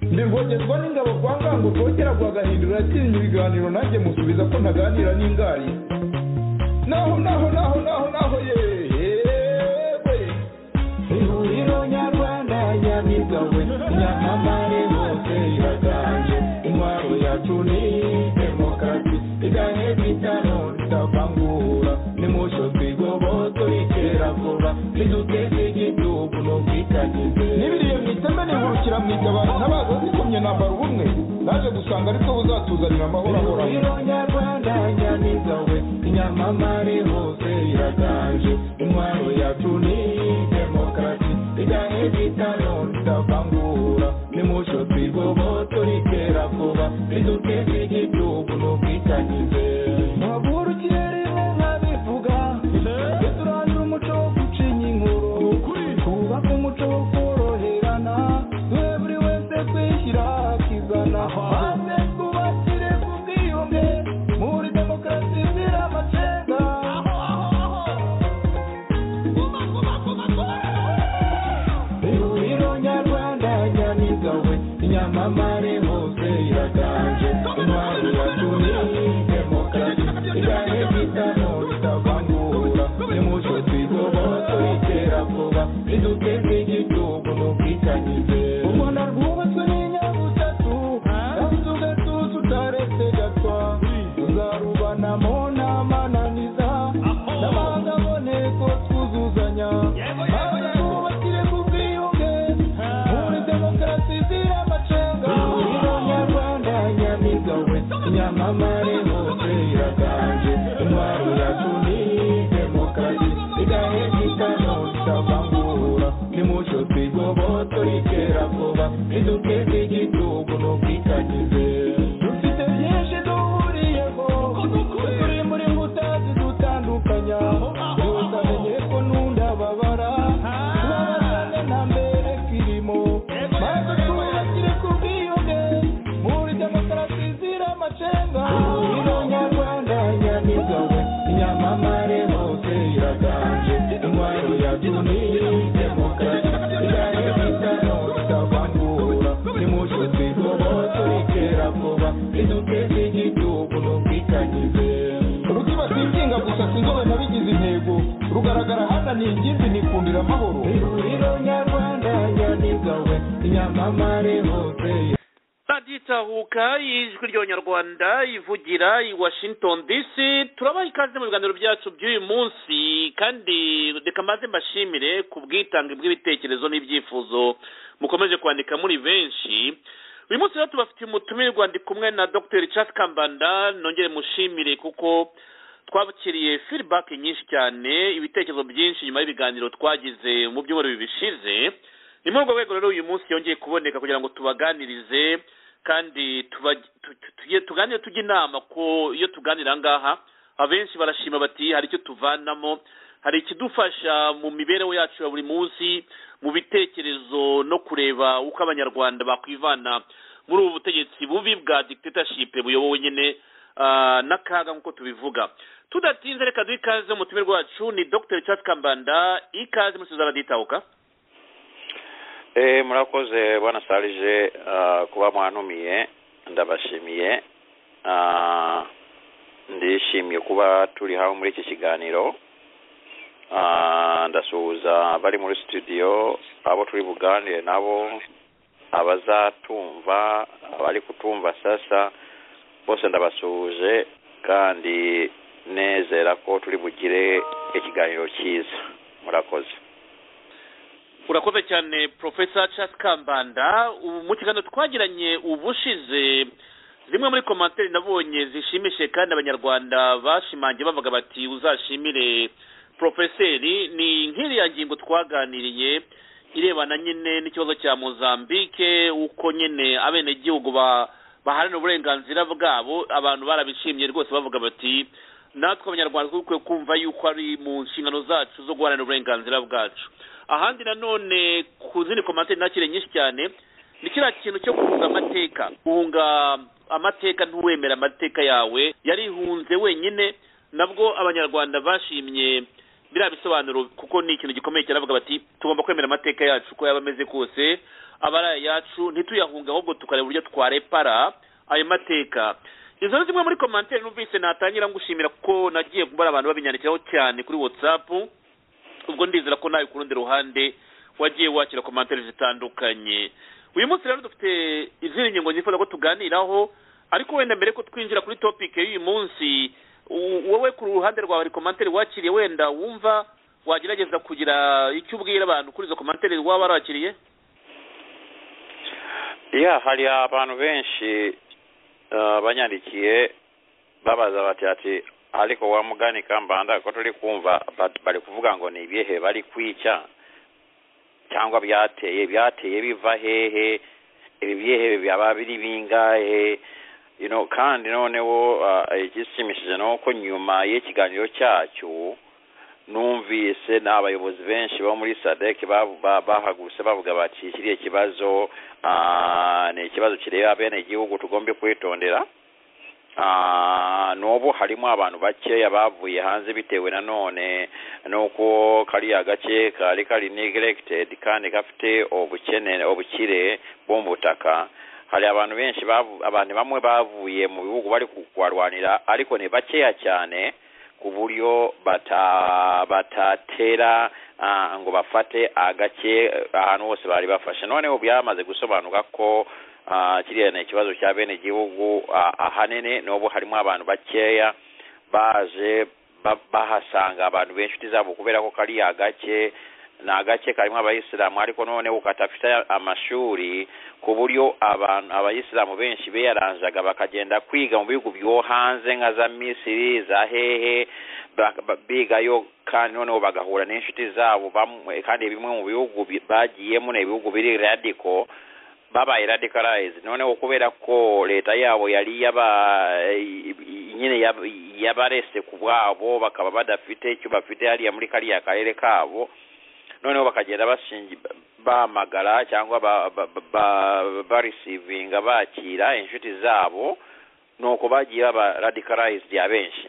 ndirwogerwa n'ingabo kwa ngango rwogera rwa gahindura yakinnye ibiganiro nanjye musubiza ko ntaganira n'ingari naho naho naho naho naho yewe ihuriro nyarwanda nyamigawe nyamamare bose iraganje intwaro yacu ni demokarasi iganye bitano ritavangura nimusho twigoboto ikera vuba niduteze igihugu n'ubwitangize n'ibiriye mwiteme nihurukira mwigabana n'abaza zikomye nambara ubumwe naje gusanga ariko buzatuzanira amahoro ahoraho ihuriro nyarwanda nyamigawe nyamamare hose iraganje intwaro yacu ni demokarasi iganye bitano ritavangura nimusho twigoboto rikera vuba riduteze igihugu n'ubwitangize muhagurukire nk'abivuga tujye turandura umuco wo gucinya inkuru twubake umuco wo koroherana duhe buri wese kwishyira akizana maze twubakire ku bwiyunge muri demokarasi izira amacenga ihuriro nyarwanda nyamigawe nyamamare hose iraganje intwaro yacu ni demokarasi igane bitano bitavangura nimucyo twigoboto itera vuba riduteze igihugu n'ubwitangize u rwanda rwubatswe n'inyabutatu kandi ugatuza utaretse gatwa tuzarubanamo n'amananiza n'abanga boneko twuzuzanya maze twubakire ku bwiyunge muri demokarasi izira amacenga ihuriro nyarwanda nyamigawe nyamamare hose iraganje intwaro yacu ni demokarasi igahe gitano itavangura nimucyo twigoboto rikera vuba riduteze igihugu n'ubwitangize dufite byinshi duhuriyeho turi muri nkuta zidutandukanya gusa menye ko nundababara kubabazane nta mbere kirimo maze twubakire ku bwiyunge muri demokarasi izira amacenga ihuriro nyarwanda nyamigawe nyamamare hose iraganje intwaro yacu ni demokarasi igahe bitano bitavangura nimucyo twigoboto rikera vuba riduteze igihugu n'ubwitangize rutibatikinga gusa sinzobe nabigize intego rugaragara hana ni ingimbi nikundira amahoro ihuriro nyarwanda nyamigawe nyamamare hose raditahuka ijwi ry'abanyarwanda ivugira i washington dc turabaha ikaze mu biganiro byacu by'uyu munsi kandi reka maze mbashimire ku bwitange bw'ibitekerezo n'ibyifuzo mukomeje kwandika muri benshi uyu munsi rero tubafitiye umutumirwa ndi kumwe na dr Charles kambanda nongere mushimire kuko twakiriye feedback nyinshi cyane ibitekerezo byinshi nyuma y'ibiganiro twagize mu byumweru bibiri bishize ni muri urwo rwego rero uyu munsi yongeye kuboneka kugira ngo tubaganirize kandi tuba- tu- tu- tuge- tuganire tujya inama ko iyo tuganira aha ngaha abenshi barashima bati hari icyo tuvanamo hari ikidufasha mu mibereho yacu ya buri munsi mu bitekerezo no kureba uko abanyarwanda bakwivana muri ubu butegetsi bubi bwa dictatorship buyobowe nyine ah, n'akaga nk'uko tubivuga tudatinze reka duhe ikaze mu tumirwa wacu ni dr Charles kambanda ikaze musubiza raditahuka Eh, murakoze bwana sarije ah, kuba mwantumiye ndabashimiye Ah, ndishimiye kuba turi hamwe muri iki kiganiro Ah, ndasuhuza abari muri studio abo turi buganire nabo abazatumva abari kutumva sasa bose ndabasuhuje kandi nezera ko turi bugire ikiganiro cyiza murakoze urakoze cyane profesa Charles kambanda ubu mu kiganiro twagiranye ubushize zimwe muri komantere nabonye zishimishije kandi abanyarwanda bashimangiye bavuga bati uzashimire porofeseri ni nk'iriya ngingo twaganiriye irebana nyine n'ikibazo cya mozambike uko nyine abenegihugu ba baharanira uburenganzira bwabo abantu barabishimye rwose bavuga bati natwe abanyarwanda dukwiye kumva yuko ari mu nshingano zacu zo guharanira uburenganzira bwacu ahandi nanone ku zindi komantere nakire nyinshi cyane ni kiriya kintu cyo guhunga amateka guhunga amateka ntuwemera amateka yawe yarihunze wenyine nabwo abanyarwanda bashimye biriya bisobanuro kuko ni ikintu gikomeye cyane bavuga bati tugomba kwemera amateka yacu uko yaba ameze kose abaraye yacu ntituyahunge ahubwo tukareba uburyo twarepara ayo mateka izo ni zimwe muri komantere numvise natangira ngushimira kuko nagiye kubara abantu babinyandikiraho cyane kuri watsapu ubwo ndizera ko nawe ku rundi ruhande wagiye wakira komantere zitandukanye uyu munsi rero dufite izindi ngingo nifuza ko tuganiraho ariko wenda mbere ko twinjira kuri topike y'uyu munsi u- wowe ku ruhande rwawe hari komantere wakiriye wenda wumva wagerageza kugira icyo ubwira abantu kuri izo komantere waba warakiriye ya hari abantu benshi eh, banyandikiye babaza bati ati ariko wa mugani kambanda ko turi kumva ba- bari kuvuga ngo ni ibihe bari kwica cyangwa byateye byateye biva hehe ibi bihe byaba biri bingahe you know, kandi noneho ah, igishimishije ni uko nyuma y'ikiganiro cyacu numvise n'abayobozi benshi bo muri sadek babu- ba- bahagurutse bavuga bati kiriya kibazo ah, ni ikibazo kireba bene igihugu tugombe kwitondera Ah, n'ubu harimo abantu bakeya bavuye hanze bitewe nanone n'uko kariya gace kari kari neglected kandi gafite ubukene ubukire bwo mu butaka hari abantu benshi bavu- abantu bamwe bavuye mu bihugu bari kuharwanira ariko ni bakeya cyane ku buryo bata batatera ah, ngo bafate agace eh, ahantu hose bari bafashe noneho byamaze gusobanuka ko ah, kiriya ni ikibazo cya bene igihugu ah, ahanini n'ubu harimo abantu bakeya baje ba- bahasanga abantu benshi zabo kubera ko kariya gace ni agace karimo abayisilamu ariko noneho katafite amashuri ku buryo abantu abayisilamu benshi biyaranzaga bakagenda kwiga mu bihugu byo hanze nka za misiri za hehe ba- ba- bigayo kandi noneho bagahura n'inshuti zabo bamwe kandi bimwe mu bihugu bi- bagiyemo ni ibihugu biri radiko babaye radicalized noneho kubera ko leta yabo yari yaba nyine yab- yabarese ku bwabo bakaba badafite icyo bafite hariya muri kariya karere kabo noneho bakagenda bashingi bahamagara cyangwa ba- ba- ba- ba- barisivinga bakira inshuti zabo nuko bagiye baba radicalized abenshi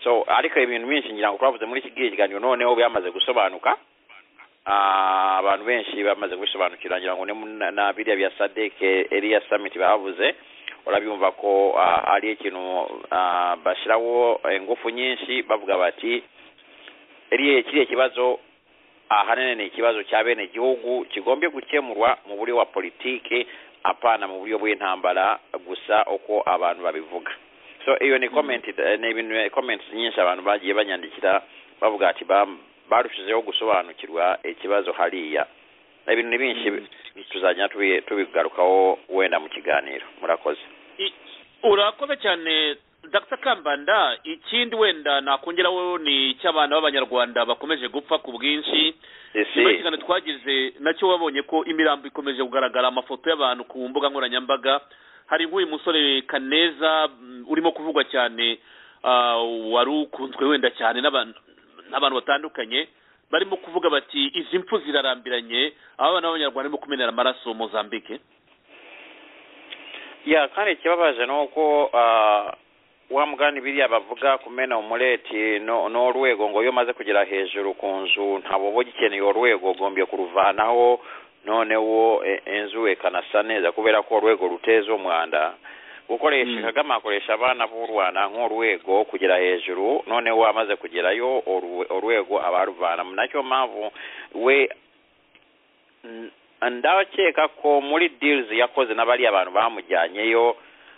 so ariko ibintu byinshi ngira ngo twavuze muri iki gihe kiganiro noneho byamaze gusobanuka Ah, abantu benshi bamaze kubisobanukira ngira ngo ni mu- na- na biriya bya sadeke eriya samiti bavuze urabyumva ko ah, ari ikintu ah, bashyiraho ingufu nyinshi bavuga bati "Eriya- kiriya kibazo ahanini ni ikibazo cya bene igihugu kigombye gukemurwa mu buryo wa politiki apana mu buryo bw'intambara gusa uko abantu babivuga so iyo ni comment ni ibintu comments nyinshi abantu bagiye banyandikira bavuga ati "Bam- barushijeho gusobanukirwa ikibazo hariya ibintu ni binshi tuzajya tubi- tubigarukaho wenda mu kiganiro murakoze I- urakoze cyane dr kambanda ikindi wenda nakongeraho ni icy'abana b'abanyarwanda bakomeje gupfa ku bwinshi ese nyuma y'ikiganiro twagize nacyo wabonye ko imirambo ikomeje kugaragara amafoto y'abantu ku mbuga nkoranyambaga hari nk'uyu musore kaneza mm, urimo kuvugwa cyane ah, wari ukunzwe wenda cyane n'abantu n'abantu batandukanye barimo kuvuga bati izi mfu zirarambiranye aba bana b'abanyarwanda barimo kumenera amaraso mozambique ya kandi ikibabaje ni uko ah, wa mugani biriya bavuga kumena umureti no- n'urwego ngo iyo umaze kugera hejuru ku nzu ntabwo uba ugikeneye urwego ugombye kuruvanaho noneho e- inzu ikanasa neza kubera ko urwego ruteza umwanda gukoresha Mm. kagame akoresha abana b'u rwanda nk'urwego kugera hejuru noneho wamaze kugerayo urwe- urwego abaruvanamo nacyo mpamvu we n- ndakeka ko muri deals yakoze n'abariya abantu bamujyanyeyo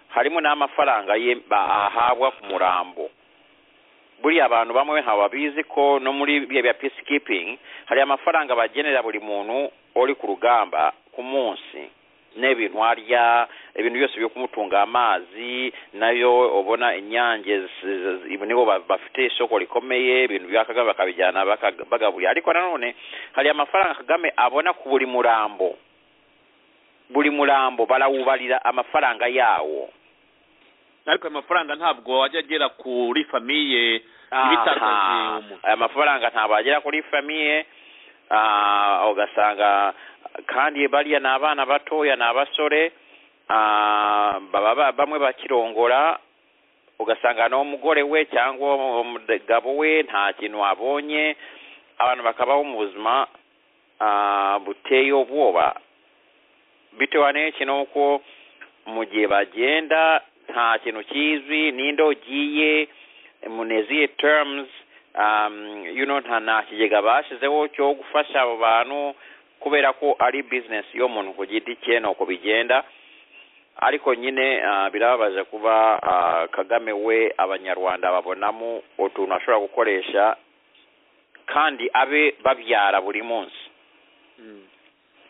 harimo n'amafaranga ye ba- ahabwa ku murambo buriya abantu bamwe nkaba bizi ko no muri biriya bya peacekeeping hari amafaranga bagenera buri muntu uri ku rugamba ku munsi n'ibintu arya ibintu byose byo kumutunga amazi nayo ubona inyange z- z- ibi nibo ba- bafite isoko rikomeye ibintu bya kagame bakabijyana baka- bagaburira ariko nanone hari amafaranga kagame abona ku buri murambo buri murambo barawubarira amafaranga yawo ariko ayo mafaranga ntabwo wajya agera kuri famiye ibitangaje Aha. umuntu aya mafaranga ntabwo agera kuri famiye ah, ugasanga kandi bariya ni abana batoya ni abasore ah, baba ba- bamwe bakirongora ugasanga n'umugore we cyangwa umugabo we nta kintu abonye abantu bakabaho mu buzima ah, buteye ubwoba bitewe n'iki n'uko mu gihe bagenda nta kintu kizwi ninde ugiye muri izi terms um, you know, nta nta kigega bashyizeho cyo gufasha abo bantu kubera ko ari bizinesi y'umuntu ku giti cye ni uko bigenda ariko nyine ah, birababaje kuba ah, kagame we abanyarwanda babonamo utuntu ashobora gukoresha kandi abe babyara buri munsi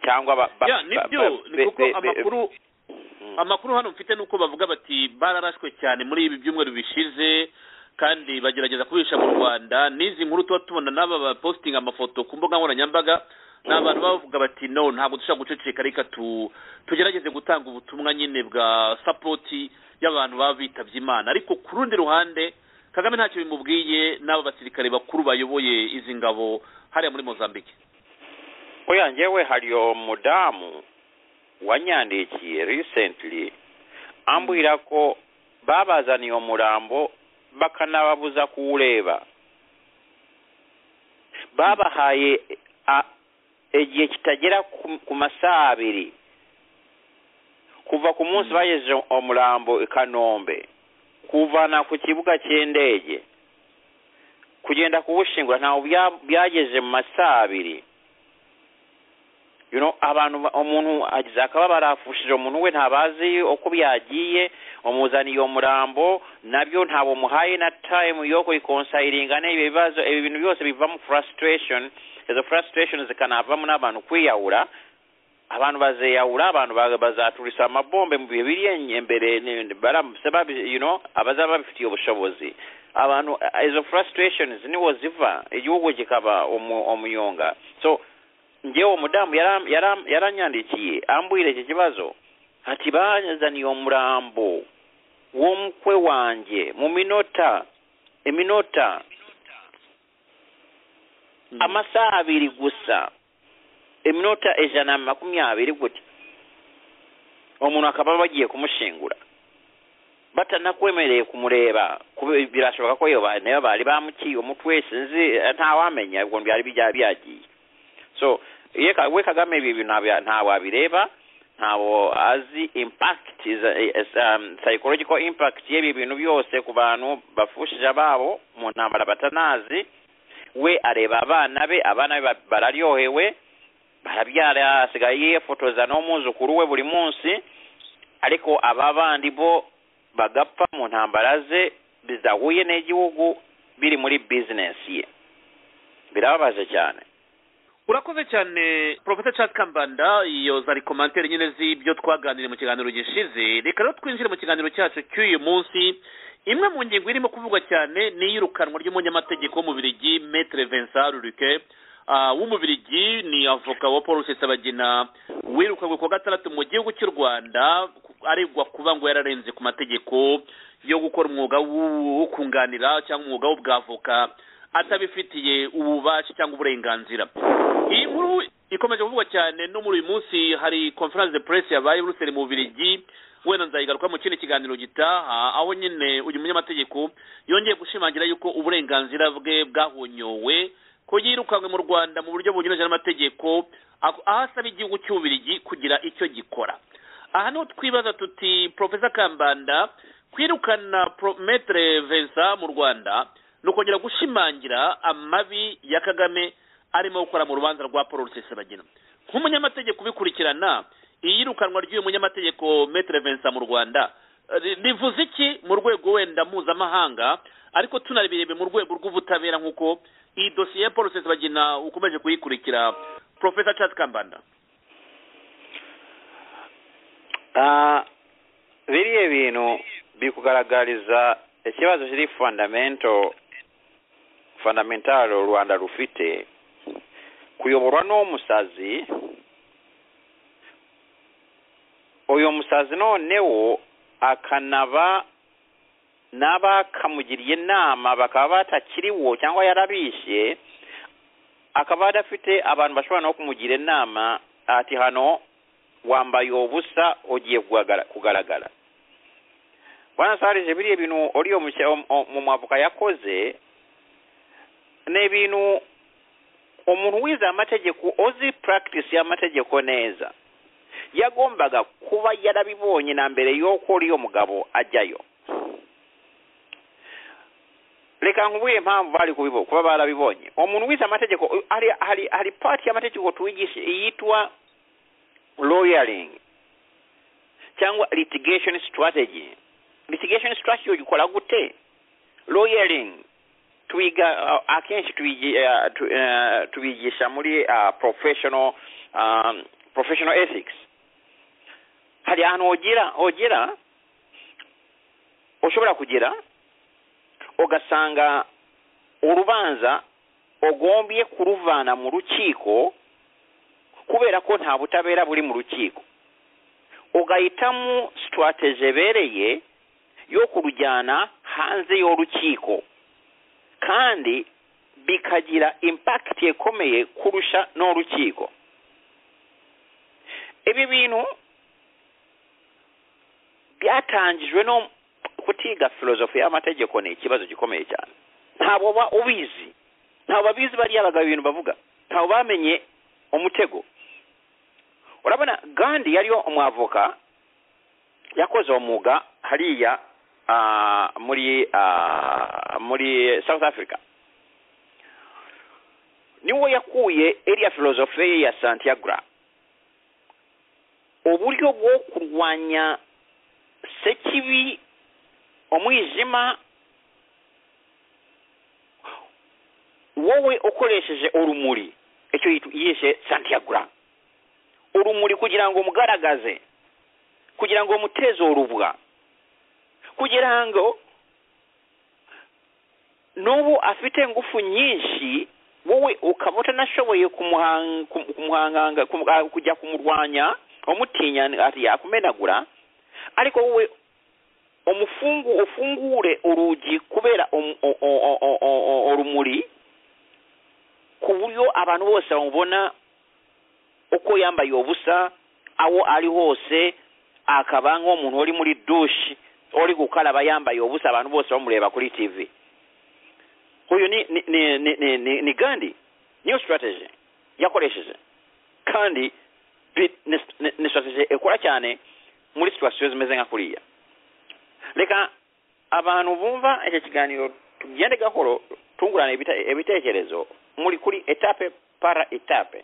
cyangwa ba- ba- ya ba- nibyo ba- ni kuko be- be- amakuru Mm. amakuru hano mfite nuko bavuga bati bararashwe cyane muri ibi byumweru bishize kandi bagerageza kubisha mu rwanda n'izi nkuru tuba tubona n'aba bapositinga amafoto ku mbuga nkoranyambaga ni abantu baba bavuga bati no ntabwo dushobora guceceka reka tu tugerageze gutanga ubutumwa nyine bwa sapoti y'abantu baba bitabye imana ariko ku rundi ruhande kagame ntacyo bimubwiye n'aba basirikare bakuru bayoboye izi ngabo hariya muri mozambique oya njyewe hari umudamu wanyandikiye recently ambwira ko babazaniye umurambo bakanababuza kuwureba babahaye a- igihe kitagera ku- ku masaha abiri kuva ku munsi bagejeje umurambo i kanombe kuwuvana ku kibuga cy'indege kugenda kuwushingura ntawe bya- byagejeje mu masaha abiri you know abantu ba- umuntu agize akaba barafushije umuntu we ntabazi uko byagiye umuzaniye iyo murambo nabyo ntabwo muhaye na time yo kurikonsairinga n'ibi bibazo ibi bintu byose bivamo frustration izo frustration zikanavamo n'abantu kwiyahura abantu bazeyahura abantu ba- bazaturisa amabombe mu bihe biri en- imbere ni- baramutse babi- you know abazaba babifitiye ubushobozi abantu eh, izo frustrations niwo ziva igihugu kikaba umu- umuyonga so njyewe umudamu yaram- yaram- yaranyandikiye ambwira iki kibazo ati bazaniye umurambo w'umukwe wanjye mu minota iminota amasaha abiri gusa iminota ijana na makumyabiri gutya umuntu akaba bagiye kumushingura batanakwemereye kumureba kube- birashoboka ko iyo ba- nayo bari bamukiye umutwe sinzi eh, ntawamenya ubwo byari bijya- byagiye so ye Ka- we kagame ibi bintu ntabya- ntawe abireba ntawo azi impact is, is, um, psychological impact y'ibi bintu byose ku bantu bafushije ababo mu ntambara batanazi we areba abana be abana be ba- bararyohewe barabyara asigaye yifotoza n'umwuzukuru we buri munsi ariko aba bandi bo bagapfa mu ntambara ze bidahuye n'igihugu biri muri bizinesi ye birababaje cyane urakoze cyane porofesa chat kambanda iyo zari komantere nyine z'ibyo twaganiriye mu kiganiro gishize reka rero twinjire mu kiganiro cyacu cy'uyu munsi imwe mu ngingo irimo kuvugwa cyane ni iy'irukanwa ry'umunyamategeko w'umubirigi metre vincent ruruke Ah, w'umubirigi ni avoka wa paul rusesabagina wirukanywe ku wa gatandatu mu gihugu cy'u rwanda ku- aregwa kuba ngo yararenze ku mategeko yo gukora umwuga w'u- wo kunganira cyangwa umwuga w'ubwavoka atabifitiye ububasha cyangwa uburenganzira iyi nkuru ikomeje kuvugwa cyane no muri uyu munsi hari conference de presse yabaye i Brussels mu Bubiligi wenda nzayigaruka mu kindi kiganiro gitaha aho nyine uyu munyamategeko yongeye gushimangira yuko uburenganzira bwe bwahonyowe ko yirukanwe mu Rwanda mu buryo bunyuranyije n'amategeko ako- aho asaba igihugu cy'Ububiligi kugira icyo gikora aha niho twibaza tuti profesa kambanda kwirukana Pro- metre vincent mu rwanda ni ukongera gushimangira amabi ya kagame arimo gukora mu rubanza rwa paul rusesabagina nk'umunyamategeko ubikurikirana iyirukanwa ry'uyu munyamategeko metre vincent mu rwanda eh, ri- rivuze iki mu rwego wenda mpuzamahanga ariko tunabirebe mu rwego rw'ubutabera nk'uko iyi dosiye ya paul rusesabagina ukomeje kuyikurikira profesa charles kambanda Ah, biriya bintu bikugaragariza ikibazo kiri fundamento fundamentalo u rwanda rufite kuyoborwa n'umusazi uyu musazi noneho akanaba n'abakamugiriye inama bakaba batakiriwo cyangwa yarabishe akaba adafite abantu bashobora no kumugira inama ati hano wambaye ubusa ugiye kugagara- kugaragara bwana sarije biriya bintu uriya mushya- mu mwavuka yakoze ni ibintu umuntu wize amategeko uzi practice y'amategeko neza yagombaga kuba yarabibonye na mbere y'uko uriya mugabo ajyayo reka nkubwire impamvu bari kubibo kuba barabibonye umuntu wize amategeko hari hari hari pati y'amategeko tuwigisha yitwa lawyering cyangwa litigation strategy litigation strategy ukora gute lawyering twiga uh, akenshi twigi- uh, tu- uh, tubigisha muri uh, professional um, professional ethics hari ahantu wogira wogira ushobora kugera ugasanga urubanza ugombye kuruvana mu rukiko kubera ko nta butabera buri mu rukiko ugahitamo sitwateze ebereye yo kurujyana hanze y'urukiko kandi bikagira impakiti ikomeye kurusha n'urukiko ibi bintu byatangijwe no kutiga filozofi y'amategeko ni ikibazo gikomeye cyane ntabwo uba ubizi ntabwo abizi bariya bagabo ibintu bavuga ntabwo bamenye umutego urabona gandi yariyo umwavoka yakoze uwo mwuga hariya ah, muri ah, muri south africa niwo yakuye iriya filozofi ye ya santiagra uburyo bwo kurwanya sekibi umwijima wowe ukoresheje urumuri icyo yitu- yishe santiagura urumuri kugira ngo mugaragaze kugira ngo muteze urubwa kugira ngo n'ubu afite ingufu nyinshi wowe ukaba utanashoboye kumuhang- kum- kumuhanganga kum- kujya kumurwanya umutinya ati yakumenagura ariko wowe umufungu ufungure urugi kubera um- o- o- o- o- o- o- urumuri ku buryo abantu bose bamubona uko yambaye ubusa aho ari hose akaba nk'umuntu uri muri dushi uri gukaraba yambaye ubusa abantu bose bamureba kuri tv uyu ni ni ni ni ni, ni, ni gandi niyo strategy yakoresheje kandi bi- ni, ni, ni strategy ikora cyane muri situation zimeze nka kuriya reka abantu bumva icyo kiganiro tugende gahoro tungurana ibite- ibitekerezo muri kuri etape para etape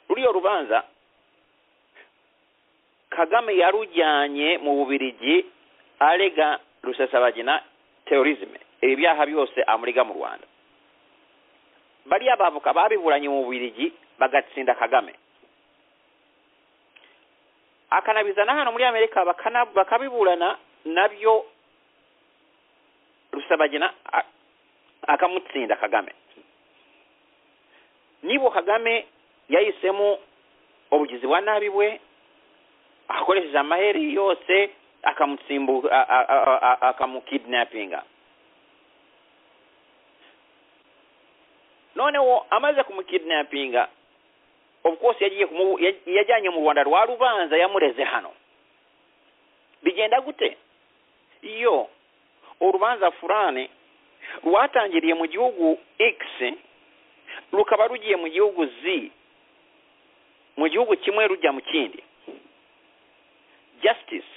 ruriya rubanza kagame yarujyanye mu bubirigi arega rusesabagina terorisme ibi byaha byose amuriga mu rwanda bariya bavoka babiburanye mu bubirigi bagatsinda kagame akanabizana hano muri amerika bakana- bakabiburana nabyo rusabagina a- akamutsinda kagame nibo kagame yahisemo ubugizi bwa nabi bwe akoresheje amaheri yose akamutsimbu a- a- a- a- akamukidnapinga noneho amaze kumukidnapinga of course yagiye kumu yaj- yajyanye mu rwanda rwa rubanza yamureze hano bigenda gute iyo urubanza furane rwatangiriye mu gihugu x rukaba rugiye mu gihugu z mu gihugu kimwe rujya mu kindi justice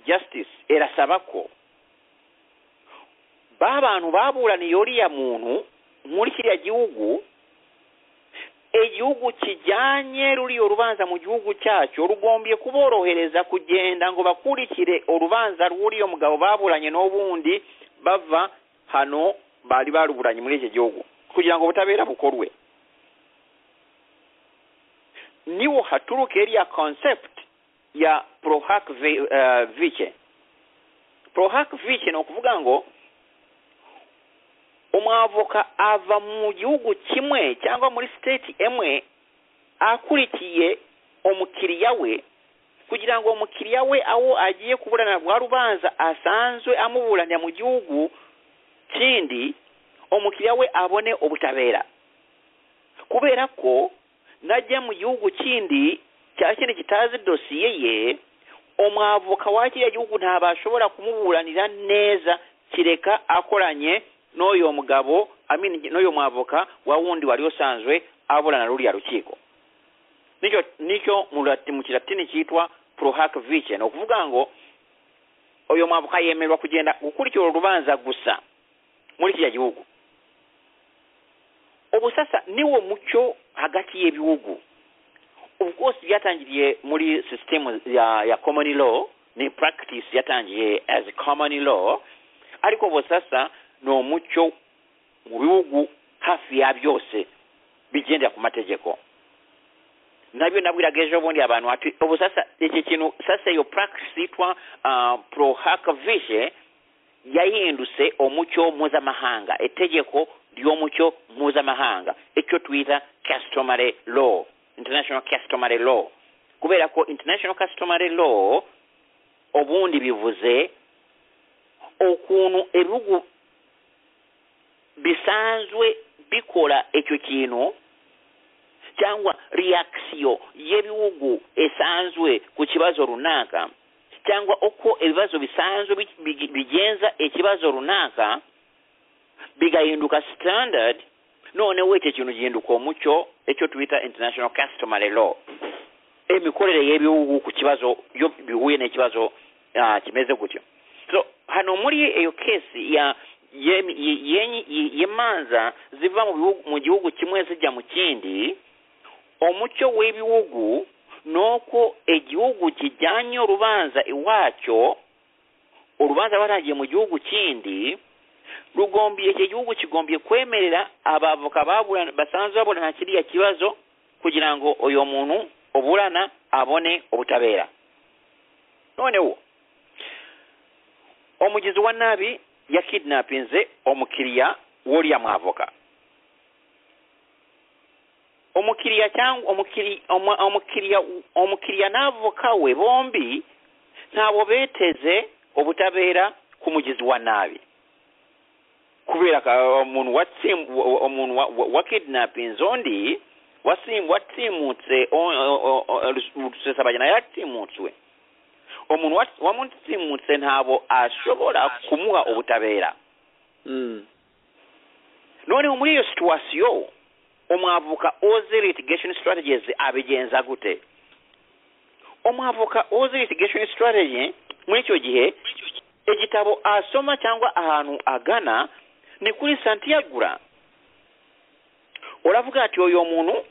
justice irasaba ko ba bantu baburaniye uriya muntu muri kiriya gihugu igihugu kijyanye ruriyo rubanza mu gihugu cyacyo rugombye kuborohereza kugenda ngo bakurikire urubanza rw'uriyo mugabo baburanye n'ubundi bava hano bari baruburanye muri iki gihugu kugira ngo ubutabera bukorwe niwo haturuka iriya concept ya prohac vi- eh, vice prohac vice ni ukuvuga ngo umwavoka ava mu gihugu kimwe cyangwa muri state imwe akurikiye umukiriya we kugira ngo umukiriya we aho agiye kuburana rwa rubanza asanzwe amuburanira mu gihugu kindi umukiriya we abone ubutabera kubera ko najya mu gihugu kindi cya kindi kitazi dosiye ye umwavoka wa kiriya gihugu ntabashobora kumuburanira neza kireka akoranye n'uyu mugabo I mean, n'uyu mwavoka wa wundi wari usanzwe aburana ruriya rukiko nicyo nicyo mu lati- mu kilatini kiyitwa prohac vicen okuvuga ngo oyo mwambuka yemererwa kugenda gukurikira olubanza gusa muri kiriya gihugu obwo sasa niwo mucyo hagati y'ebiwugu of course byatangiriye muri system ya, ya common law ne practice yatangiriye as common law ariko bo sasa n'omucyo mu biwugu hafi ya byose bigendera ku mategeko nabyo nabwiraga ejo bundi abantu ati ubu sasa iki kintu sasa iyo practice yitwa uh, prohakvishe yahinduse omucyo mpuzamahanga etegeko ly'omucyo mpuzamahanga ekyo tuyita customary law international customary law kubera ko international customary law obundi bivuze okuntu ebihugu bisanzwe bikola ekyo kintu cyangwa reaction y'ebihugu esanzwe ku kibazo runaka cyangwa uko ebibazo bisanzwe bi- bi- bigenza ekibazo runaka bigahinduka standard noneho ekyo kintu gihinduka omucyo ekyo tuyita international customary law emikorere y'ebiwugu ku kibazo byo bihuye n'ekibazo ah, kimeze gutyo so hano muri eyo kesi ya ye- ye- yenyi- ye- yemanza ziva mu bihugu- mu gihugu kimwe zijja mu kindi omucyo w'ebiwugu n'oko egihugu kijyanye orubanza iwaakyo orubanza lwatangiye mu gihugu kindi lugombye ekyo ekihugu kigombye kwemerera abavuka babulana basanzwe babulana kiriya kibazo kugira ngo oyo omuntu obulana abone obutabeera noonewo omugizi wa naabi yakidnapinze omukiriya w'olya mwavoka omukiriya cyangwa omukiri- omu- omukiriya omukiriya n'avoka we bombi ntabwo beeteze obutabeera ku mugizi wa naabi kubera ka omuntu watsimu omuntu wa- wa- wa kidnappings ondi wasimu watsimutse rusesabanya naye atimutswe omuntu wat- wamutimutse ntabwo ashobora kumuha obutabeera Mm. noneho muri iyo situwasiyo omwavoka oze litigation strategies abigenza gute omwavoka oze litigation strategy muri icyo gihe egitabo asoma cyangwa ahantu agana ni kuri santiyagura uravuga ati oyo muntu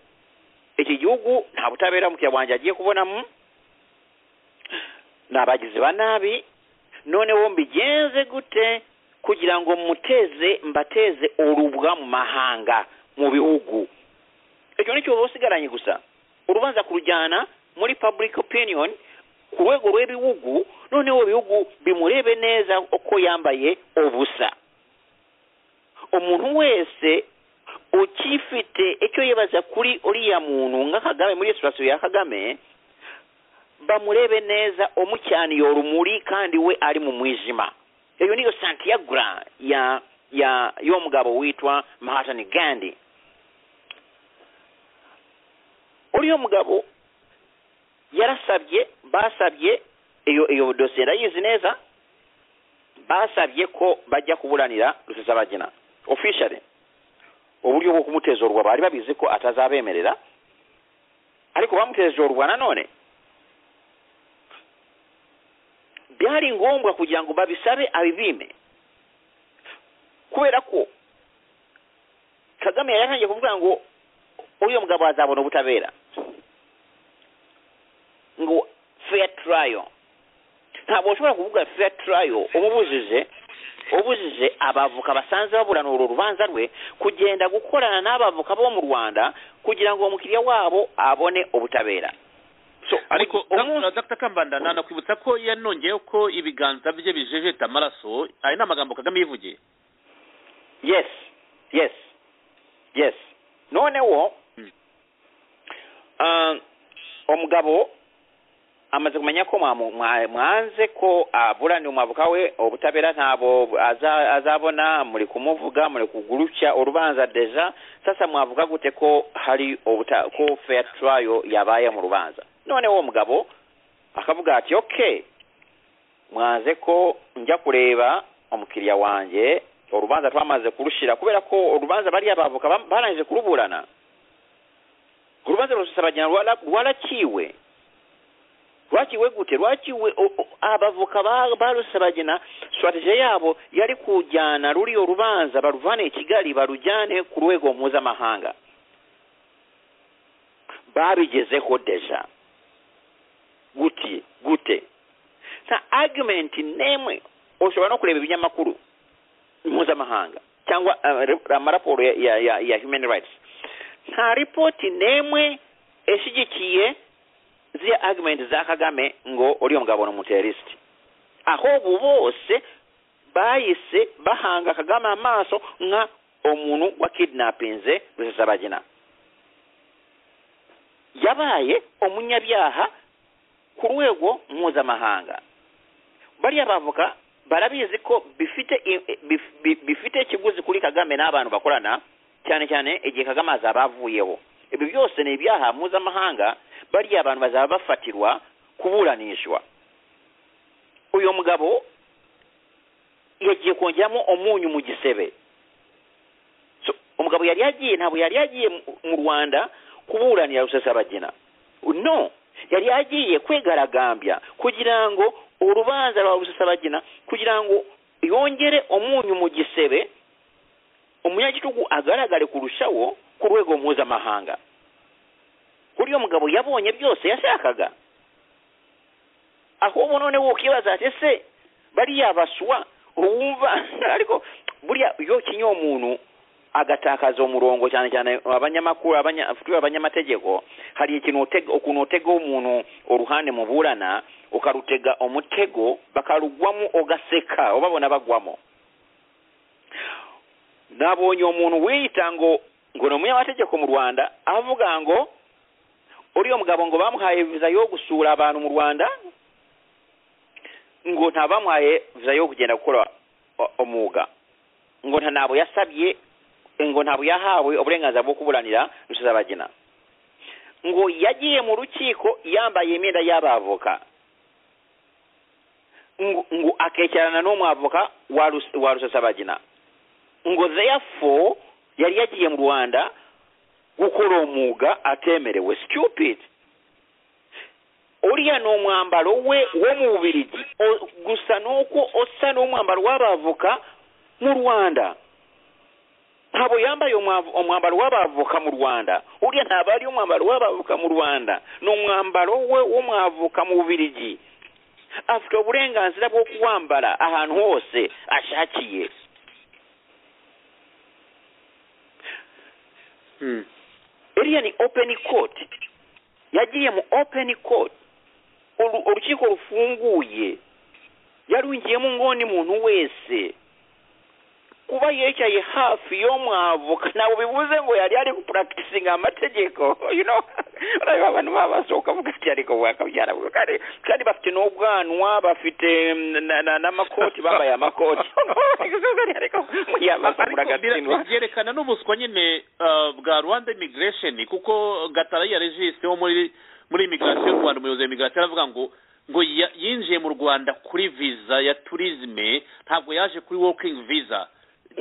iki gihugu nta butabera mukiriya wanjye agiye kubonamu ni abagizi ba nabi noneho mbigenze gute kugira ngo muteze mbateze orubwa mu mahanga mu bihugu ekyo nikyo oba osigaranye gusa urubanza kurujyana muri public opinion ku rwego rw'ebihugu noneho ebihugu bimurebe neza uko yambaye obusa omuntu wese ukifite icyo yebaza kuri uriya muntu nga kagame muri situwasiyo ya kagame bamurebe neza omucyaniye urumuri kandi we ari mu mwijima eyo niyo santiagra ya ya y'omugabo witwa mahatani gandi oliyo omugabo yarasabye basabye eyo eyo dosiye ndayizi neza basabye ko bajja kubulanira rusesabagina officially oburyo bw'okumuteeza olubwa baali babizi ko atazabeemerera ariko bamuteeza olubwa nanone byali ngombwa kugira ngo babisabe abibiime kubera ko kagame yari yatangiye kuvuga ngo uriya mugabo azabona ubutabera ngo fair trial ntabwo ushobora kuvuga fair trial umubujije ubujije abavoka basanzwe baburana urwo rubanza rwe kugenda gukorana n'abavoka bo mu rwanda kugira ngo umukiriya wabo abone ubutabera So, ariko umunsi- dr kambanda nanakwibutsa ko yanongeyeho ko ibiganza bye bijejeta amaraso aya ni amagambo kagame yivugiye yes yes yes noneho Mm. ah, omugabo amaze kumenya ko mwamu- mwa- mwanze ko aburanira umwavuka we obutabera ntabwo aza- azabona muri kumuvuga muri kugurukya urubanza deja sasa mwavuga gute ko hari obuta ko fair trial yabaye mu rubanza noneho omugabo akavuga ati okay mwanze ko njya kureba omukiriya wanjye orubanza twamaze kurushira kubera ko orubanza bari abavoka barangije kuruburana ku rubanza rusabagirana rwaraciwe rwakiwe gute rwakiwe o- o- abavoka ba- barusabagina strategy yabo yari kujyana ruriyo rubanza baruvane i kigali barujyane ku rwego mpuzamahanga babigezeho deja guti gute nta argument n'imwe ushobora no kureba ibinyamakuru mpuzamahanga cyangwa eh, re- amaraporo ya, ya, ya, ya human rights nta ripoti n'imwe ishyigikiye ziriya argument za kagame ngo uriya mugabo ni umuterisiti ahubwo bose bahise bahanga kagame amaso nka umuntu wa kidinapinze rusesabagina yabaye umunyabyaha ku rwego mpuzamahanga bariya bavuga barabizi ko bifite i- bif- bi- bifite ikiguzi kuri kagame n'abantu bakorana cyane cyane igihe kagame azaba avuyeho ibyo byose ni ibyaha mpuzamahanga bariya abantu bazaba bafatirwa kuburanishwa uyu mugabo yagiye kongeramo umunyu mu gisebe So, umugabo yari yagiye ntabwo yari yagiye mu- mu rwanda kuburanira rusesabagina no yari yagiye kwigaragambya kugira ngo urubanza rwa rusesabagina kugira ngo yongere umunyu mu gisebe umunyagitugu agaragare kurushaho ku rwego mpuzamahanga kuri uyu mugabo yabonye byose yashakaga ahubwo noneho ukibaza ati ese bariya baswa wumva ariko buriya iyo kinyo umuntu agatakaza umurongo cyane cyane abanyamakuru abanya- twe abanyamategeko hari ikintu utega ukuntu utega umuntu uruhande muburana ukarutega umutego bakarugwamo ugaseka ubabona bagwamo nabonye uwo muntu wiyita ngo ngo ni umunyamategeko mu rwanda avuga ngo uriya mugabo ngo bamuhaye viza yo gusura abantu mu rwanda ngo ntabamuhaye viza yo kugenda gukora o- umwuga ngo nta ntabwo yasabye ngo ntabwo yahawe uburenganzira bwo kuburanira rusuzabagina ngo yagiye mu rukiko yambaye imyenda y'abavoka ngo ngo akekerana n'umwavoka wa Rus- wa rusuzabagina ngo therefore yari yagiye mu rwanda gukora umwuga atemerewe stupid uriya ni umwambaro we wo mu bubirigi O- gusa ni uko usa n'umwambaro w'abavoka mu rwanda ntabwo yambaye umwav- umwambaro w'abavoka mu rwanda uriya ntabwo ari umwambaro w'abavoka mu rwanda ni umwambaro we w'umwavoka mu bubirigi afite uburenganzira bwo kuwambara ahantu hose ashakiye Mm. iriya ni open court yagiye mu open court Uru- urukiko rufunguye yarwinjiyemo ngoni muntu wese kuba yicaye hafi yo mwavoka ntabwo bivuze ngo yari ari gupuragitisinga amategeko you know urareba abantu baba basohoka uvuga ati ariko wakabyara kandi kandi bafite n'ubwanwa bafite mm, na- na- n'amakoti bambaye amakoti ariko muyabasa ariko muragatsindwa bira- byerekana n'ubuswa nyine uh, bwa rwanda immigration kuko gatara yarejisteho muri muri immigration y'u rwanda umuyobozi wa immigration aravuga ngo ngo ya- yinjiye mu rwanda kuri visa ya tourisme ntabwo yaje kuri working visa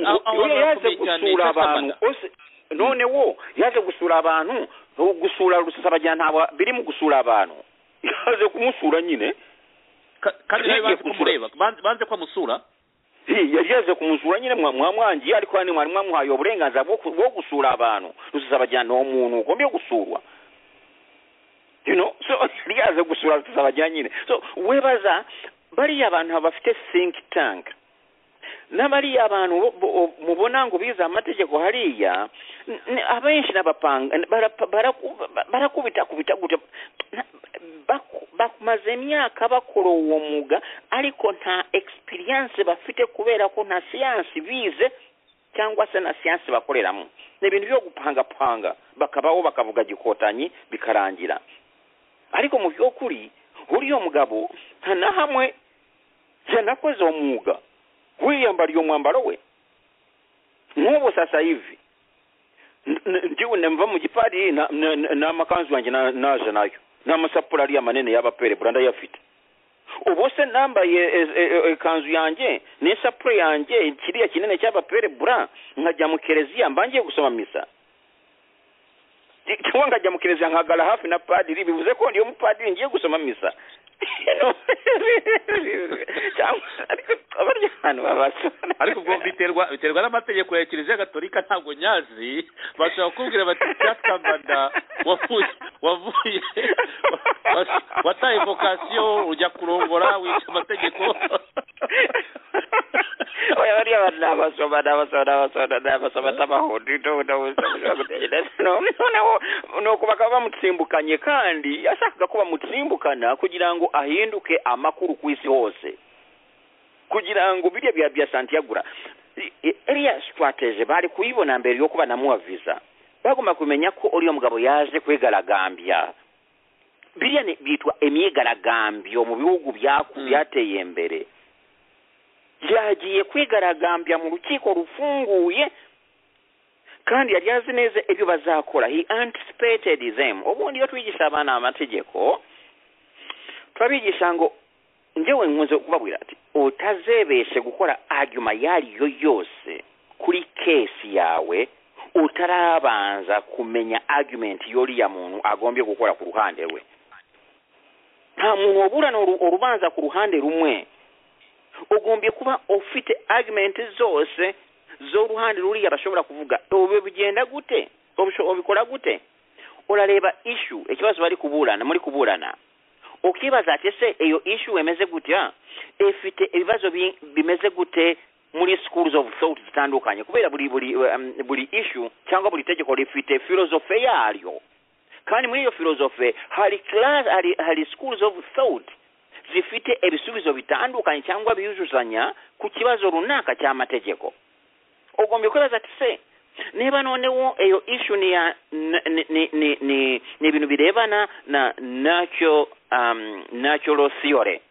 Aho- aho Uriya yaje barakomeye cyane, gusura Cesar abantu Manda. ose none wo yaje gusura abantu gusura rusasabagina ntabwo biri mu gusura abantu yaje kumusura nyine Ka- kandi nawe yagiye banze gusura. kumureba banze banze ko amusura Hi, yari yaje kumusura nyine mwa- mwamwangiye ariko hano mwari mwamuhaye uburenganzira bwo ku- bwo gusura abantu rusasabagina ni umuntu ugomba gusurwa you know so yari yaje gusura rusasabagina nyine so webaza bariya abantu bafite think tank n'abariya abantu bo- bo- mubona ngo bize amategeko hariya n- n- abenshi n'abapanga barapa- baraku- ba- barakubita kubita gute Na- baku- bamaze imyaka bakora uwo mwuga ariko nta experience bafite kubera ko nta siyansi bize cyangwa se na siyansi bakoreramo ni ibintu byo gupangapanga bakabaho bakavuga gikotanyi bikarangira ariko mu by'ukuri uriya mugabo nta na hamwe yanakoze uwo mwuga wiyambariye umwambaro we nk'ubu sasa hivi n- n- ndiwe nemva mu gipadiri na- na- na- n'amakanzu yanjye na- naje nayo n'amasapula ariya manini y'abaperebura ndayafite ubu se nambaye e- e- e- ikanzu yanjye n'isapure yanjye kiriya kinini cy'abaperebura nkajya mu kereziya mba ngiye gusoma misa cyangwa nkajya mu kiliziya nkagara hafi na padiri bivuze ko iyo mupadiri ngiye gusoma misa cyangwa aba ari ahantu babasura ariko ubwo biterwa biterwa n'amategeko ya kiliziya gatolika ntabwo nyazi bashobora kukubwira bati cyatambanda wavuye wavuye wataye vokasiyo ujya kurongora wica amategeko oya bariya bantu ni abasoma ni abasoma ni abasoma ni abasoma n'amahundo n'ubundi buzima gutekereza noneho ni uko bakaba bamutsimbukanye kandi yashakaga ko bamutsimbukana kugira ngo ahinduke amakuru ku isi hose kugira ngo biriya bya bya santiyagura iriya sitirateje bari kuyibona mbere yo kuba namuha viza bagomba kumenya ko uriya mugabo yaje kwigaragambya biriya ni- byitwa imyigaragambyo mu bihugu byaku- Mm. byateye imbere yagiye kwigaragambya mu rukiko rufunguye kandi yari azi neza ibyo bazakora he anticipated them ubundi iyo twigisha abana amategeko turabigisha ngo njyewe nkunze kubabwira ati utazebeshe gukora aguma iyo ari yo yose kuri kesi yawe utarabanza kumenya argument y'uriya muntu agombye gukora ku ruhande rwe nta muntu waburana uru- urubanza ku ruhande rumwe ugombye kuba ufite argument zose z'uruhande ruriya bashobora kuvuga ubu bigenda gute Ubisho- ubikora gute urareba ishu ikibazo bari kuburana muri kuburana ukibaza ati ese iyo ishu imeze gutya ifite ibibazo bi- bimeze gute muri schools of thought zitandukanye kubera buri buri um, buri ishu cyangwa buri tegeko rifite filozofe yaryo kandi muri iyo filozofe hari class hari, hari schools of thought zifite ibisubizo bitandukanye cyangwa biyuzuzanya ku kibazo runaka cy'amategeko ugombye kwibaza ati se niba noneho iyo ishu ni ya ni- ni- ni- ni- ni ni ibintu birebana na nacyo um, natural theory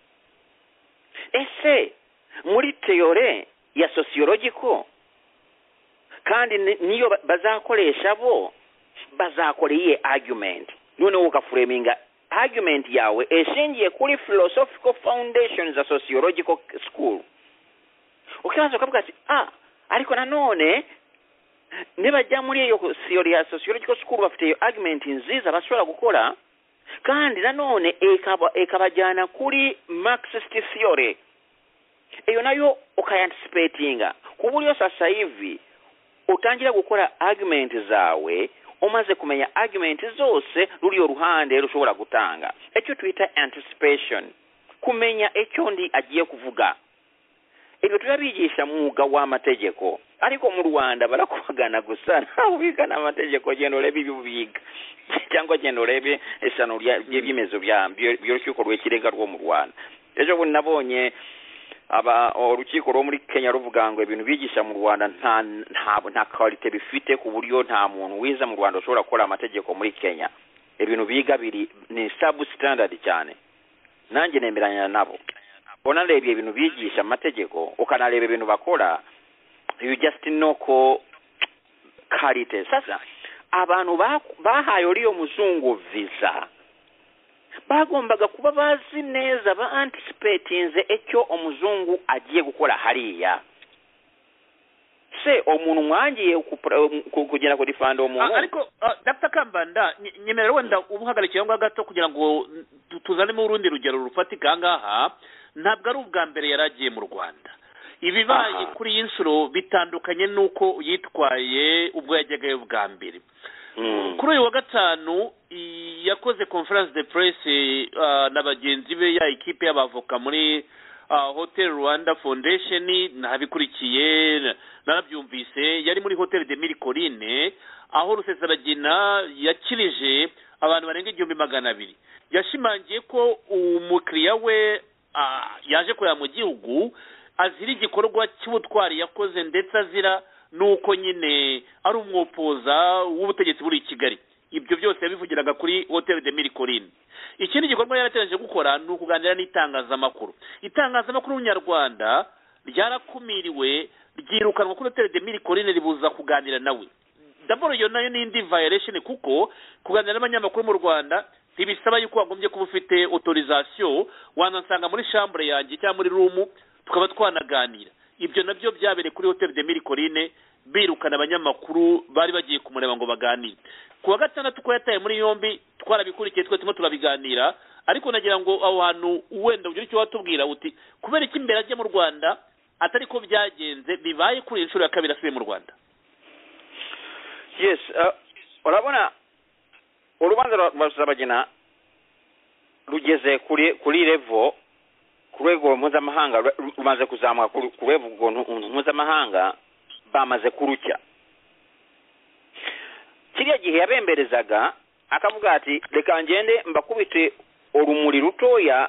ese muri theory ya sociological kandi ni- niyo ba- bazakoresha bo bazakora iyihe argument noneho ugafureminga argument yawe eshingiye kuri philosophical foundation za sociological school ukibaza ukavuga ati ah ariko nanone nibajya muri iyo theory ya sociological school bafite iyo argument nziza bashobora gukora kandi nanone ikaba ikabajyana kuri marxist theory iyo nayo ukayantisipetinga ku buryo sasa hivi utangira gukora argument zawe umaze kumenya argument zose ruriyo ruhande rushobora gutanga icyo twita anticipation kumenya icyo ndi agiye kuvuga ibyo turabigisha mu mwuga w'amategeko ariko mu rwanda barakubagana gusa ntawe ubigana amategeko genda urebe ibyo ubiga cyangwa genda urebe isano rya- ry'ibyemezo bya- by'ur- by'urukiko rw'ikirenga rwo mu rwanda ejo bundi nabonye aba urukiko rwo muri kenya ruvuga ngo ibintu bigisha mu rwanda nta nta nta karite bifite ku buryo nta muntu wiza mu rwanda ushobora gukora amategeko muri kenya ibintu biga biri ni sabu standard cyane nanjye nemeranya nabo unarebye ibintu bigisha amategeko ukanareba ibintu bakora you just know ko karite sasa abantu ba- bahaye uriyo muzungu visa bagombaga kuba bazi neza ba antisipetinze icyo umuzungu agiye gukora hariya se umuntu mwangiye kupra- ku- kugera ku rifando Ah, umuntu ariko ah, dr kambanda nye- nyemerera wenda ubuhagarikiye ngaho gato kugira ngo tu- tuzanemo urundi rugero rufatika aha ngaha ntabwo ari ubwa mbere yari agiye mu rwanda ibibaye Aha. kuri iyi nshuro bitandukanye n'uko yitwaye ubwo yajyagayo bwa mbere Mm. kuri uyu wa gatanu i- yakoze conference de presse ah, na bagenzi be ya ekipe y'abavoka muri ah, hotel rwanda foundation nabikurikiye narabyumvise yari muri hotel de mille colline aho rusesabagina yakirije abantu barenga igihumbi magana abiri yashimangiye ko umukiriya we ah, yaje kureba mu gihugu azira igikorwa cy'ubutwari yakoze ndetse azira n'uko nyine ari umwopoza w'ubutegetsi buri i kigali ibyo byose yabivugiraga kuri hotel de mille colline ikindi gikorwa yarateganyije gukora ni ukuganira n'itangazamakuru itangazamakuru nyarwanda ryarakumiriwe ryirukanwa kuri hotel de mille colline ribuza kuganira nawe daboro iyo nayo ni indi violation kuko kuganira n'abanyamakuru mu rwanda ntibisaba yuko wagombye kuba ufite autorisation wanasanga muri chambre yanjye cyangwa muri room tukaba twanaganira ibyo nabyo byabereye kuri hoteli de mirikorine birukana abanyamakuru bari bagiye kumureba ngo baganire ku wa gatandatu ko yataye muri yombi twarabikurikiye twe turimo turabiganira ariko nagira ngo aho hantu wenda ugira icyo watubwira uti kubera iki imbere ajya mu rwanda atari ko byagenze bibaye kuri iyi nshuro ya kabiri asubiye mu rwanda yes uh, urabona urubanza rwa rusabagina rugeze kuri kuri levo ku rwego mpuzamahanga ru- rumaze kuzamuka ku ku rwego rwo- mpuzamahanga bamaze kurucya kiriya gihe yabemberezaga akavuga ati reka ngende mbakubite urumuri rutoya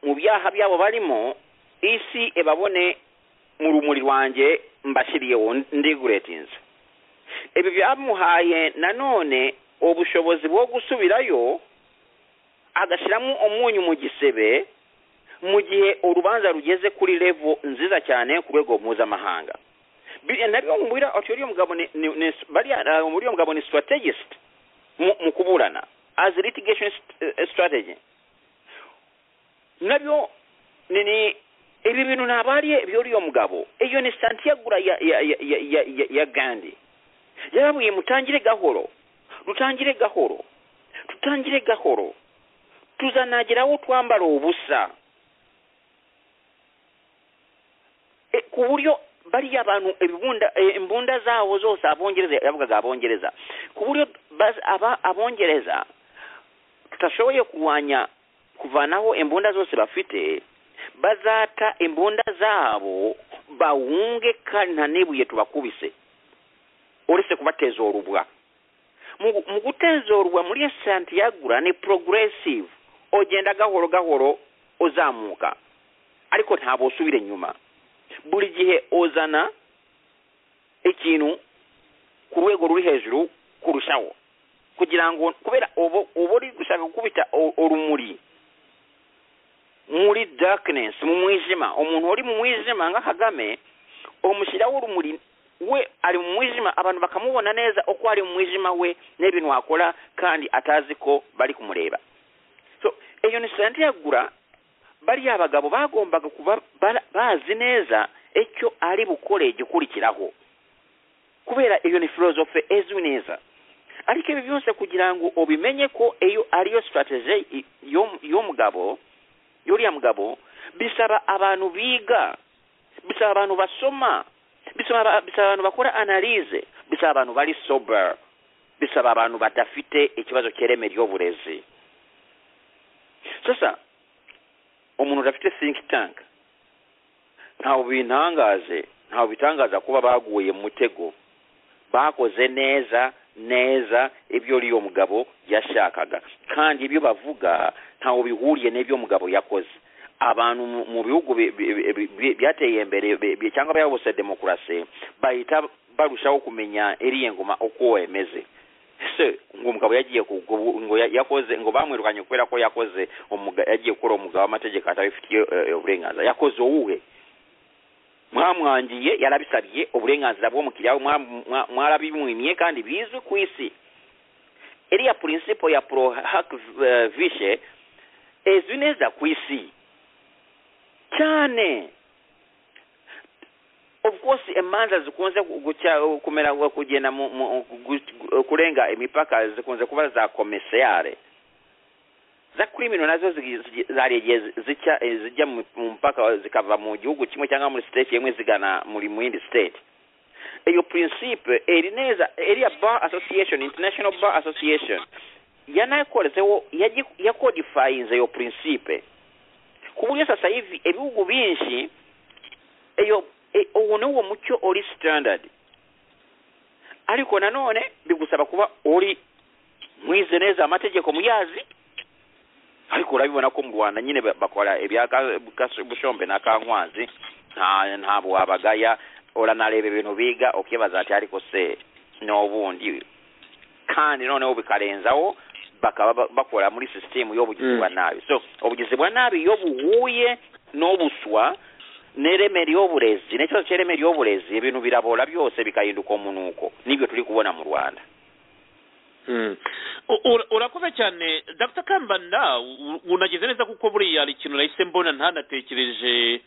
mu byaha byabo barimo isi ebabone mu rumuri rwanjye mbashyiriyeho ndiguretinze ebyo byamuhaye nanone ubushobozi bwo gusubirayo agashyiramo umunyu mu gisebe mu gihe urubanza rugeze kuri levo nziza cyane ku rwego mpuzamahanga Bi- nabyo mubwira ati uriya mugabo ni- ni- ni- bariya eh, uriya mugabo ni strategist mu mu kuburana as a litigation st- eh, strategy nabyo ni ni ibi bintu ntabwo ari iby'uriya mugabo iyo ni santiyagura ya ya ya ya ya, ya, ya gandi yarabwiye mutangire gahoro dutangire gahoro dutangire gahoro tuzanagira aho twambara ubusa E, ku buryo bariya bantu ibibunda e, imbunda zabo zose abongereza yavugaga abongereza ku buryo baz- aba abongereza tutashoboye kurwanya kuvanaho imbunda zose bafite bazata imbunda zabo bawunge kandi nta n'ibuye tubakubise uretse kubatezorubwa mu mu gutezorwa muri iyo santiyagura ni progressive ugenda gahoro gahoro uzamuka ariko ntabwo usubira inyuma buri gihe uzana ikintu ku rwego ruri hejuru kurushaho kugira ngo kubera ubu uba uri gushaka gukubita u- urumuri muri darkness mu mwijima umuntu uri mu mwijima nka kagame umushyiraho urumuri we ari mu mwijima abantu bakamubona neza uko ari mu mwijima we n'ibintu wakora kandi atazi ko bari kumureba so iyo ni santiyagura bariya bagabo bagombaga kuba bara- bazi neza icyo ari bukore igikurikiraho kubera iyo ni filozofe ezwi neza ariko ibi byose kugira ngo ubimenye ko iyo ariyo sitarateje y'umugabo y'uriya mugabo bisaba abantu biga bisaba abantu basoma bisaba aba- bisaba abantu bakora analize bisaba abantu bari sober bisaba abantu badafite ikibazo cy'ireme ry'uburezi sasa umuntu udafite think tank ntawe bintangaze ntawe bitangaza kuba baguye mu mutego bakoze neza neza ibyo uriyo mugabo yashakaga kandi ibyo bavuga ntawe bihuriye n'ibyo mugabo yakoze abantu mu- mu bihugu bi- bi- bi- bi- byateye imbere bi- bi- cyangwa byabose demokarasi bahita barushaho kumenya iriya ngoma uko wemeze ese ngo umugabo yagiye ku- ku- ngo ya- yakoze ngo bamwirukanye kubera ko yakoze umuga- yagiye gukora umugabo w'amategeko atabifitiye eh, uburenganzira yakoze uwuhe mwamwangiye yarabisabye uburenganzira bw'umukiriya we mwa- mwa- mwarabimwimye kandi bizwi ku isi iriya purinsipo ya pro hak vishe ezwi neza ku isi cyane of course imanza zikunze gucya kumera kugenda mu, mu, gu- kurenga imipaka zikunze kuba za komisiyare za krimino nazo zigi- zigi- zari igihe zi- zica eh, zijya mu mu mpaka zikava mu gihugu kimwe cyangwa muri state imwe zigana muri mu yindi state iyo principe eri neza area bar association international bar association yanakorezeho yagi- yakodifayinze iyo principe ku buryo sasa hivi ibihugu binshi iyo e- uwo ni wo mucyo uri standard ariko nanone bigusaba kuba uri mwize neza amategeko muyazi ariko urabibona ko mu rwanda nyine ba- bakora ibya ka- kas- bushombe na kankwazi nta ntabwo wabagaya uranareba ibintu biga ukibaza ati ariko se ni ubundi kandi noneho bikarenzaho bakaba ba- bakora muri sisitemu y'ubugizi Mm. bwa nabi so ubugizi bwa nabi iyo buhuye n'obuswa n'ireme ry'uburezi n'ikibazo cy'ireme ry'uburezi ibintu birabora byose bikahinduka umunuko nibyo turi kubona mu rwanda U- ura- urakoze cyane dr kambanda u- unageze neza kuko buriya hari ikintu nahise mbona ntanatekereje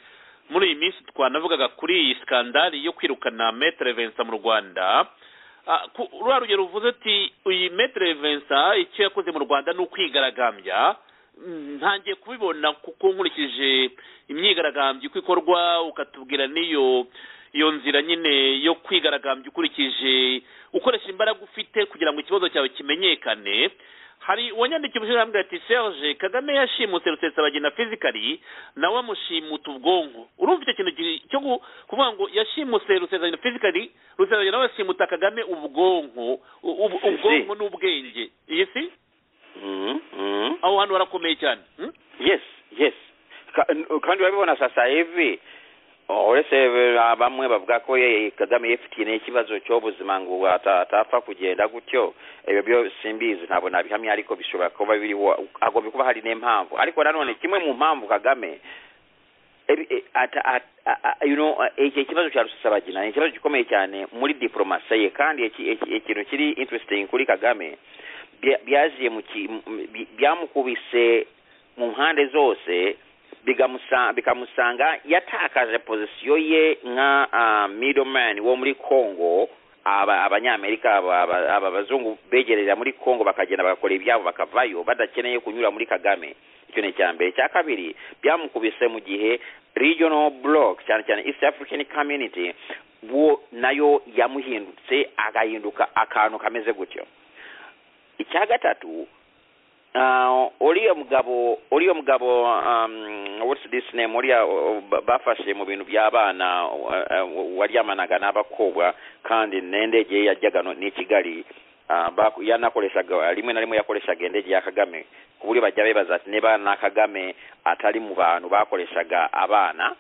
muri iyi minsi twanavugaga kuri iyi sikandari yo kwirukana metere vensa mu rwanda Ah, ku- ruriya rugero ruvuze ati iyi metere vensa icyo yakoze mu rwanda ni ukwigaragambya Mm, ntangiye kubibona kuko nkurikije imyigaragambyo uko ikorwa ukatubwira n'iyo iyo nzira nyine yo kwigaragambya ukurikije ukoresha imbaraga ufite kugira ngo ikibazo cyawe kimenyekane hari uwanyandikiye umushyirahamwe ati serge kagame yashimutse rusesabagina fizikari nawe amushimuta ubwonko urumva icyo kintu gi- cyo gu- kuvuga ngo yashimuse rusesabagina fizikari rusesabagina nawe yashimutse kagame ubwonko u- u- ubwonko n'ubwenge iyi si Mhm, Mm. aho hantu harakomeye cyane hmm? yes yes Ka- n- kandi urabibona sasa hivi uretse eh, bamwe bavuga ko ye- kagame yifitiye n'ikibazo cy'ubuzima ngo ata- atapfa kugenda gutyo ibyo byo simbizi ntabwo nabihamya ariko bishobora kuba biriho agomba kuba hari n'impamvu ariko nanone kimwe mu mpamvu kagame ebi- e- ata- at- a- a- you know, eh, iki kibazo cya rusesabagina ni ikibazo gikomeye cyane muri diporomasi ye kandi iki- iki- ikintu kiri interesting kuri kagame bya- byaziye mu ki- m- bi- byamukubise mu mpande zose bigamusa- bikamusanga yatakaje pozisiyo ye nka ah, middleman wo muri congo aba abanyamerika aba- aba- aba bazungu begerera muri congo bakagenda bagakora ibyabo bakavayo badakeneye kunyura muri kagame icyo ni icya mbere icya kabiri byamukubise mu gihe regional block cyane cyane east african community wo nayo yamuhindutse agahinduka akantu kameze gutyo icya gatatu Uh, uriya mugabo uriya mugabo um, what's this name uriya uh, ba- bafashe mu bintu by'abana uh, uh, waryamanaga n'abakobwa kandi n'indege ye yajyaga no- n'i kigali uh, baku- yanakoreshaga rimwe na rimwe yakoreshaga indege ya kagame ku buryo bajya bibaza ati niba na kagame atari mu bantu bakoreshaga abana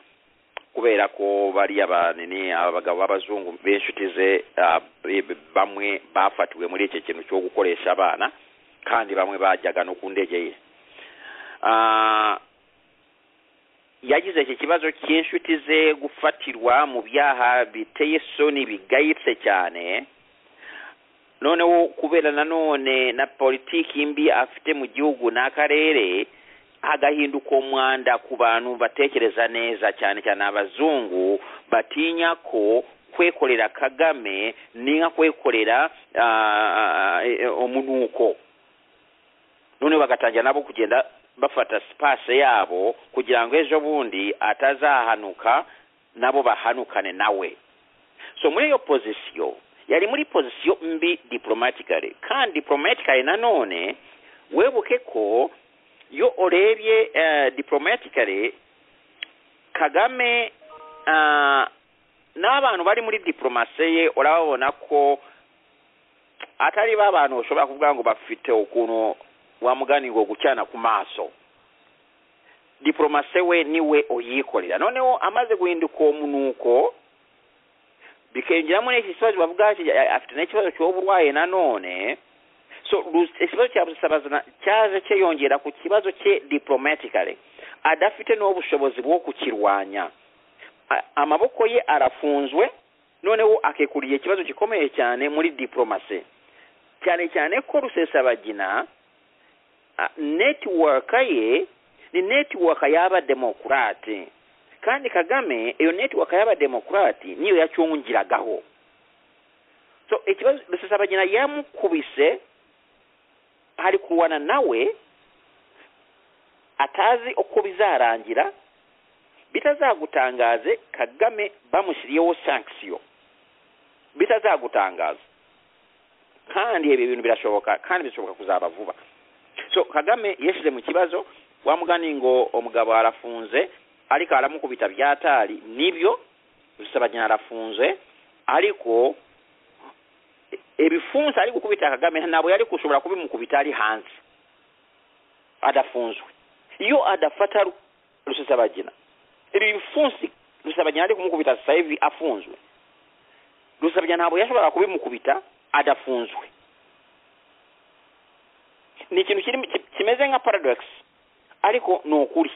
kubera ko bariya banini abagabo b'abazungu b'inshuti ze uh, b- b- bamwe bafatiwe muri iki kintu cyo gukoresha abana kandi bamwe bajyaga no ku ndege ye Ah, yagize iki kibazo cy'inshuti ze gufatirwa mu byaha biteye isoni bigayitse cyane noneho kubera nanone na politiki mbi afite mu gihugu n'akarere agahinduka umwanda ku bantu batekereza neza cyane cyane abazungu batinya ko kwekorera kagame ni nka kwekorera ah, ah, eh, umunuko noneho bagatangira nabo kugenda bafata sipase yabo kugira ngo ejo bundi atazahanuka nabo bahanukane nawe so muri iyo pozisiyo yari muri pozisiyo mbi diplomatically kandi diplomatically nanone webuke ko iyo urebye eh, diplomatically kagame ah, n'abantu bari muri diporomasi ye urababona ko atari ba bantu ushobora kuvuga ngo bafite ukuntu wamugani ngo gucyana ku maso diporomase we niwe uyikorera noneho amaze guhinduka uwo munuko bikengeramo n'iki kibazo bavuga ki- a- afite n'ikibazo cy'uburwayi nanone so Rus- ikibazo cya rusabazana cyaje cyiyongera ku kibazo cye diplomatically adafite n'ubushobozi bwo kukirwanya A- amaboko ye arafunzwe noneho akekuriye ikibazo gikomeye cyane muri diporomasi cyane cyane ko rusesabagina ah, netiwaka ye ni netiwaka y'abademokurate kandi kagame iyo netiwaka y'abademokurate niyo yacungiragaho so ikibazo rusesabagina yamukubise hari kurwana nawe atazi uko bizarangira bitazagutangaze kagame bamushyiriyeho sankisiyo bitazagutangaza kandi ibi bintu birashoboka kandi bishobora kuzaba vuba so kagame yeshyize mu kibazo wamugani ngo umugabo arafunze ariko aramukubita byatari nibyo rusabagina arafunze ariko ebifunze ari gukubita kagame ntabwo yari gushobora kubimukubita ari hanze adafunzwe iyo adafata Ru- rusesabagina ibi bifunsi rusabagina ari kumukubita sasa hivi afunzwe rusabagina ntabwo yashobora kubimukubita adafunzwe ni ikintu kirimo- ki- kimeze nka paradox ariko ni ukuri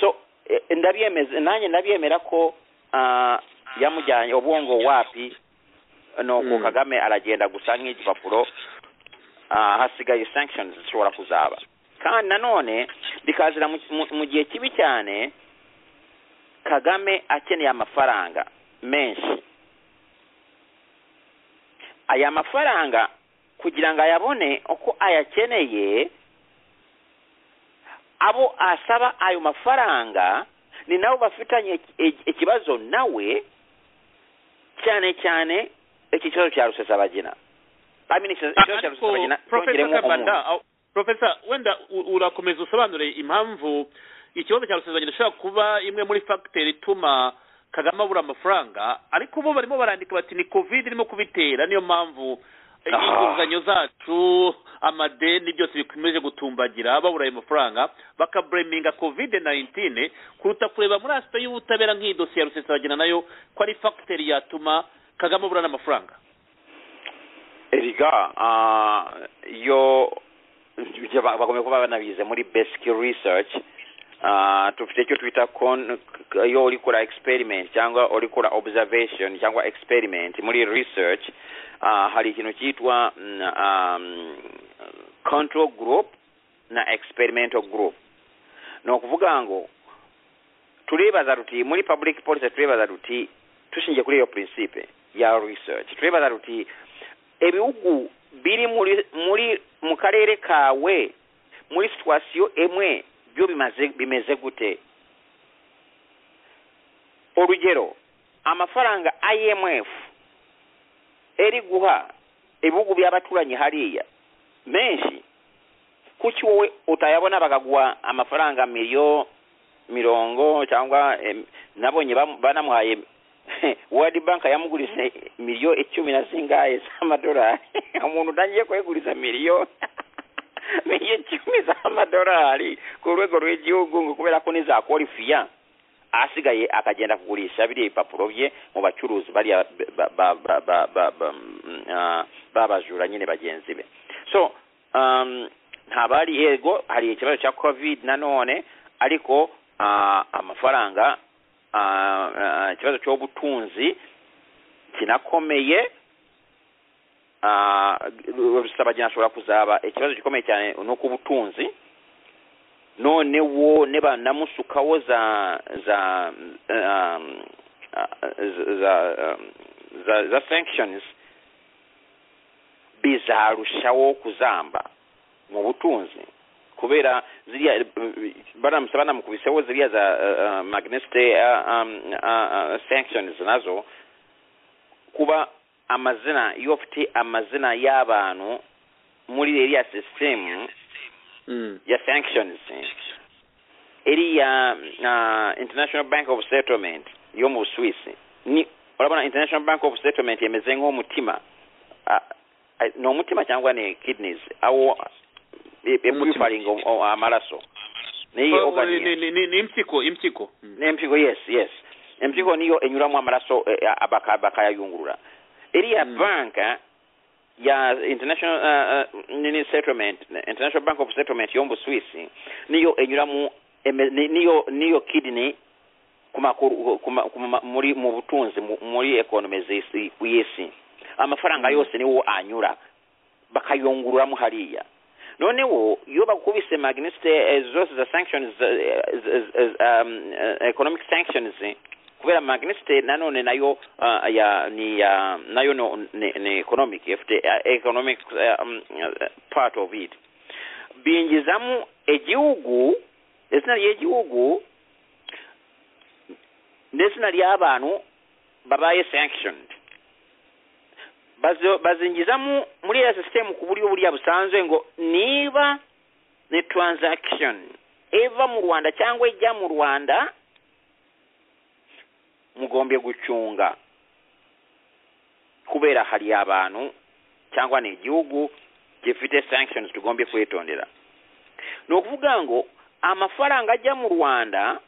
so eh, ndabyemeza nanjye ndabyemera ko ah, yamujyanye ubwongo wapi nuko Mm. kagame aragenda gusa nk'igipapuro ah, hasigaye sanctions zishobora kuzaba kandi nanone bikazira mu- mu- mu gihe kibi cyane kagame akeneye amafaranga menshi aya mafaranga kugira ngo ayabone uko ayakeneye abo asaba ayo mafaranga ni nabo bafitanye iki- ikibazo nawe cyane cyane iki kibazo cya rusesabagina I mean, iki kibazo cya ariko rusesabagina profesa cyongeremo umuntu kabanda aho- profesa wenda u- urakomeza usobanure impamvu ikibazo cya rusezerano gishobora kuba imwe muri fagiteri ituma kagame abura amafaranga ariko ubu barimo barandika bati ni covid irimo kubitera niyo mpamvu eh, Ah. inguzanyo zacu amadeni byose bikomeje gutumbagira babura ayo mafaranga bakabureminga covid 19 kuruta kureba muri asita y'ubutabera nk'iyi dosiye ya rusesabagina nayo ko ari fagiteri yatuma kagame abura n'amafaranga erega ah, yo ibyo ba- bagomba kuba banabize muri basic research ah, tufite icyo twita con- k- iyo uri kora experiment cyangwa uri kora observation cyangwa experiment muri research ah, hari ikintu cyitwa mm, um, control group na experimental group ni ukuvuga ngo turibaza tuti muri public policy turibaza tuti dushingiye kuri iyo principe ya research turibaza tuti ibihugu biri muri muri mu karere kawe muri situwasiyo imwe byo bimaze bimeze gute urugero amafaranga imf eri guha ibihugu by'abaturanyi hariya menshi kuki wowe utayabona bakaguha amafaranga miliyo mirongo cyangwa em, nabonye bam- banamuhaye wadi bank yamugurise miliyo icumi na zingahe z'amadolari umuntu utangiye kweguriza miliyo miliyo icumi z'amadolari ku rwego rw'igihugu ngo kubera ko nizakora ifiya asigaye akagenda kugurisha biriya bipapuro bye mu bacuruzi bariya ba- ba- ba- ba- ba- ba- mm, ah, babajura nyine bagenzi be so um, ntabari yego hari ikibazo cya covid nanone ariko ah, amafaranga ah, ah, ikibazo cy'ubutunzi kinakomeye ah, rusabagina ashobora kuzaba ikibazo gikomeye cyane ni uko ubutunzi none wo ne banamusukaho za za um, ah, za um, za za sanctions bizarushaho kuzamba mu butunzi kubera ziriya eh, baramusa banamukubiseho ziriya za eh, eh, magneste eh, um, eh, eh, sanctions nazo kuba amazina iyo ufite amazina y'abantu muri iriya sisitemu mm. ya sanctions iri ya uh, international bank of settlement yo mu swiss ni urabona international bank of settlement yemeze nk'umutima Ah, ah, ni umutima cyangwa ni kidneys awo Umutima. epuifaringa amaraso niyi Oh, organ ni- ni- ni- ni impyiko impyiko Mm. n'empiko yes yes empiko niyo enyuramu amaraso eh, abaka- bakayayungurura iriya Mm. banka ya international uh, uh, nini settlement international bank of settlement yo mu swisi niyo enyuramu eme- ni- niyo niyo kidney ku makuru- ku ma- ku ma- muri mu butunzi mu- muri economy z'isi ku isi amafaranga Mm. yose niwo anyura bakayungururamo hariya noneho iyo bakubise magniste eh, zose za sanctions eh, z- z- um, eh, economic sanctions eh, kubera magniste nanone nayo ah, ya ni ya nayo no, ni, ni economic ifite eh, economic eh, um, eh, part of it bingizamu egihugu izina ry'igihugu n'izina ry'abantu babaye sanctioned Bazo- bazingizamu muri iyo sisitemu ku buryo buriya busanzwe ngo niba ni transaction iva mu rwanda cyangwa ijya mu rwanda mugombye gucunga kubera hari abantu cyangwa ni igihugu gifite sanctions tugombye kwitondera ni ukuvuga ngo amafaranga ajya mu rwanda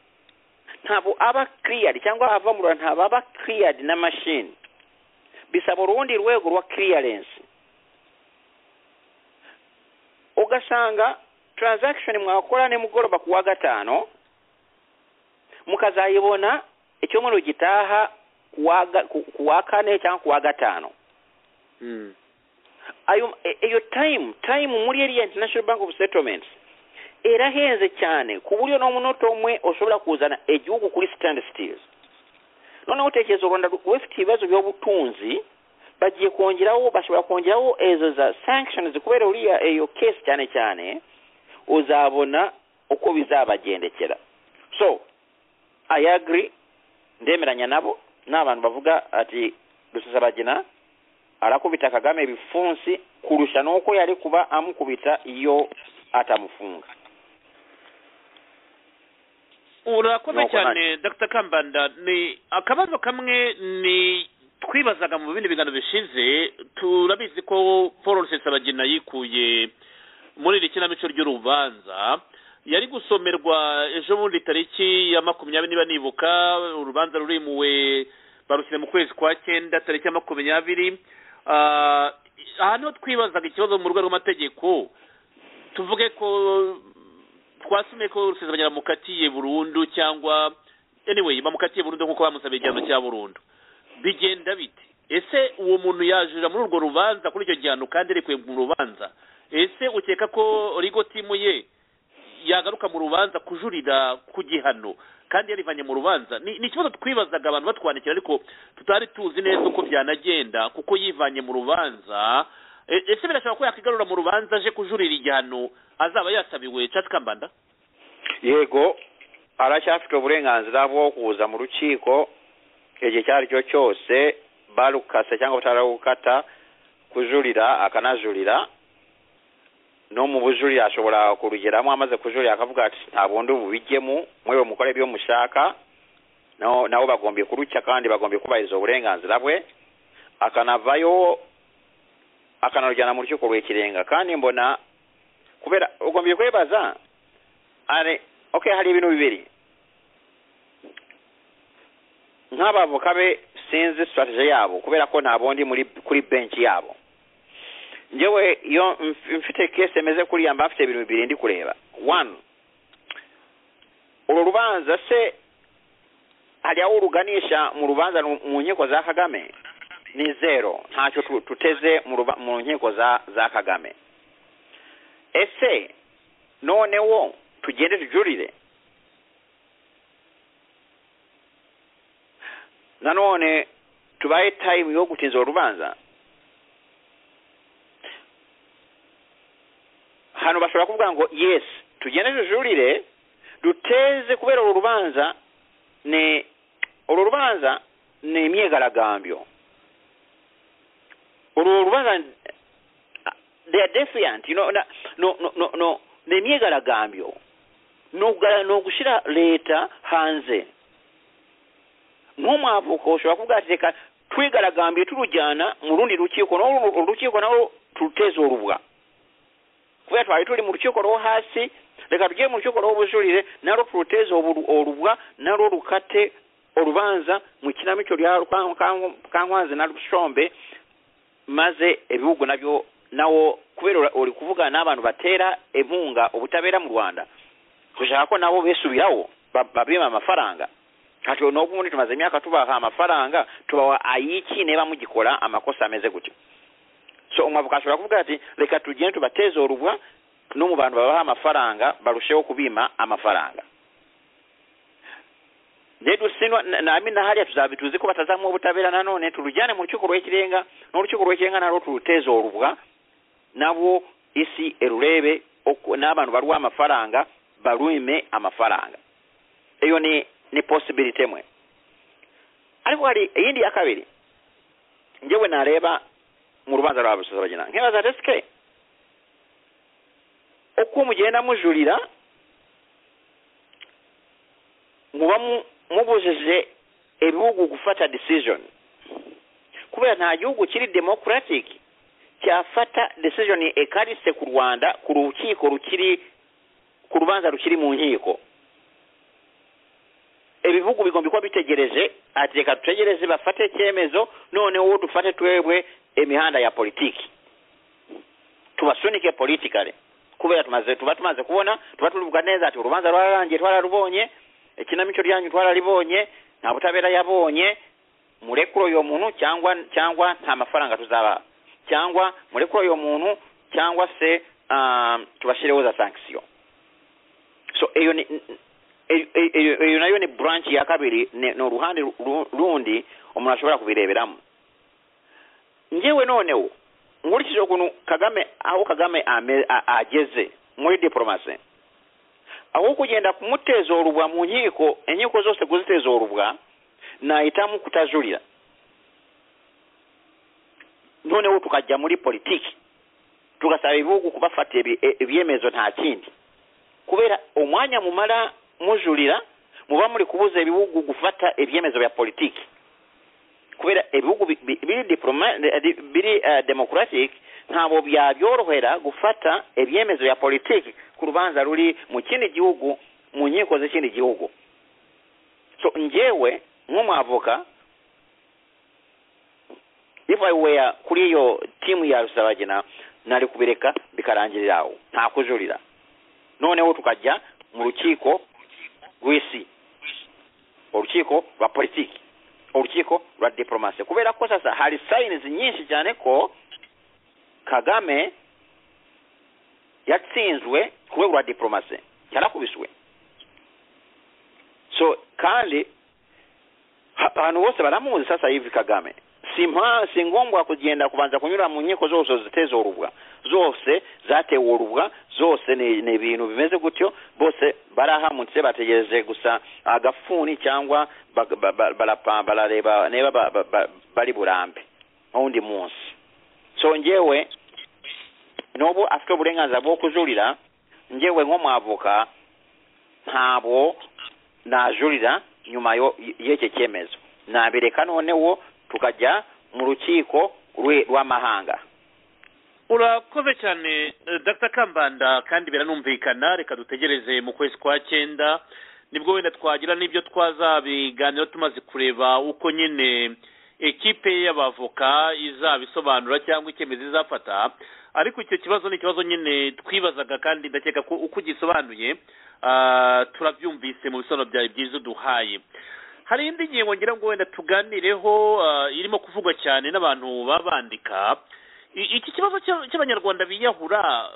ntabwo aba cleared cyangwa ava mu rwanda ntabwo aba cleared na machine bisaba urundi rwego rwa clearance ugasanga transaction mwakora nimugoroba ku wa gatano mukazayibona icyumweru gitaha ku wa ga- ku- ku wa kane cyangwa ku wa gatano Mm. ayo e- iyo time time muri iriya international bank of settlements era henze cyane ku buryo n'omunota omwe osobola kuzana egihugu kuri stand stills noneho tekereza u rwanda rufite ibibazo by'obutunzi bagiye kongeraho bashobora kongeraho ezo za sanctions kubera uriya eyo case cyane cyane uzabona uko bizabagendekera so i agree ndemeranya nabo n'abantu bavuga ati rusesabagina arakubita kagame ebifunsi kurusha n'uko yari kuba amukubita iyo atamufunga urakoze Nuko cyane dr kambanda ni akabazo kamwe ni twibazaga mu bindi biganiro bishize turabizi ko paul rusesabagina yikuye muri iri kinamico ry'urubanza yari gusomerwa ejo bundi tariki ya makumyabiri niba nibuka urubanza rurimuwe barushyira mu kwezi kwa cyenda tariki ya makumyabiri Ah, aha niho twibazaga ikibazo mu rwego rw'amategeko tuvuge ko twasume ko rusezeranya bamukatiye burundu cyangwa anyway bamukatiye burundu nk'uko bamusabiye igihano cya burundu bigenda bite ese uwo muntu yajurira muri urwo rubanza kuri icyo gihano kandi arekuye mu rubanza ese ukeka ko rigo timu ye yagaruka mu rubanza kujurira ku gihano kandi yarivanye mu rubanza ni ni ikibazo twibazaga abantu batwandikira ariko tutari tuzi neza uko byanagenda kuko yivanye mu rubanza E- ese birashoboka ko yakwigarura mu rubanza aje kujurira igihano azaba yasabiwe chatsi kambanda yego aracyafite uburenganzira bwo kuza mu rukiko igihe icyo ari cyo cyose barukase cyangwa batarakukata kujurira akanajurira no mu bujurire ashobora kurugeramo amaze kujurira akavuga ati nta bundi bubijyemo mwewe mukore ibyo mushaka no- nabo bagombye kurucya kandi bagombye kubahiriza uburenganzira bwe akanavayo akanarujyana mu rukiko rw'ikirenga kandi mbona kubera ugombye kwebaza ari okay hari ibintu bibiri nk'abavoka be sinzi strategy yabo kubera ko nta bondi muri kuri bench yabo njyewe iyo mf- mfite case emeze kuriya mba mfite ibintu bibiri ndi kureba one uru rubanza se hari aho uruganisha mu rubanza nu- mu nkiko za kagame ni zero ntacyo tu- tuteze mu ruba- mu nkiko za za kagame ese noneho tugende tujurire nanone tubahe time yo gutinza urubanza hano bashobora kuvuga ngo yes tugende tujurire duteze kubera uru rubanza ni uru rubanza ni imyigaragambyo uru rubanza they are defiant you know, na, no, no, no, no, ni imyigaragambyo ni uga- ni ugushyira leta hanze nk'umwavuka ushobora kuvuga ati reka twigaragambiye turujyana mu rundi rukiko naho uru- uru rukiko naho turuteze urubwa kubera twari turi mu rukiko rwo hasi reka tujye mu rukiko rw'ubujurire narwo turuteze obu- urubwa narwo rukate urubanza mu kinamico rya Rukwa- Kanku- kankwanzi na rushombe maze ibihugu nabyo nawo kubera ura- uri kuvugana n'abantu batera inkunga ubutabera mu rwanda dushaka ko nabo besubiraho ba- babima amafaranga ntacyo n'ubwo ubundi tumaze imyaka tubaha amafaranga tubaha ayiki niba mugikora amakosa ameze gutyo so umwavoka ashobora kuvuga ati reka tugende tubateze urubwa no mu bantu babaha amafaranga barusheho kubima amafaranga nedusinwa nami nahariya tuzabi tuzi ko batazamuha ubutabera nanone turujyane mu rukiko rw'ikirenga n'urukiko rw'ikirenga narwo turuteze urubwa nabo isi erurebe uko- n'abantu baruha amafaranga barwime amafaranga iyo ni ni posibilite imwe ariko hari iyindi ya kabiri njyewe nareba mu rubanza rwa rusesabagina nkibaza resike uko mugenda mujurira muba mu- mubujije ibihugu gufata decision kubera nta gihugu kiri democratic cyafata decision ekarise ku rwanda ku rukiko rukiri ku rubanza rukiri mu nkiko ibihugu bigomba kuba bitegereje ati reka dutegereze bafate icyemezo noneho uwo dufate twebwe imihanda ya politiki tubasunike politikale kubera tumaze tuba tumaze kubona tuba tuvuga neza ati urubanza rwararangiye twararubonye ikinamico ryanyu twararibonye nta butabera yabonye murekure uyo muntu cyangwa cyangwa nta mafaranga tuzaba cyangwa murekure uyo muntu cyangwa se um, tubashireho za sanction so eyo ni- n- eyo- eyo eyo nayo ne branch yakabiri ne- n'oluhande lu- lundi omuntu asobola kubireeberamu njewe noonewo nkulikiza okuno kagame awo kagame ame- a- ageze muri diplomacy awokugenda kumuteeza olubwa mu nyiiko enyiiko zose kuziteeza olubwa naayitamu kutazulira noonewo tukajja muri politiki tugasaba ebibugu kubafata ebi- e- ebyemezo nta kindi kubeera omwanya mumala mujulira muba muli kubuuza ebibugu gufata ebyemezo bya politiki kubeera ebibugu bi- bi- biri diploma- eh, di- biri eh, democratic ntabwo byabyorohera gufata ebyemezo bya politiki ku lubanza luli mu kindi gihugu mu nyiiko z'ekindi gihugu so njewe ng'omwavoka if i were kuri iyo tiimu ya rusabagina nali kubireka bikarangirira awo nta kujulira noneho tukajja mu lukiiko lw'isi olukiiko lwa politiki olukiiko lwa diplomasi kubeera ko sasa hali sayiniz nyingi cyane ko kagame yatsinzwe ku rwego rwa diplomasi yarakubiswe so kandi ha- abantu bose baramuzi sasa hivi kagame si mpa- si ngombwa kugenda kubanza kunyura mu nkiko zose ziteza orubwa zose zatewe orubwa zose ni ni ibintu bimeze gutyo bose barahamutse bategereje gusa agafuni cyangwa bag- ba- ba- barapa- barareba niba ba- ba- ba- bari burambe n'undi munsi so njewe n'obu afite uburenganzira bwo kujurira njewe nk'umwavoka ntabwo najurira nyuma yo- y'ekyo cyemezo nabireka noneho tukajya mu rukiko rwe- rw'amahanga urakoze cyane eh, dr kambanda kandi biranumvikana reka dutegereze mu kwezi kwa cyenda nibwo wenda twagira n'ibyo twazabiganiraho tumaze kureba uko nyine ekipe y'abavoka izabisobanura cyangwa icyemezo izafata ariko icyo kibazo ni ikibazo nyine twibazaga kandi ndakeka ko uko ugisobanuye ah, turabyumvise mu bisobanuro byawe byiza uduhaye hari indi ngingo ngira ngo wenda tuganireho ah, irimo kuvugwa cyane n'abantu babandika I- iki kibazo cy'a- cy'abanyarwanda biyahura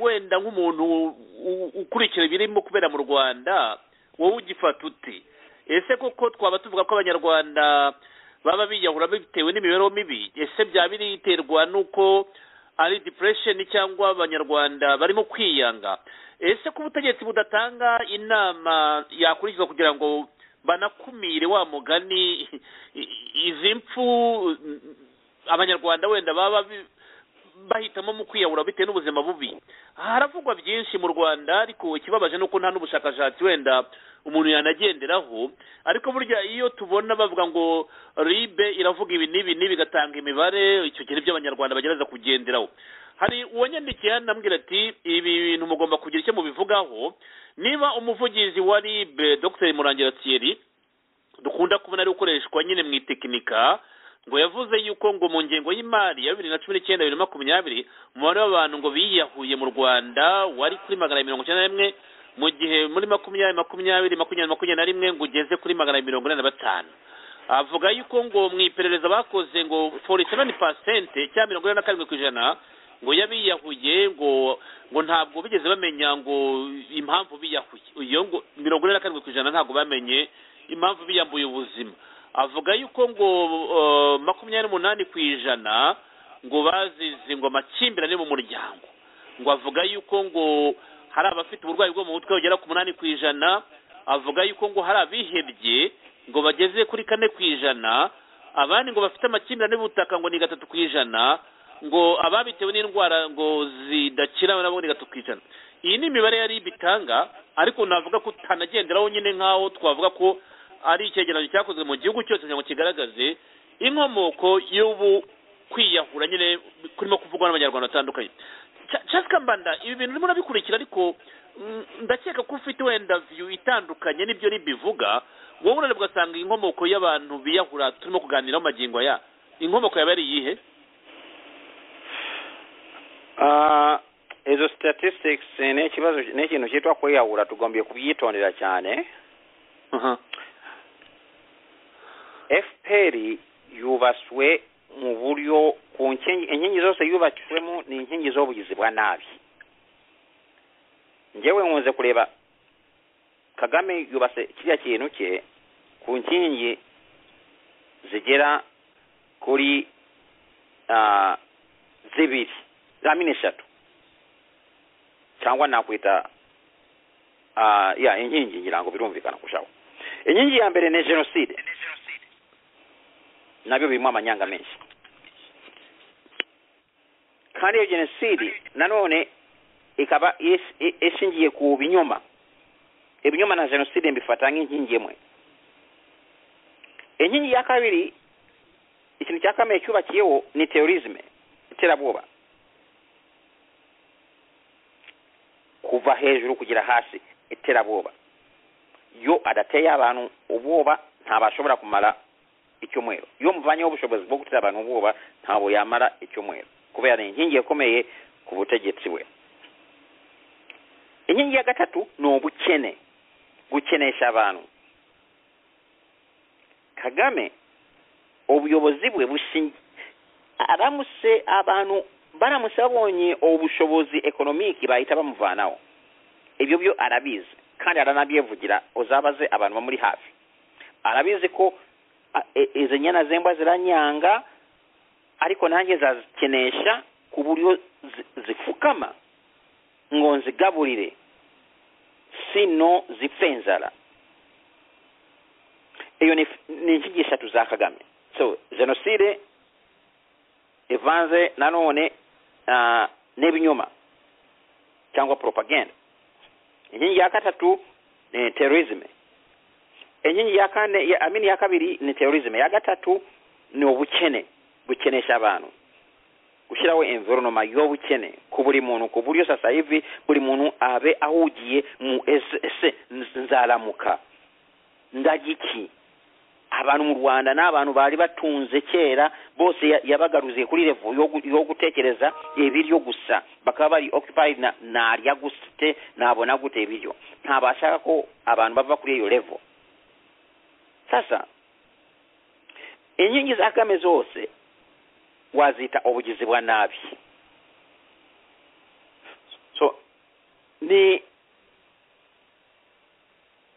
wenda nk'umuntu u- u- ukurikira ibirimo kubera mu rwanda wowe ugifata uti ese koko twaba tuvuga ko abanyarwanda baba biyahura bitewe n'imibereho mibi ese byaba biriterwa n'uko ari depression cyangwa abanyarwanda barimo kwiyanga ese ko ubutegetsi budatanga inama yakurikizwa kugira ngo banakumire wa mugani i- i- izi mpfu abanyarwanda wenda baba bi- bahitamo mu kwiyahura bitewe n'ubuzima bubi haravugwa byinshi mu rwanda ariko ikibabaje ni uko nta n'ubushakashatsi wenda umuntu yanagenderaho ariko burya iyo tubona bavuga ngo ribe iravuga ibi n'ibi n'ibi igatanga imibare icyo kintu by'abanyarwanda bagerageza kugenderaho hari uwanyandikiye hano amubwira ati ibi bintu mugomba kugira icyo mubivugaho niba umuvugizi wa ribe dr murangira thierry dukunda kubona ari gukoreshwa nyine mu itekinika ngo yavuze yuko ngo mu ngengo y'imari ya bibiri na cumi n'icyenda bibiri na makumyabiri umubare w'abantu ngo biyahuye mu rwanda wari kuri magana abiri mirongo icyenda na rimwe mu gihe muri makumyabiri makumyabiri makumyabiri makumyabiri na rimwe ngo ugeze kuri magana abiri mirongo ine na batanu avuga yuko ngo mu iperereza bakoze ngo forty seven percent cyangwa mirongo ine na karindwi ku ijana ngo yabiyahuye ngo ngo ntabwo bigeze bamenya ngo impamvu biyahuye iyo ngo mirongo ine na karindwi ku ijana ntabwo bamenye impamvu biyambuye ubuzima avuga yuko ngo uh, makumyabiri n'umunani ku ijana ngo bazize ngo amakimbirane mu muryango ngo avuga yuko ngo hari abafite uburwayi bwo mu mutwe bugera ku munani ku ijana avuga yuko ngo hari abihebye ngo bageze kuri kane ku ijana abandi ngo bafite amakimbirane y'ubutaka ngo ni gatatu ku ijana ngo ababitewe n'indwara ngo zidakira nabo ni gatatu ku ijana iyi ni imibare yari bitanga ariko navuga ko utanagenderaho nyine nk'aho twavuga ko ari icyegeranyo cyakozwe mu gihugu cyose kugira ngo kigaragaze inkomoko y'ubu kwiyahura nyine kurimo kuvugwa n'abanyarwanda batandukanye Cha- Charles Kambanda ibi bintu urimo urabikurikira ariko mm, ndakeka ko ufite wenda view itandukanye n'ibyo ribivuga wowe urareba ugasanga inkomoko y'abantu biyahura turimo kuganiraho magingo aya inkomoko yaba ari iyihe Ah, ezo statistics eh, n'ekibazo n'ekintu kitwa kweyawula tugombye kubyitondera cyane fpr yubaswe mu buryo ku nkingi inkingi zose yubakiwemo ni inkingi z'ubugizi bwa nabi njyewe nkunze kureba kagame yubase kiriya kintu cye ku nkingi zigera kuri ah, zibiri zamini eshatu cyangwa nakwita ah, ya inkingi ngira ngo birumvikana kurushaho inkingi ya mbere ni jenoside nabyo birimo amanyanga menshi kandi iyo jenoside nanone ikaba is- i- ishingiye ku binyoma ibinyoma na jenoside mbifata nk'inkingi imwe inkingi ya kabiri ikintu cya kamere cyubakiyeho ni terorisme iterabwoba kuva hejuru kugera hasi iterabwoba yo adateye abantu ubwoba ntabashobora kumara icyumweru iyo muvanyeho ubushobozi bwo gutera abantu ubwoba ntabwo yamara icyumweru kubera ni inkingi ikomeye ku butegetsi bwe inkingi ya gatatu ni ubukene gukenesha abantu kagame ubuyobozi bwe bushingiye aramutse abantu baramutse babonye ubushobozi ekonomiki bahita bamuvanaho ibyo byo arabizi kandi aranabyivugira uzabaze abantu bamuri hafi arabizi ko a- e- izo nyana zemba ziranyanga ariko nanjye nzazikenesha ku buryo zi- zifukama ngo nzigaburire sino zipfe inzara iyo ni ni inkingi eshatu za kagame so jenoside ivanze nanone ah, n'ibinyoma cyangwa propaganda inkingi ya gatatu ni terorisme inkingi ya kane ya- amini ya kabiri ni terorisme ya gatatu ni ubukene gukenesha abantu gushyiraho environoma y'ubukene ku buri muntu ku buryo sasa hivi buri muntu abe ahugiye mu ese ese nzaramuka ndagiki abantu mu rwanda ni abantu bari batunze kera bose ya- yabagaruziye kuri revo yo gu- yo gutekereza ibiryo gusa bakaba bari occupied na narya gute nabona gute ibiryo ntabashaka ko abantu bava kuri iyo revo sasa inkingi za kame zose wazita ubugizi bwa nabi so ni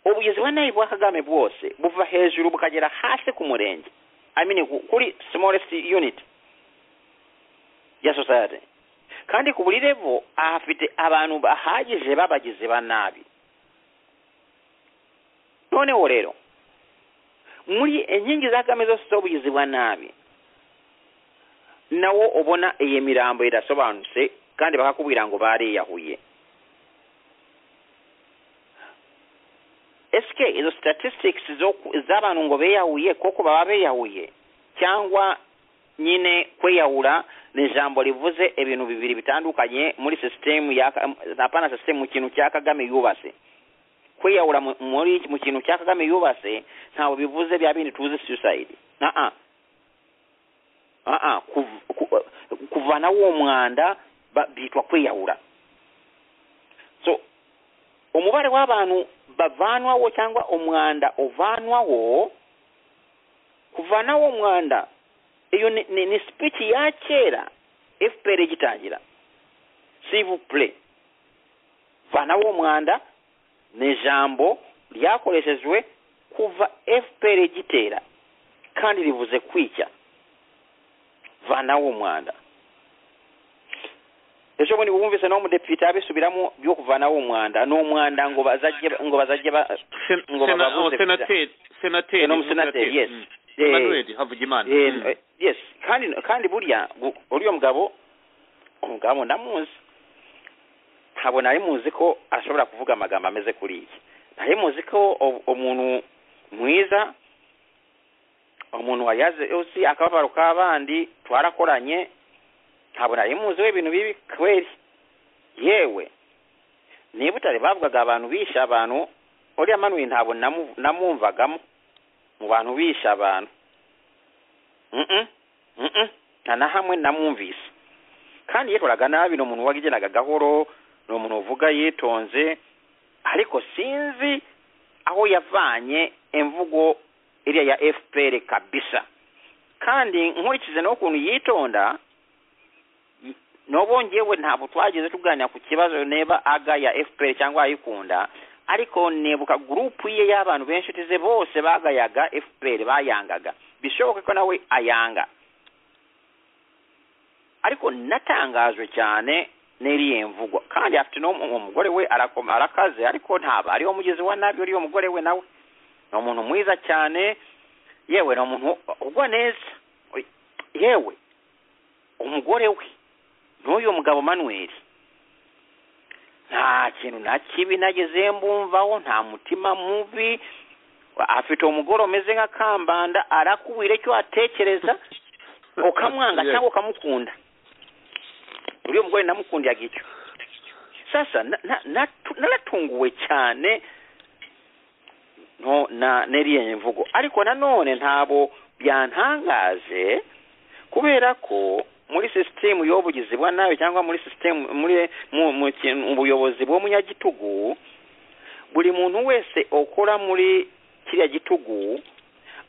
ubugizi bwa nabi bwa kagame bwose buva hejuru bukagera hasi ku murenge I mean, ku- kuri smallest unit ya society kandi ku buri levo ahafite abantu bahagije b'abagizi ba nabi noneho rero muri inkingi za kagame zose z'ubugizi bwa nabi nawo ubona iyi mirambo irasobanutse kandi bakakubwira ngo bariyahuye ese izo statistics zo ku- z'abantu ngo beyahuye koko baba beyahuye cyangwa nyine kweyahura ni ijambo rivuze ibintu bibiri bitandukanye muri sisitemu ya apana sisitemu mu kintu cya kagame yubatse kwiyahura mu- muri mu kintu cya kagame yubatse ntabwo bivuze bya bindi tuzi suicide aa aa kuv- ku- kuvanaho uwo mwanda ba- bitwa kwiyahura so umubare w'abantu bavanwaho cyangwa umwanda uvanwaho kuvanaho umwanda iyo ni, ni, ni speech ya kera fpr igitangira civil play vanaho umwanda ni ijambo ryakoreshejwe kuva fpr igitera kandi rivuze kwica vanaho umwanda ejo bundi bumvise n'umudepite abisubiramo byo kuvanaho umwanda ni umwanda ngo bazajye ngo bazajye ba Sen- ngo sena- bababuze oh, senateri senateri Eh, n'umusenateri, yes. Mm. Eh, Emmanuel Havugimana Eh, Mm. eh, yes kandi kandi burya gu- uriya mugabo umugabo ndamuzi ntabwo nari muzi ko ashobora kuvuga amagambo ameze kuri iki nari muzi ko u- umuntu mwiza umuntu wayaze uzi akababaro k'abandi twarakoranye ntabwo nari muzi we ibintu bibi kweri yewe niba utari bavugaga abantu bishe abantu uriya manuwe ntabwo namu- namwumvagamo mu bantu bishe abantu Mm-mm. Mm-mm. nta na hamwe namwumvise kandi yikoraga nabi ni umuntu wagendanaga gahoro ni umuntu uvuga yitonze ariko sinzi aho yavanye imvugo iriya ya fpr kabisa kandi nkurikize n'ukuntu yitonda y- nobo njyewe ntabwo twageze tuganira ku kibazo neba aga ya fpr cyangwa ayikunda ariko nebuka gurupu ye y'abantu benshi ze bose bagayaga fpr bayangaga bishoboke ko nawe ayanga ariko natangajwe cyane n'iriya mvugo kandi afite n'umugore we arakoma arakaze ariko ntaba ariwo mugezi wa nabi uriya mugore we nawe ni umuntu mwiza cyane yewe ni umuntu ugwa neza yewe umugore we n'uyu mugabo manuel nta kintu na kibi nageze mbumvaho nta mutima mubi afite umugore umeze nka kambanda arakubwira icyo atekereza ukamwanga cyangwa ukamukunda uriya mugore namukundiraga icyo sasa naratunguwe cyane n'iriya mvugo ariko nanone ntabo byantangaje kubera ko muri sisitemu y'ubugizi bwa nabi cyangwa muri sisitemu muri mu buyobozi bw'umunyagitugu buri muntu wese ukora muri kiriya gitugu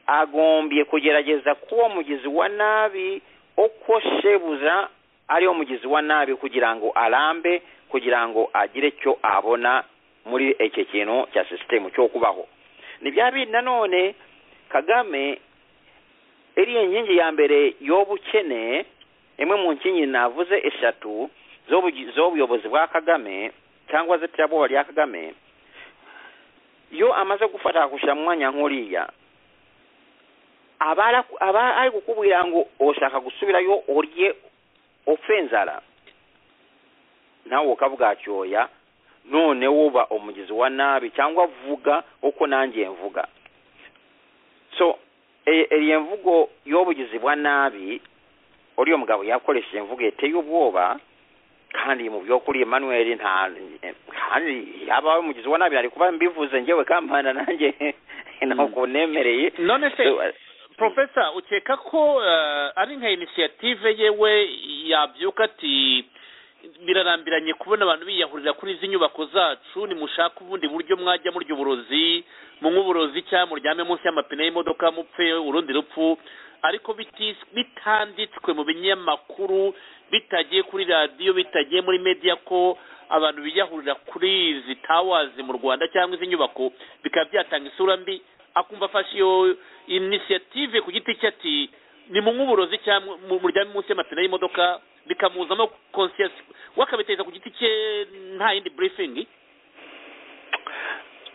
agombye kugerageza kuba umugizi wa nabi uko shebuza ariwo mugizi wa nabi kugira ngo arambe kugira ngo agire icyo abona muri iki kintu cya sisitemu cyo kubaho ni bya bindi nanone kagame iriya nkingi ya mbere y'ubukene imwe mu nkingi navuze eshatu z'ubuyobozi bwa kagame cyangwa z'iterabwoba rya kagame iyo amaze gufata gushyira mu mwanya nk'uriya aba ari kukubwira ngo ushaka gusubirayo urye upfe inzara nawe ukavuga cyoya none wuba umugizi wa nabi cyangwa vuga uko nanjye mvuga so iyi mvugo y'ubugizi bwa nabi uriya mugabo yakoresheje imvugo yateye ubwoba kandi mu by'ukuri Emmanuel nta kandi yaba ari umugizi wa nabi ari kuba mbivuze ngewe kampana nanjye ntabwo nemereye none se profesa ukeka ko ari nka inisiyative yewe yabyuka ati birarambiranye kubona abantu biyahurira kuri izi nyubako zacu nimushaka ubundi buryo mwajya murya uburozi munywe uburozi cyangwa muryame munsi y'amapine y'imodoka mupfe urundi rupfu ariko bitanditswe mu binyamakuru bitagiye kuri radiyo bitagiye muri mediya ko abantu biyahurira kuri izi tawazi mu rwanda cyangwa izi nyubako bikaba byatanga isura mbi akumva afashe iyo inisiyative ku giti cye ati ni mu nk'uburozi cyangwa muryame munsi y'amapine y'imodoka bikamuzamo konsiyasi we akabiteza ku giti cye nta yindi burifingi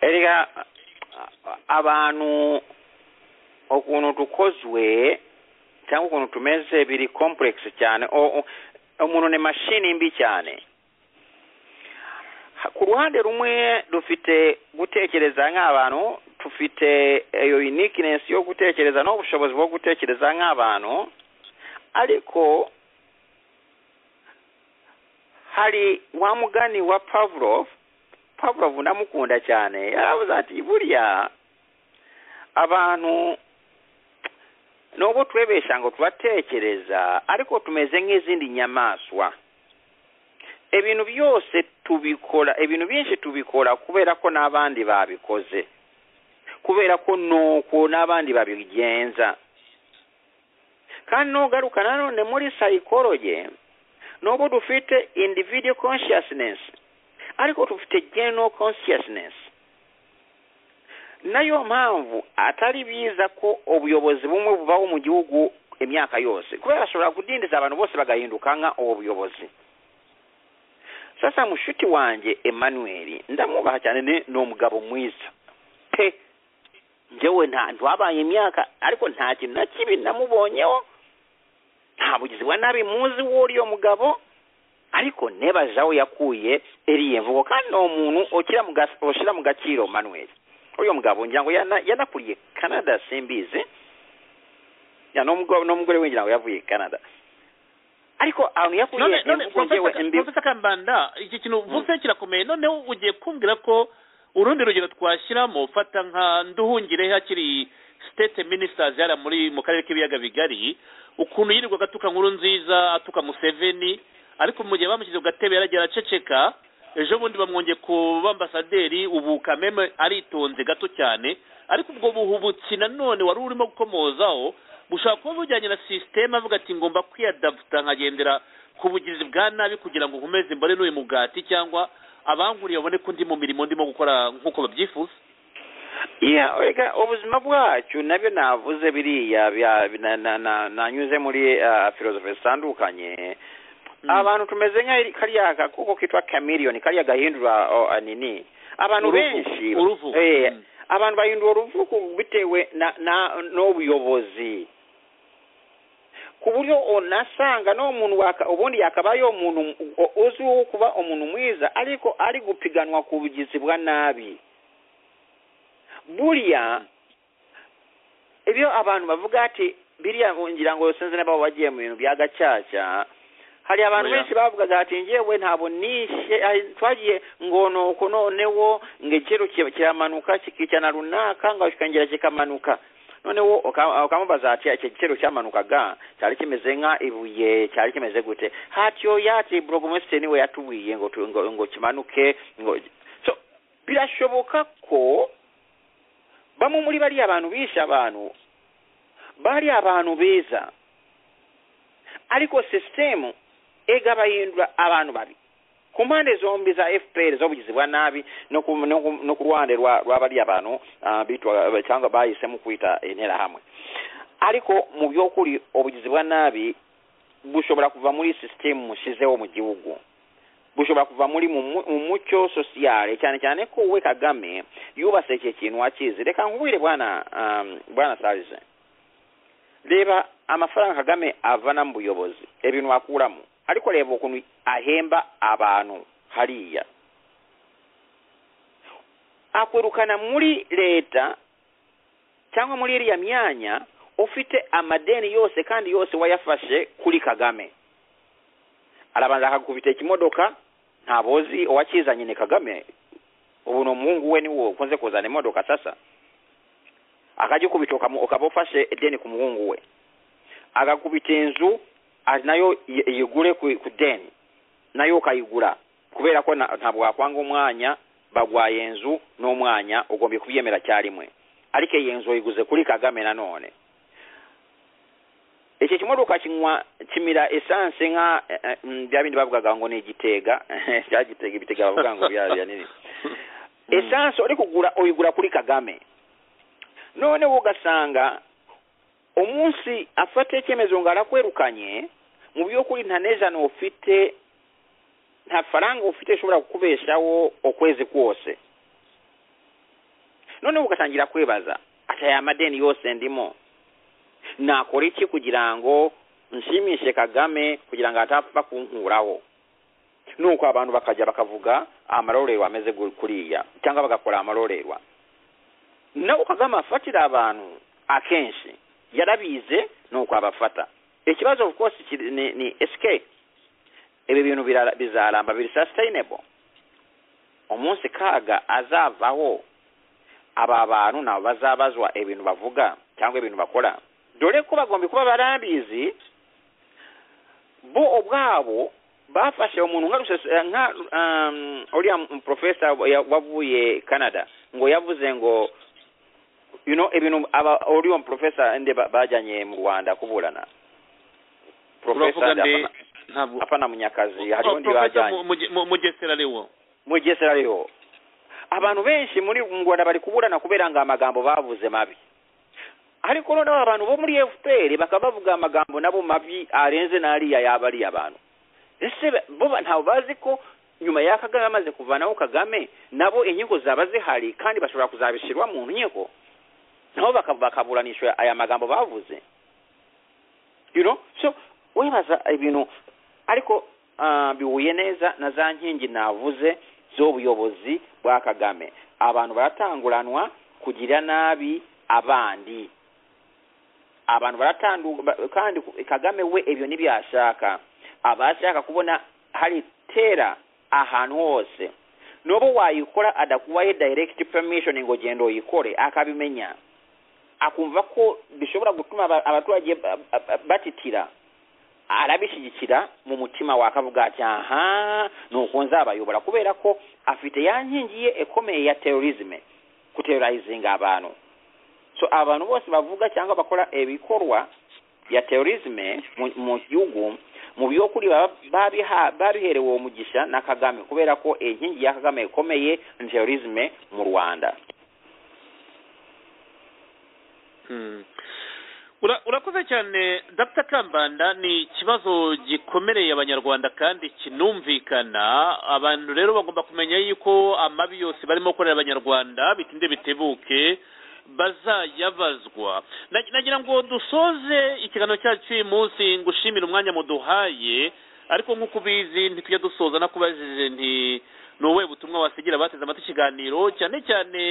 erega abantu ukuntu dukozwe cyangwa ukuntu tumeze biri kompuregisi cyane umuntu ni mashini mbi cyane ku ruhande rumwe dufite gutekereza nk'abantu dufite iyo unikinesi yo gutekereza n'ubushobozi bwo gutekereza nk'abantu ariko hari wa mugani wa pavlov pavlov ndamukunda cyane yaravuze ati buriya abantu nubwo turebesha ngo tubatekereza ariko tumeze nk'izindi nyamaswa ibintu byose tubikora ibintu byinshi tubikora kubera ko n'abandi babikoze kubera ko nuko n'abandi babigenza kandi nugaruka nanone muri sayikoroge nubwo dufite individual consciousness ariko dufite general consciousness nayo mpamvu atari biza ko ubuyobozi bumwe bubaho mu gihugu imyaka yose kubera ashobora kudindiza abantu bose bagahinduka nka ubu buyobozi sasa mushuti wanjye emmanuel ndamubaha cyane ni umugabo mwiza pe ngewe nta ntiwabaye imyaka ariko nta kintu na kibi namubonyeho nta bugizi bwa nabi muzi w'uriyo mugabo ariko nebaje aho yakuye iriya mvugo kandi ni umuntu ushyira mu gaciro manuel uriya mugabo ngira ngo yanakuriye canada simbizi n'umugore we ngira ngo yavuye canada ariko ahantu yakuriye imvugo ngewe mbi kambanda iki kintu uvuze kirakomeye noneho ugiye kumbwira ko urundi rugero twashyiramo fata nka nduhungire hakiri state ministers yari muri mu karere k'ibiyaga bigari ukuntu yirirwaga atuka nkuru nziza atuka museveni ariko mu gihe bamushyize ku gatebe yaragiye araceceka ejo bundi bamwongeye ku bambasaderi ubu kameme aritonze gato cyane ariko ubwo buhubutsi nanone wari urimo gukomozaho bushobora kuba bujyanye na sisiteme avuga ati ngomba kwiyadaputa nkagendera ku bugizi bwa nabi kugira ngo nkomeze mbone n'uyu mugati cyangwa abankuriye babone ko ndi mu mirimo ndimo gukora nk'uko babyifuza yeah oiga obuzima bwacyo nabyo navuze biriya bya- na- na- na- nanyuze muri ah, philosophy zitandukanye Mm. abantu tumeze nka kariya gakoko kitwa chameleon kariya gahindura o, ah, nini abantu Uruvu, benshi uruvu. eh, Mm. abantu bahindura uruvuku bitewe na na n'ubuyobozi ku buryo onasanga n'omuntu waka ubundi yakabayo omuntu o- uzwiho okuba omuntu mwiza ariko ari gupiganwa ku bugizi bwa nabi burya ebyo abantu bavuga ati biriya ngira ngo sinzi n'ababo bagiye mu bintu bya gacaca hari abantu Oya. benshi bavugaga ati njyewe ntabwo nishe ah, twagiye ngonuko noneho ngekero kiramanuka kikicana runaka ngashikangera kikamanuka noneho uka- ukamubaza ati icyo gitero cyamanukaga cyari kimeze nka ibuye cyari kimeze gute hatyo yati burugumesitiri niwe yatubwiye ngo tu- ngo- ngo kimanuke ngo so birashoboka ko bamwe muri bariya bantu bishe abantu bari abantu beza ariko sisitemu egabayindura abantu babi ku mpande zombi za fpr z'ubugizi bwa nabi no ku no ku- no ku ruhande rwa rwa bariya bantu ah, bitwa cyangwa bahisemo kwita interahamwe ariko mu by'ukuri ubugizi bwa nabi bushobora kuva muri sisitemu mushizeho mu gihugu bushobora kuva muri mu mu- mu mucyo sosiyale cyane cyane ko we kagame yubase iki kintu wakizi reka nkubwire bwana um, bwana sarize reba amafaranga kagame avana mu buyobozi ibintu akuramo ariko reba ukuntu ahemba abantu hariya akwirukana muri leta cyangwa muri iriya myanya ufite amadeni yose kandi yose wayafashe kuri kagame arabanza akagukubita ikimodoka ntabozi uwakizanye ni kagame ubu ni umuhungu we niwo ukunze kuzana imodoka sasa akagikubita ukamu- ukaba ufashe deni ku muhungu we agakubita inzu a- nayo yi- yigure ku ku deni nayo ukayigura kubera ko na- ntabwo wakwanga umwanya bagwaye inzu n'umwanya ugomba kubyemera cyarimwe ariko iyi nzu uyiguze kuri kagame nanone icyo kimodoka kinywa kimira esanse nka eh, eh, mm, bya bindi bavugaga ngo ni igitega cya gitega ibitega bavuga ngo bya bya nini esanse uri kugura uyigura kuri kagame noneho ugasanga umunsi afata icyemezo ngo arakwirukanye mu by'ukuri nta n'ijana ufite nta faranga ufite ushobora kukubeshaho ukwezi kose noneho ugatangira kwibaza ati aya madeni yose ndimo nakora iki kugira ngo nshimishe kagame kugira ngo atapfa kunkuraho nuko abantu bakajya bakavuga amarorerwa ameze gu- kuriya cyangwa bagakora amarorerwa nawe kagame afatira abantu akenshi yarabize nuko abafata ikibazo of course kiri- ni, ni escape ibi bintu birara- bizaramba biri sustainable umunsi kaga azavaho aba bantu nabo bazabazwa ibintu bavuga cyangwa ibintu bakora dore ko bagomba kuba barabizi bo ubwabo bafashe umuntu nka Rusesa- eh, nka um, uriya m- profesa wa- wavuye canada ngo yavuze ngo you know ibintu aba uriya profesa nde ba- bajyanye mu rwanda kuburana uravuga Professor nde Ndapana- ntabwo apana munyakazi hariho Oh, undi Professor bajyanye Mu- Muge- Mu- mugesera ariwo mugesera ariho abantu benshi muri mu rwanda bari kuburana kubera ngo amagambo bavuze mabi ariko noneho abantu bo muri fpr bakaba bavuga amagambo nabo mabi arenze n'ariya yaba ariya abantu ese ba- bo ba- ntabwo bazi ko nyuma ya kagame amaze kuvanaho kagame nabo inyungu zaba zihari kandi bashobora kuzabishyirwa mu nkiko nabo baka- bakaburanishwa aya magambo bavuze you know so wibaza ibintu ariko ah, bihuye neza na za nkingi navuze z'ubuyobozi bwa kagame abantu baratanguranwa kugira nabi abandi abantu baratandu ba- kandi ku- kagame we ibyo ntibyashaka aba ashaka kubona hari tera ahantu hose n'ubu wayikora adakubaye direct permission ngo genda uyikore akabimenya akumva ko bishobora gutuma aba- abaturage ba- ba- ba- batitira arabishyigikira mu mutima wakavuga ati aha nuko nzabayobora kubera ko afite ya nkingi ye ikomeye ya terorizme guterorizinga abantu so abantu bose bavuga cyangwa bakora ibikorwa bya terorizme mu- mu gihugu mu byokuli babiherewe omugisha nakagame kubera ko enkingi ya kagame ekomeye mu terorisme mu rwanda Hmm. Ura- urakoze cyane dr kambanda ni ikibazo gikomereye abanyarwanda kandi kinumvikana abantu rero bagomba kumenya yuko amabi yose barimo gukorera abanyarwanda bitinde bitebuke bazayabazwa Na- nagira ngo dusoze ikiganiro cyacu cy'uyu munsi ngushimire umwanya muduhaye ariko nk'uko ubizi ntitujya dusoza nakubajije nti ni ubuhe butumwa wasigira abateze amatwi ikiganiro cyane cyane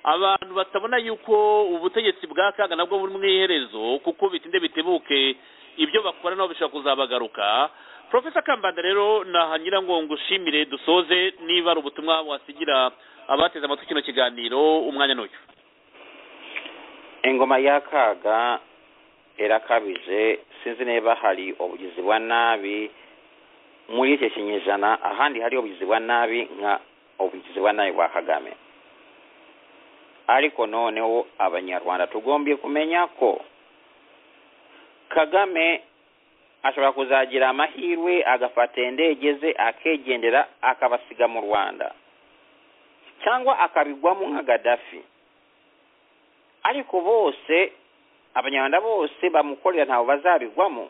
abantu batabona yuko ubutegetsi bwa kaga nabwo buri mu iherezo kuko bitinde bitebuke ibyo bakora nabo bishobora kuzabagaruka profesa kambanda rero nahanyura ngo ngushimire dusoze niba ari ubutumwa wasigira abateze amatwi kino kiganiro umwanya n'uyu engoma y'akaaga erakabije sinzi niba hari obugizi bwa nabi muri icyo kinyejana ahandi hari obugizi bwa nabi nka obugizi bwa nabi bwa kagame ariko noneho abanyarwanda tugombye kumenya ko kagame ashobora kuzagira amahirwe agafata indege ze akegendera akabasiga mu rwanda cyangwa akabigwamo nka gadafi ariko bose abanyarwanda bose bamukorera ntabwo bazabigwamo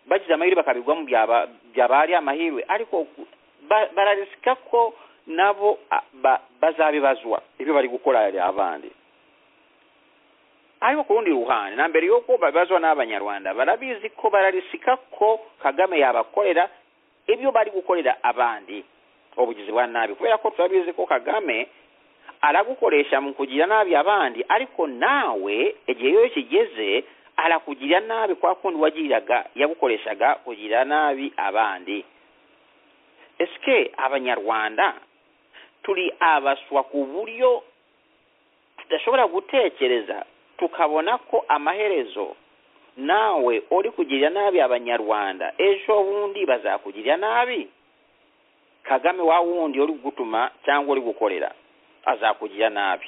bagize amahirwe bakabigwamo byaba- byaba ari amahirwe ariko ku- ba- bararisika ko nabo a- ba- bazabibazwa ibyo bari gukorera abandi ariko ku rundi ruhande na mbere y'uko babibazwa n'abanyarwanda barabizi ko bararisika ko kagame yabakorera ibyo bari gukorera abandi ubugizi bwa nabi kubera ko turabizi ko kagame aragukoresha mu kugira nabi abandi ariko nawe igihe iyo kigeze arakugira nabi kwa kundi wagiriraga yagukoreshaga kugira nabi abandi esike abanyarwanda turi abaswa ku buryo tudashobora gutekereza tukabona ko amaherezo nawe uri kugirira nabi abanyarwanda ejo bundi bazakugirira nabi kagame wa wundi uri gutuma cyangwa uri gukorera azakugirira nabi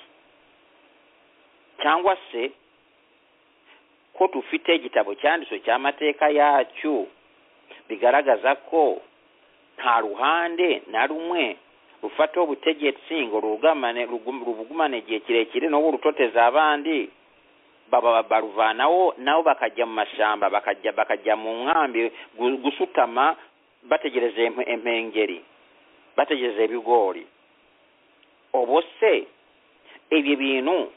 cyangwa se ko dufite igitabo cyanditswe cy'amateka yacyo bigaragaza ko nta ruhande na rumwe rufataho ubutegetsi ngo rugamane rugum- rubugumane igihe kirekire n'ubu rutoteza abandi baba baruvanaho nabo bakajya mu mashyamba bakajya bakajya mu nkambi gu- gusutama bategereje impe- impengeri bategereje ibigori ubu se ibi bintu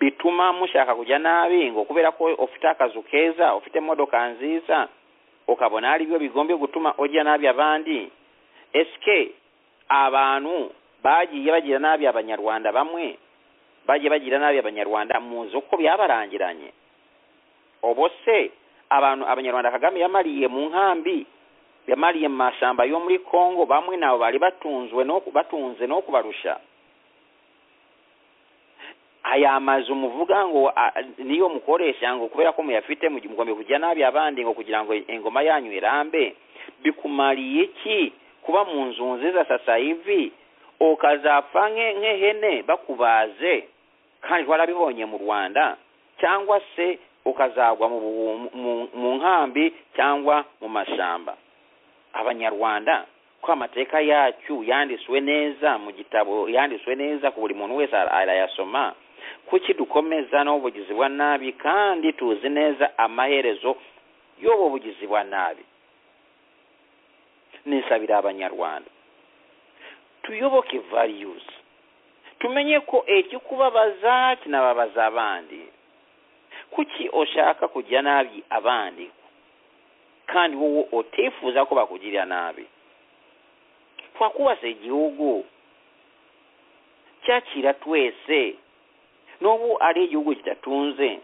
bituma mushaka kujya nabi ngo kubera ko ufite akazu keza ufite imodoka nziza ukabona ari byo bigombye gutuma ujya nabi abandi esike abantu bagiye bagira nabi abanyarwanda bamwe bagiye bagira nabi abanyarwanda muzi uko byabarangiranye ubu se abantu abanyarwanda kagame yamariye mu nkambi yamariye mu mashyamba yo muri congo bamwe nabo bari batunzwe no batunze no kubarusha aya mazu muvuga ngo a- niyo mukoresha ngo kubera ko muyafite mugomba kujya nabi abandi ngo kugira ngo ingoma yanyu irambe bikumariye iki kuba mu nzu nziza sasa hivi ukazapfa nke- nk'ihene bakubaze kandi warabibonye mu rwanda cyangwa se ukazagwa mu buhu- mu- mu nkambi cyangwa mu mashyamba abanyarwanda ko amateka yacu yanditswe neza mu gitabo yanditswe neza ku buri muntu wese ara- arayasoma kuki dukomeza n'ubugizi bwa nabi kandi tuzi neza amaherezo y'ubu bugizi bwa nabi nisabira abanyarwanda tuyoboke values tumenye ko ekikubabaza kinababaza abandi kuki ushaka kujya nabi abandi kandi wowe utifuza ko bakugirira nabi twakubase igihugu cyakira twese n'ubu ari igihugu kidatunze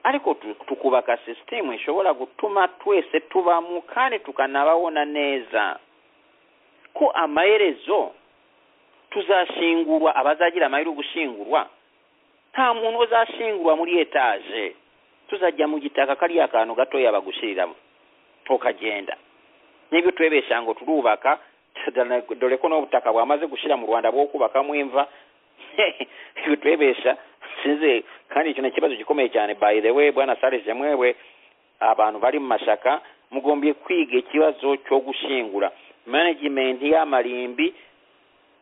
ariko tu- tukubaka sisitemu ishobora gutuma twese tubamo kandi tukanababona neza ko amaherezo tuzashingurwa abazagira amahirwe yo gushingurwa nta muntu uzashingurwa muri etaje tuzajya mu gitaka kariya kantu gatoya bagushiriramo tukagenda niba utwebesha ngo turubaka dore ko n'ubutaka bwamaze gushyira mu rwanda bwo kubakamo imva bitwebesha sinzi kandi icyo ni ikibazo gikomeye cyane by the way bwana sare jemwewe abantu bali mu mashaka mugombye kwiga ekibazo ky'ogushingula management y'amalimbi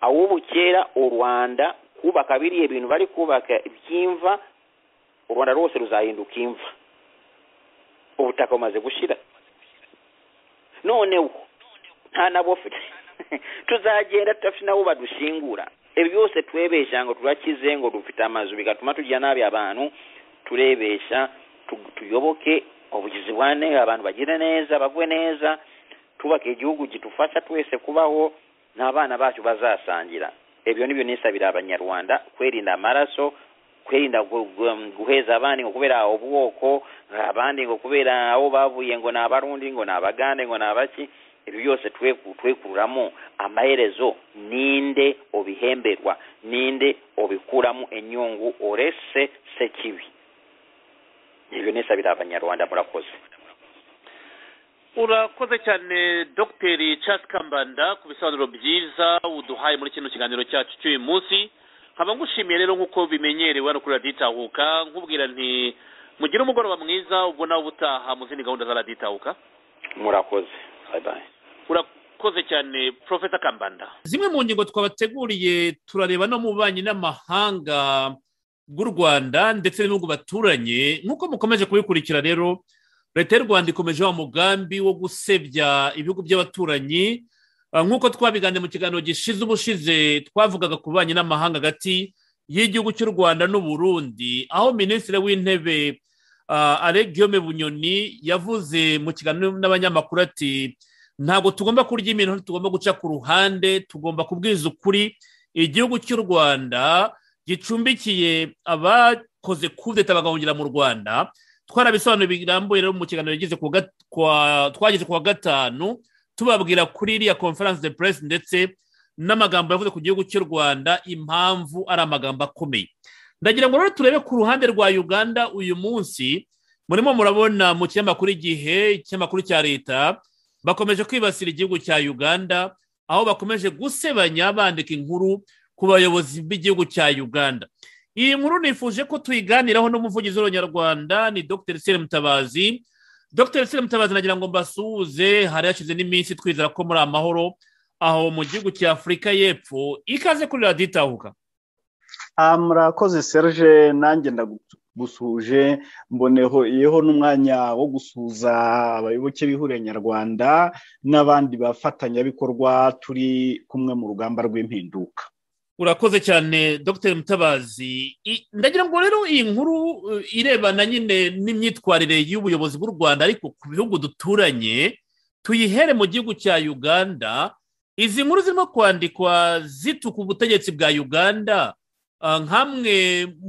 aw'obukyera orwanda kubaka biri ebintu bali kubaka byinva orwanda lwose luzahinduka inva obutaka bumaze gushira noneho ntanabofe tuzagenda tutafinawo badushingura ebyo byose twebesha ngo tulakize ngo dufite amaju bigatuma tujya nabi abantu tulebesha tu- tuyoboke obugizi bwa nega abantu bagire neza bagwe neza tubaka egihugu gitufasha twese kubaho n'abaana bacyo bazasangira ebyo nibyo nesabira abanyarwanda kwerinda amaraso kwerinda gu- gu- guheza abandi ngo kubera obwoko abandi ngo kubera aho bavuye ngo ni abarundi ngo ni abagande ngo ni abaki ebyo byose tweku- twekururamu amaherezo ninde obihemberwa ninde obikuramu enyungu orese sekibi ebyo nesabira abanyarwanda murakoze urakoze cyane dogiteri Charles kambanda ku bisobanuro byiza uduhaye muri kino kiganiro cyacu cy'uyu munsi nkaba ngushimiye rero nk'uko bimenyerewe hano kuri radiyo itahuka nkubwira nti mugire umugoroba mwiza ubwo nawe ubutaha mu zindi gahunda za radiyo itahuka murakoze bye bye urakoze cyane profesa kambanda zimwe mu ngingo twabateguriye turareba no mu bubanyi n'amahanga bw'u rwanda ndetse n'ibihugu baturanye nk'uko mukomeje kubikurikira rero leta y'u rwanda ikomeje wa mugambi wo gusebya ibihugu by'abaturanyi Ah, nk'uko twabiganiriye mu kiganiro gishize ubushize twavugaga ku bubanyi n'amahanga hagati y'igihugu cy'u rwanda n'u burundi aho minisitiri w'intebe ah, ale guillaume bunyoni yavuze mu kiganiro n'abanyamakuru ati ntabwo tugomba kurya iminota tugomba guca ku ruhande tugomba kubwiza ukuri igihugu cy'u rwanda gicumbikiye abakoze kudeta bagahungira mu rwanda twarabisobanuro birambuye rero mu kiganiro yagize ku wa gat- ku wa- twagize ku wa gatanu tubabwira kuri iriya conference de press ndetse n'amagambo yavuze ku gihugu cy'u rwanda impamvu ari amagambo akomeye ndagira ngo rero turebe ku ruhande rwa uganda uyu munsi murimo murabona mu kinyamakuru igihe ikinyamakuru cya leta bakomeje kwibasira igihugu cya uganda aho bakomeje gusebanya bandika inkuru ku bayobozi b'igihugu cya uganda iyi nkuru nifuje ko tuyiganiraho n'umuvugizi w'abanyarwanda ni dr sire mutabazi dr sire mutabazi nagira ngo mbasuhuze hari hashize n'iminsi twizera ko muri amahoro aho mu gihugu cya afurika y'epfo ikaze kuri radiyo itahuka Ah, murakoze serge nanjye ndagusuhuje mboneho yeho n'umwanya wo gusuhuza abayoboke b'ihuriro nyarwanda n'abandi bafatanyabikorwa turi kumwe mu rugamba rw'impinduka urakoze cyane dr mutabazi I- ndagira ngo rero iyi nkuru uh, irebana nyine n'imyitwarire y'ubuyobozi bw'u rwanda ariko ku bihugu duturanye tuyihere mu gihugu cya uganda izi nkuru zirimo kwandikwa zituka ubutegetsi bwa uganda ah, nk'amwe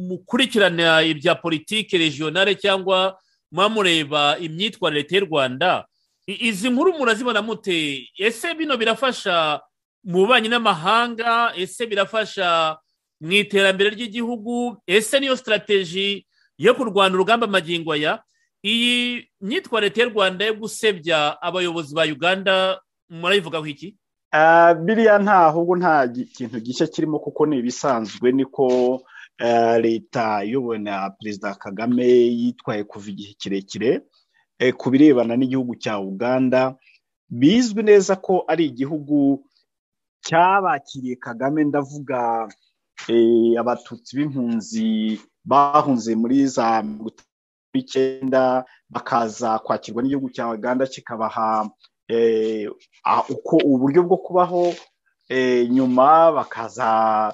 mukurikirana ibya politiki regionale cyangwa muba mureba imyitwarire leta y'u rwanda I- izi nkuru murazibona mute ese bino birafasha mu bubanyi n'amahanga ese birafasha mu iterambere ry'igihugu ese niyo sitarateji yo kurwanya urugamba magingo aya iyi myitwa leta y'u rwanda yo gusebya abayobozi ba uganda murayivugaho iki Ah, biriya nta ahubwo nta gi- kintu gishya kirimo kuko ni ibisanzwe niko ah, leta iyobowe na perezida kagame yitwaye kuva igihe kirekire eh, ku birebana n'igihugu cya uganda bizwi neza ko ari igihugu cyabakiriye kagame ndavuga eh, abatutsi b'impunzi bahunze muri za mirongo itanu n'icyenda bakaza kwakirwa n'igihugu cya uganda kikabaha eh, ah, uko uburyo bwo kubaho eh, nyuma bakaza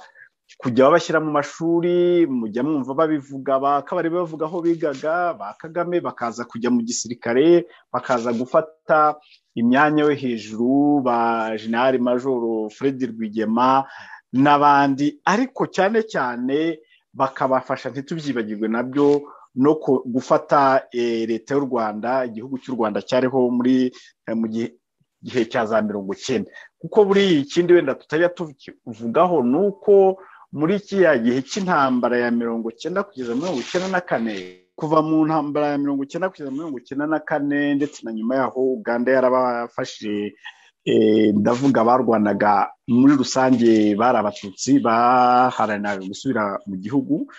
kujya babashyira mu mashuri mujya mwumva babivuga bakabari bavuga aho bigaga ba kagame bakaza kujya mu gisirikare bakaza gufata imyanya yo hejuru ba jenerali majoro fred rwigema n'abandi ariko cyane cyane bakabafasha ntitubyibagirwe nabyo no ku- gufata eh, leta y'u rwanda igihugu cy'u rwanda cyariho muri eh, mu gihe gihe cya za mirongo icyenda kuko buriya ikindi wenda tutajya tuvugaho ni uko muri kiriya gihe cy'intambara ya mirongo icyenda kugeza muri mirongo icyenda na kane kuva mu ntambara ya mirongo icyenda kugeza muri mirongo icyenda na kane ndetse na nyuma yaho uganda yarabafashije eh, ndavuga barwanaga muri rusange bari abatutsi baharaniraga gusubira mu gihugu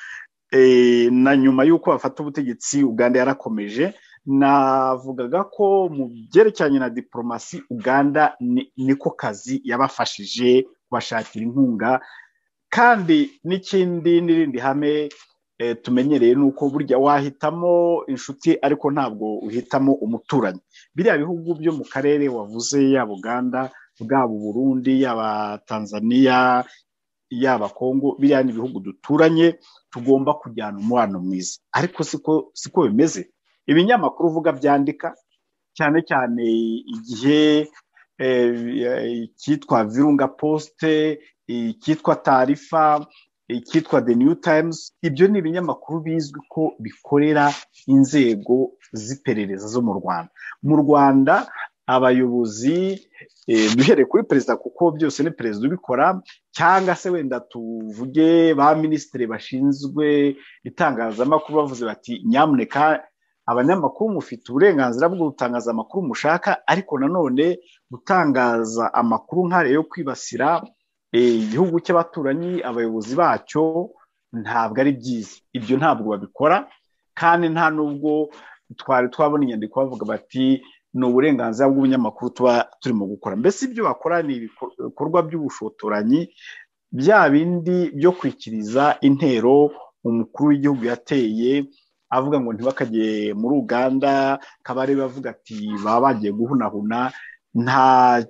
Eh, na nyuma y'uko bafata ubutegetsi uganda yarakomeje navugaga ko mu byerekeranye na diporomasi uganda niko kazi yabafashije kubashakira inkunga kandi n'ikindi n'irindi hame tumenyereye ni uko burya wahitamo inshuti ariko ntabwo uhitamo umuturanyi biriya bihugu byo mu karere wavuze yaba uganda bwaba uburundi yaba tanzania yaba kongo biriya ni ibihugu duturanye tugomba kujyana umubano mwiza ariko siko bimeze ibinyamakuru uvuga byandika cyane cyane igihe icyitwa virunga posite icyitwa tarifa icyitwa the new times ibyo ni ibinyamakuru bizwi ko bikorera inzego z'iperereza zo mu rwanda mu rwanda abayobozi duhereye kuri perezida kuko byose ni perezida ubikora cyangwa se wenda tuvuge ba minisitiri bashinzwe itangazamakuru bavuze bati nyamuneka abanyamakuru mufite uburenganzira bwo gutangaza amakuru mushaka ariko nanone gutangaza amakuru nk'are yo kwibasira igihugu cy'abaturanyi abayobozi bacyo ntabwo ari byiza ibyo ntabwo babikora kandi nta n'ubwo twari twabona inyandiko bavuga bati ni uburenganzira bw'ubunyamakuru tuba turimo gukora mbese ibyo bakora ni ibikorwa by'ubushotoranyi bya bindi byo kwikiriza intero umukuru w'igihugu yateye avuga ngo ntibakajye muri uganda kabare bavuga ati baba bagiye guhunahuna nta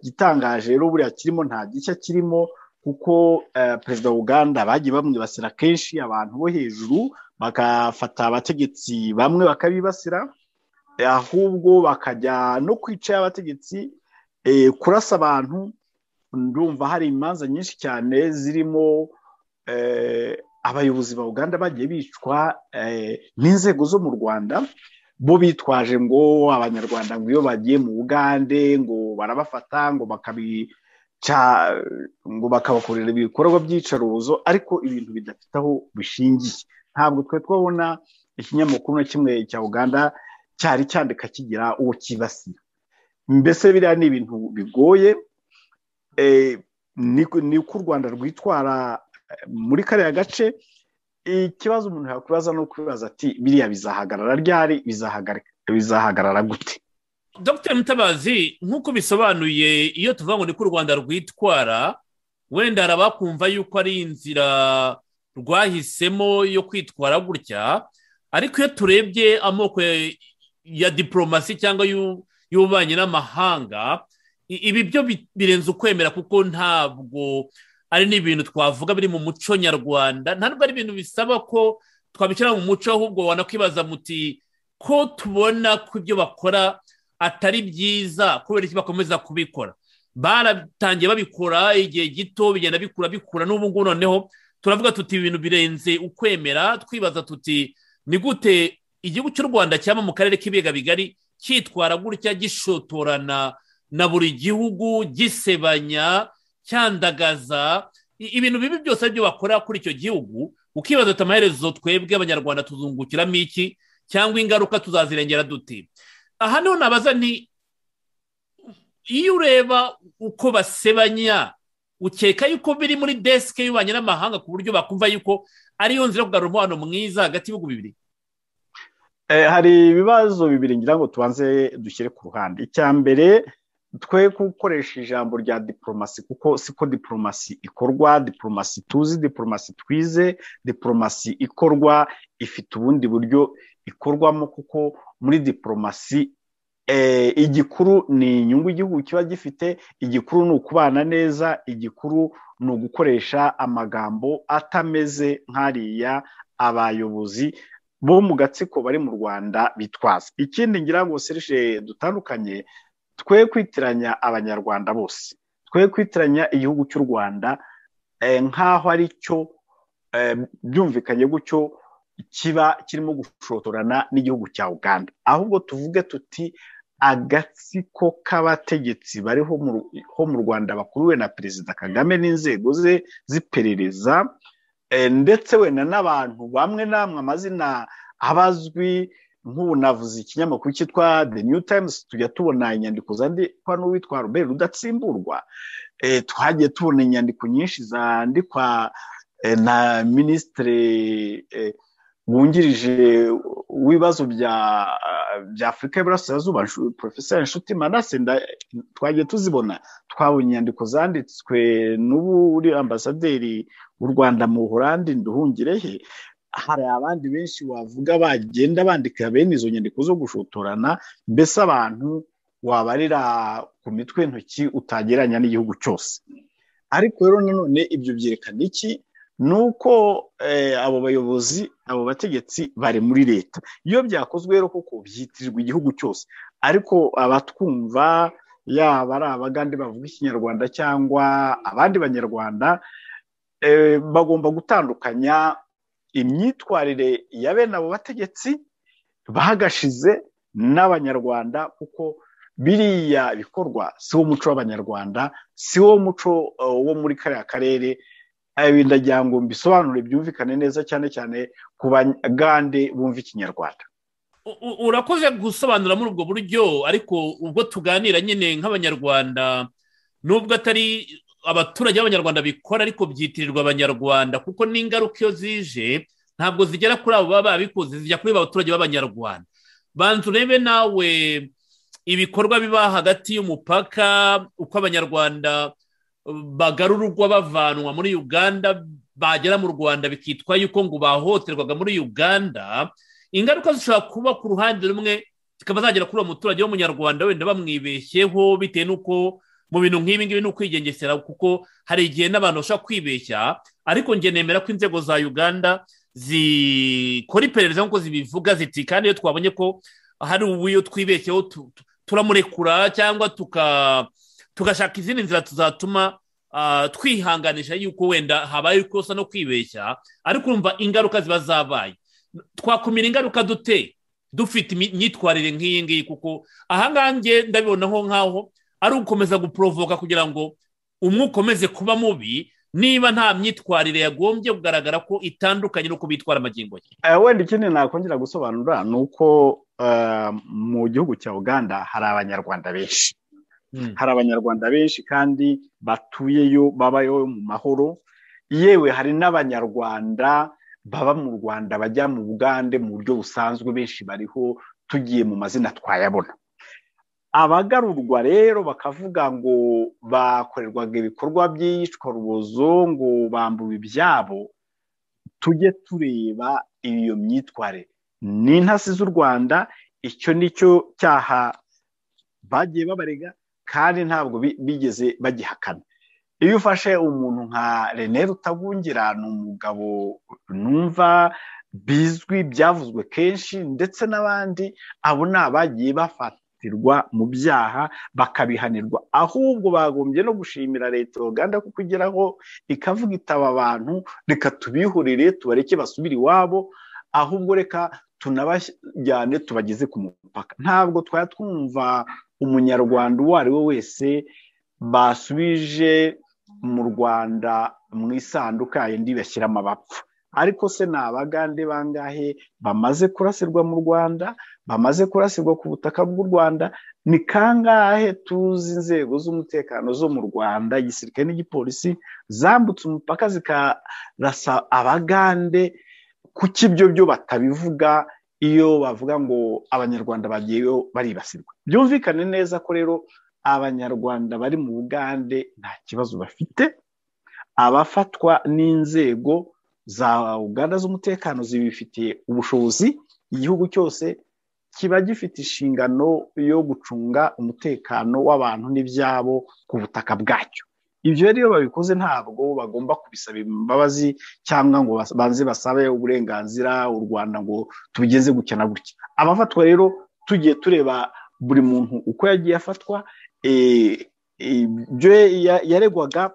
gitangaje rero buriya kirimo nta gishya kirimo kuko perezida wa uganda bagiye bamwibasira kenshi abantu bo hejuru bagafata abategetsi bamwe bakabibasira ahubwo bakajya no kwica abategetsi kurasa abantu ndumva hari imanza nyinshi cyane zirimo abayobozi ba uganda bagiye bicwa n'inzego zo mu rwanda bo bitwaje ngo abanyarwanda ngo iyo bagiye mu bugande ngo barabafata ngo bakabica ngo bakabakorera ibikorwa by'iyicarubozo ariko ibintu bidafite aho bishingiye ntabwo twe twabona ikinyamakuru na kimwe cya uganda cyari cyandika kigira uwo kibasira mbese biriya ni ibintu bigoye ni uko u rwanda rwitwara muri kariya gace ikibazo umuntu yakwibaza ni ukwibaza ati biriya bizahagarara ryari bizahagarara gute dr mutabazi nk'uko bisobanuye iyo tuvuga ngo ni ko u rwanda rwitwara wenda hari abakumva yuko ari inzira rwahisemo yo kwitwara gutya ariko iyo turebye amoko ya diporomasi cyangwa y'ububanyi n'amahanga ibi byo birenze ukwemera kuko ntabwo ari n'ibintu twavuga biri mu muco nyarwanda ntabwo ari ibintu bisaba ko twabishyira mu muco ahubwo wanakwibaza muti ko tubona ko ibyo bakora atari byiza kubera iki bakomeza kubikora baratangiye babikora igihe gito bigenda bikura bikura n'ubu ngubu noneho turavuga tuti ibintu birenze ukwemera twibaza tuti ni gute igihugu cy'u rwanda cyaba mu karere k'ibiga bigari cyitwara gutya gishotorana na buri gihugu gisebanya cyandagaza ibintu bibi byose aribyo bakora kuri icyo gihugu ukibaza ati amaherezo twebwe abanyarwanda tuzungukiramo iki cyangwa ingaruka tuzazirengera duti aha niho nabaza ni iyo ureba uko basebanya ukeka yuko biri muri desike y'ububanyi n'amahanga ku buryo bakumva yuko ariyo nzira yo kugarura umubano mwiza hagati y'ibihugu bibiri hari ibibazo bibiri ngira ngo tubanze dushyire ku ruhande icya mbere twe gukoresha ijambo rya diporomasi kuko siko diporomasi ikorwa diporomasi tuzi diporomasi twize diporomasi ikorwa ifite ubundi buryo ikorwamo kuko muri diporomasi igikuru ni inyungu igihugu kiba gifite igikuru ni ukubana neza igikuru ni ugukoresha amagambo atameze nk'ariya abayobozi bo mu gatsiko bari mu rwanda bitwaza ikindi ngira ngo serije dutandukanye twe kwitiranya abanyarwanda bose twe kwitiranya igihugu cy'u rwanda nk'aho ari cyo byumvikanye gutyo kiba kirimo gushotorana n'igihugu cya uganda ahubwo tuvuge tuti agatsiko k'abategetsi bari ho mu rwanda bakuriwe na perezida kagame n'inzego ze z'iperereza ndetse wenda n'abantu bamwe n'amwe amazina abazwi nk'ubu navuze ikinyamakuru cyitwa the new times tujya tubona inyandiko zandikwa n'uwitwa robert rudatsimburwa twagiye tubona inyandiko nyinshi zandikwa na minisitiri wungirije w'ibibazo bya bya afurika y'iburasirazuba porofeseri nshuti manase twagiye tuzibona twabonye inyandiko zanditswe n'ubu uri ambasaderi w'u rwanda mu buhorandi nduhungirehe hari abandi benshi wavuga bagenda bandika bene izo nyandiko zo gushotorana mbese abantu wabarira ku mitwe intoki utagereranya n'igihugu cyose ariko rero nanone ibyo byerekana iki ni uko abo bayobozi abo bategetsi bari muri leta iyo byakozwe rero koko byitirirwa igihugu cyose ariko abatwumva yaba ari abagande bavuga ikinyarwanda cyangwa abandi banyarwanda bagomba gutandukanya imyitwarire ya bene abo bategetsi bagashize n'abanyarwanda kuko biriya bikorwa si wo muco w'abanyarwanda si wo muco wo muri kariya karere ndagira ngo mbisobanure byumvikane neza cyane cyane ku bagande bumva ikinyarwanda urakoze gusobanura muri ubwo buryo ariko ubwo tuganira nyine nk'abanyarwanda nubwo atari abaturage b'abanyarwanda bikora ariko byitirirwa abanyarwanda kuko n'ingaruka iyo zije ntabwo zigera kuri abo baba babikoze zijya kuri abaturage b'abanyarwanda banza urebe nawe ibikorwa biba hagati y'umupaka uko abanyarwanda bagarurwa bavanwa muri uganda bagera mu rwanda bikitwa yuko ngo bahohoterwaga muri uganda ingaruka zishobora kuba ku ruhande rumwe zikaba zagera kuri uwo muturage w'umunyarwanda wenda bamwibeshyeho bitewe n'uko mu bintu nk'ibi ngibi ni ukwigengesera kuko hari igihe n'abantu bashobora kwibeshya ariko nemera ko inzego za uganda zikora iperereza nk'uko zibivuga ziti kandi iyo twabonye ko hari uw'iyo twibeshyeho turamurekura cyangwa tuka tugashaka izindi nzira tuzatuma twihanganisha yuko wenda habaye ikosa no kwibeshya ariko urumva ingaruka ziba zabaye twakumira ingaruka dute dufite imyitwarire nk'iyi ngiyi kuko ahangaha nge ndabibonaho nk'aho ari ugukomeza guporovoka kugira ngo umwe ukomeze kuba mubi niba nta myitwarire yagombye kugaragara ko itandukanye n'uko bitwara amagingo ye wenda ikindi nakongera gusobanura ni uko mu gihugu cya uganda hari abanyarwanda benshi hari abanyarwanda benshi kandi batuyeyo babayo mu mahoro yewe hari n'abanyarwanda baba mu rwanda bajya mu bugande mu buryo busanzwe benshi bariho tugiye mu mazina twayabona abagarurwa rero bakavuga ngo bakorerwaga ibikorwa by'iyicwarubozo ngo bambuwe ibyabo tujye tureba iyo myitwarire ni intasi z'u rwanda icyo ni cyo cyaha bagiye babarega kandi ntabwo bigeze bagihakana iyo ufashe umuntu nka rene rutagungira ni umugabo numva bizwi byavuzwe kenshi ndetse n'abandi abo ni abagiye bafatirwa mu byaha bakabihanirwa ahubwo bagombye no gushimira leta ya uganda ko kugeraho ikavuga itaba abantu reka tubihurire tubareke basubire iwabo ahubwo reka tunabajyane tubageze ku mupaka ntabwo twari twumva umunyarwanda uwo ari we wese basubije mu rwanda mu isanduka yindi bashyiramo abapfa ariko se ni abagande bangahe bamaze kurasirwa mu rwanda bamaze kurasirwa ku butaka bw'u rwanda ni kangahe tuzi inzego z'umutekano zo mu rwanda igisirikare n'igipolisi zambutse umupaka zikarasa abagande kuki ibyo byo batabivuga iyo bavuga ngo abanyarwanda bagiyeyo baribasirwa byumvikane neza ko rero abanyarwanda bari mu bugande nta kibazo bafite abafatwa n'inzego za uganda z'umutekano zibifitiye ubushobozi igihugu cyose kiba gifite inshingano yo gucunga umutekano w'abantu n'ibyabo ku butaka bwacyo ibyo rero iyo babikoze ntabwo bagomba kubisaba imbabazi cyangwa ngo banze basabe uburenganzira u rwanda ngo tubigeze gutya na gutya abafatwa rero tugiye tureba buri muntu uko yagiye afatwa ibyo yaregwaga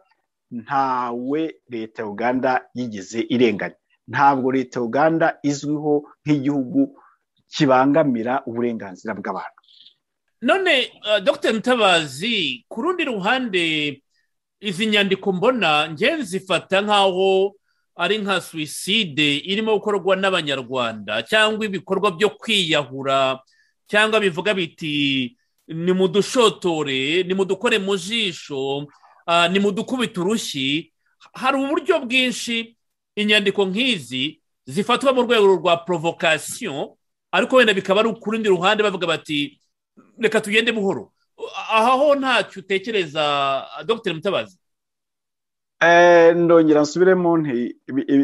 ntawe leta ya uganda yigeze irenganya ntabwo leta ya uganda izwiho nk'igihugu kibangamira uburenganzira bw'abantu none dr mutabazi ku rundi ruhande izi nyandiko mbona ngewe zifata nk'aho ari nka suwiside irimo gukorwa n'abanyarwanda cyangwa ibikorwa byo kwiyahura cyangwa bivuga biti ni mu dushotore ni mu dukore mu jisho ni mu dukubita urushyi hari uburyo bwinshi inyandiko nk'izi zifatwa mu rwego rwa porovokasiyo ariko wenda bikaba ari ku rundi ruhande bavuga bati reka tugende buhoro aha ho ntacyo utekereza dogiteri mutabazi ndongera nsubire mu nti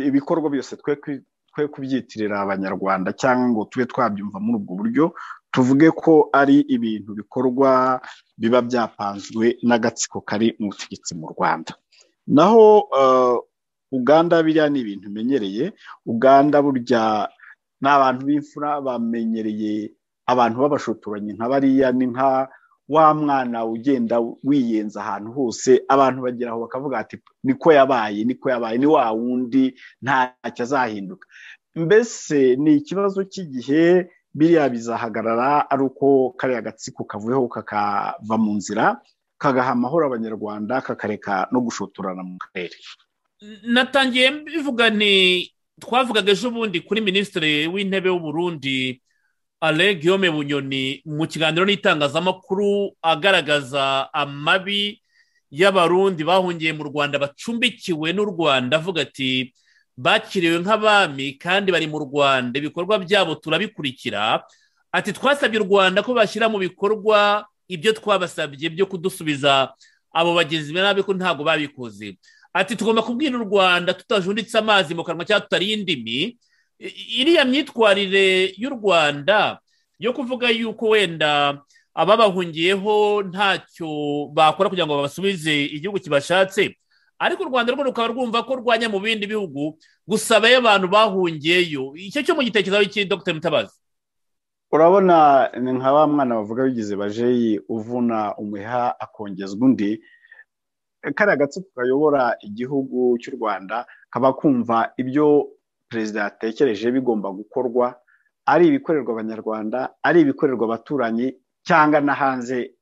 ibikorwa byose twe kubyitirira abanyarwanda cyangwa ngo tube twabyumva muri ubwo buryo tuvuge ko ari ibintu bikorwa biba byapanzwe n'agatsiko kari mu butegetsi mu rwanda naho uganda biriya ni ibintu umenyereye uganda burya ni abantu b'imfura bamenyereye abantu b'abashotoranyi nka bariya ni nka wa mwana ugenda wiyenza ahantu hose abantu bagera aho bakavuga ati niko yabaye niko yabaye ni wa wundi ntacyo azahinduka mbese ni ikibazo cy'igihe biriya bizahagarara ari uko kariya gatsiko kavuyeho kakava mu nzira kagaha amahoro abanyarwanda kakareka no gushotorana mu karere natangiye bivuga ni twavugaga ejo bundi kuri minisitiri w'intebe w'uburundi ale guillaume bunyoni mu kiganiro n'itangazamakuru agaragaza amabi y'abarundi bahungiye mu rwanda bacumbikiwe n'u rwanda avuga ati bakiriwe nk'abami kandi bari mu rwanda ibikorwa byabo turabikurikira ati twasabye u rwanda ko bashyira mu bikorwa ibyo twabasabye byo kudusubiza abo bagenzi nabi ko ntabwo babikoze ati tugomba kubwira u rwanda tutajunditse amazi mu kanwa cyangwa tutariye indimi iriya myitwarire y'u rwanda yo kuvuga yuko wenda ababahungiyeho ntacyo bakora kugira ngo babasubize igihugu kibashatse ariko u rwanda rwo rukaba rwumva ko rwanya mu bindi bihugu gusabayo abantu bahungiyeyo icyo cyo mu gitekerezo cy'i dr mutabazi urabona ni nka wa mwana bavuga bigize bajeyi uvuna umuheha akongezwa undi kariya gatsiko kayobora igihugu cy'u rwanda kaba kumva ibyo perezida yatekereje bigomba gukorwa ari ibikorerwa abanyarwanda ari ibikorerwa abaturanyi cyangwa na hanze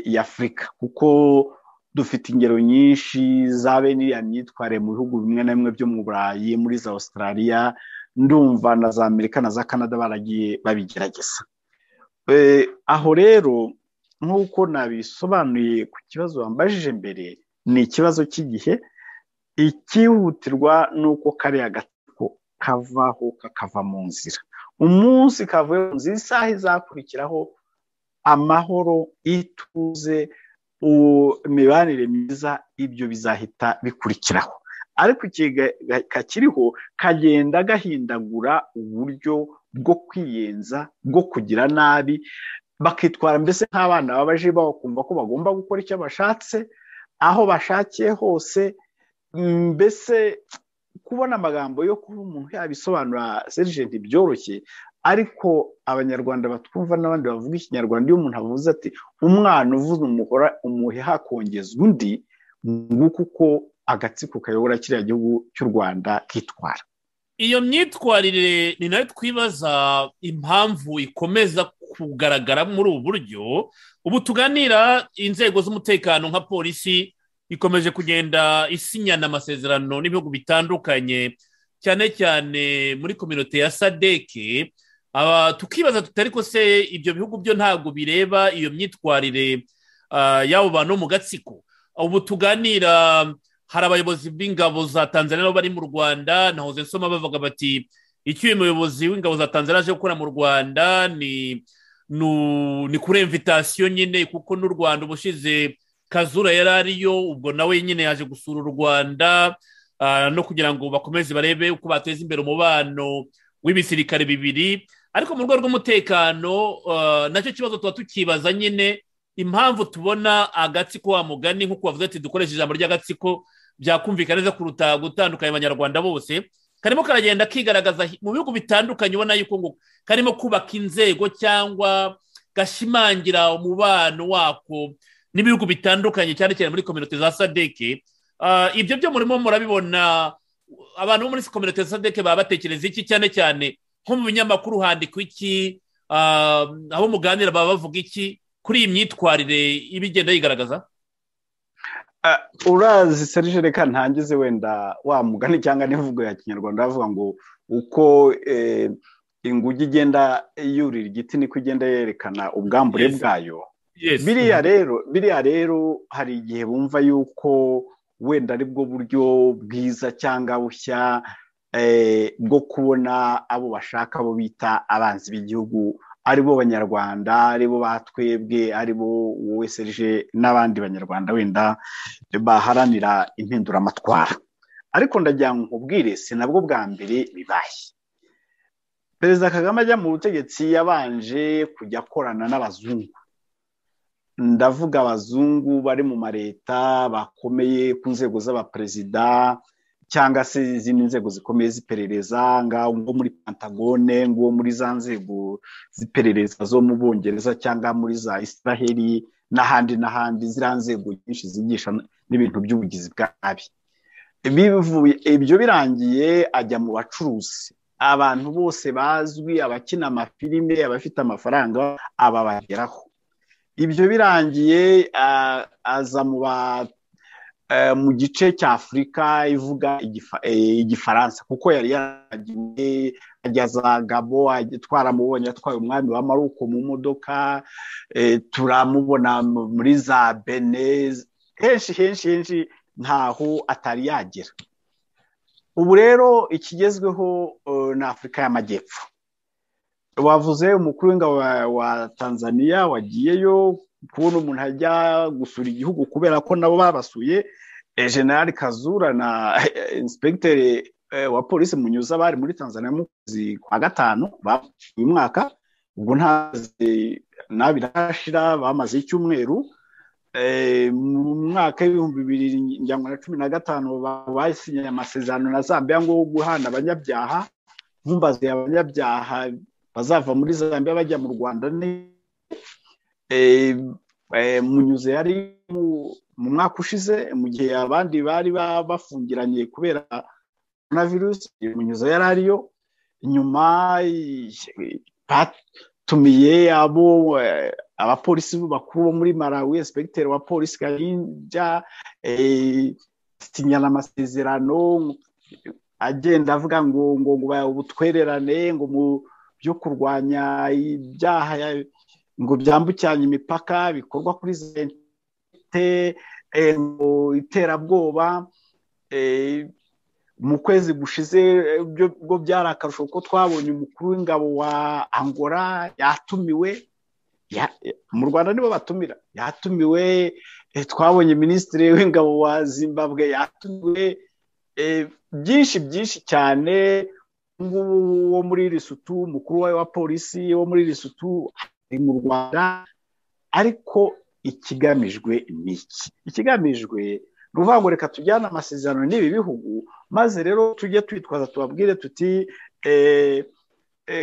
y'afurika kuko dufite ingero nyinshi za bene myitwarire mu bihugu bimwe na bimwe byo mu burayi muri za australia ndumva na za amerika na za canada baragiye babigerageza aho rero nk'uko nabisobanuye ku kibazo wambajije mbere ni ikibazo cy'igihe ikihutirwa ni uko kariya gatsiko kavaho kakava mu nzira umunsi kavuye mu nzira isaha izakurikiraho amahoro ituze imibanire myiza ibyo bizahita bikurikiraho ariko kakiriho kagenda gahindagura uburyo bwo kwiyenza bwo kugira nabi bakitwara mbese nk'abana baba baje bakumva ko bagomba gukora icyo bashatse aho bashakiye hose mbese kubona amagambo yo kuba umuntu yabisobanura serigenti byoroshye ariko abanyarwanda batwumva n'abandi bavuga ikinyarwanda iyo umuntu avuze ati umwana uvuze umuhora umuheha kongeza undi nguko uko agatsiko kayobora kiriya gihugu cy'u rwanda kitwara iyo myitwarire ni nayo twibaza impamvu ikomeza kugaragara muri ubu buryo ubu tuganira inzego z'umutekano nka polisi ikomeje kugenda isinyana amasezerano n'ibihugu bitandukanye cyane cyane muri kominote ya sadeke tukibaza tutari ko se ibyo bihugu byo ntabwo bireba iyo myitwarire y'abo bantu mu gatsiko ubu tuganira hari abayobozi b'ingabo za tanzania bari mu rwanda na hoze nsoma bavuga bati icyo uyu muyobozi w'ingabo za tanzania aje gukora mu rwanda ni ni kuri imvitasiyo nyine kuko n'u rwanda ubushize kazura yari ariyo ubwo nawe nyine yaje gusura u rwanda no kugira ngo bakomeze barebe uko bateza imbere umubano w'ibisirikare bibiri ariko mu rwego rw'umutekano nacyo kibazo tuba tukibaza nyine impamvu tubona agatsiko wa mugani nk'uko bavuze ati dukoresheje ijambo ry'agatsiko byakumvikana neza kuruta gutandukanya abanyarwanda bose karimo karagenda kigaragaza mu bihugu bitandukanye ubona yuko ngo karimo kubaka inzego cyangwa gashimangira umubano wako n'ibihugu bitandukanye cyane cyane muri kominote za sadeke ibyo byo murimo murabibona abantu bo muri kominote za sadeke baba batekereza iki cyane cyane nko mu binyamakuru handikwa iki abo muganira baba bavuga iki kuri iyi myitwarire iba igenda yigaragaza urazi serije reka ntangize wenda wa mugani cyangwa n'imvugo ya kinyarwanda bavuga ngo uko inguge igenda yurira igiti niko igenda yerekana ubwambure bwayo biriya rero biriya rero hari igihe bumva yuko wenda aribwo buryo bwiza cyangwa bushya bwo kubona abo bashaka abo bita abanzi b'igihugu aribo banyarwanda aribo batwebwe aribo wowe serije n'abandi banyarwanda wenda baharanira impinduramatwara ariko ndagira ngo nkubwire si nabwo bwa mbere bibaye perezida kagame ajya mu butegetsi yabanje kujya akorana n'abazungu ndavuga abazungu bari mu maleta bakomeye ku nzego z'abaperezida cyangwa se izindi nzego zikomeye z'iperereza ngaho nko muri pantagone ngo muri za nzego z'iperereza zo mu bwongereza cyangwa muri za israheli n'ahandi n'ahandi ziriya nzego nyinshi zigisha n'ibintu by'ubugizi bwabi ibyo birangiye ajya mu bacuruzi abantu bose bazwi abakina amafilime abafite amafaranga ababageraho ibyo birangiye aza mu gice cya afurika ivuga igifaransa kuko yari yaragiye ageza gabo twaramubonye atwaye umwami wa maruko mu modoka turamubona muri za bene henshi henshi henshi ntaho atari yagera ubu rero ikigezweho ni afurika y'amajyepfo wavuze umukuru w'ingabo wa tanzania wagiyeyo kubona umuntu ajya gusura igihugu kubera ko nabo babasuye generali kazura na inspekiteri wa polisi munyuza bari muri tanzania mu kwezi kwa gatanu uyu mwaka ubwo ntazi ntabirashira bamaze icyumweru mu mwaka w'ibihumbi bibiri na cumi na gatanu basinye amasezerano na zambia ngo wo guhana abanyabyaha nkumbaze abanyabyaha bazava muri zambia bajya mu rwanda munyuze yari mu mwaka ushize mu gihe abandi bari bafungiranye kubera na virusi munyuze yari ariyo nyuma batumiye abo abapolisi bakuru bo muri malawi espekiteri wa polisi karinja sinyana amasezerano agenda avuga ngo ngo ubutwererane ngo mu byo kurwanya ibyaha ngo byambukiranye imipaka bikorwa kuri zente ngo iterabwoba mu kwezi gushize bwo byari akarusho ko twabonye umukuru w'ingabo wa angora yatumiwe mu rwanda nibo batumira yatumiwe twabonye minisitiri w'ingabo wa zimbabwe yatumiwe byinshi byinshi cyane ngubu wo muri risutu mukuru we wa polisi wo muri risutu ari mu rwanda ariko ikigamijwe ni iki ikigamijwe ni ukuvuga ngo reka tujyane amasezerano n'ibi bihugu maze rero tujye twitwaza tubabwire tuti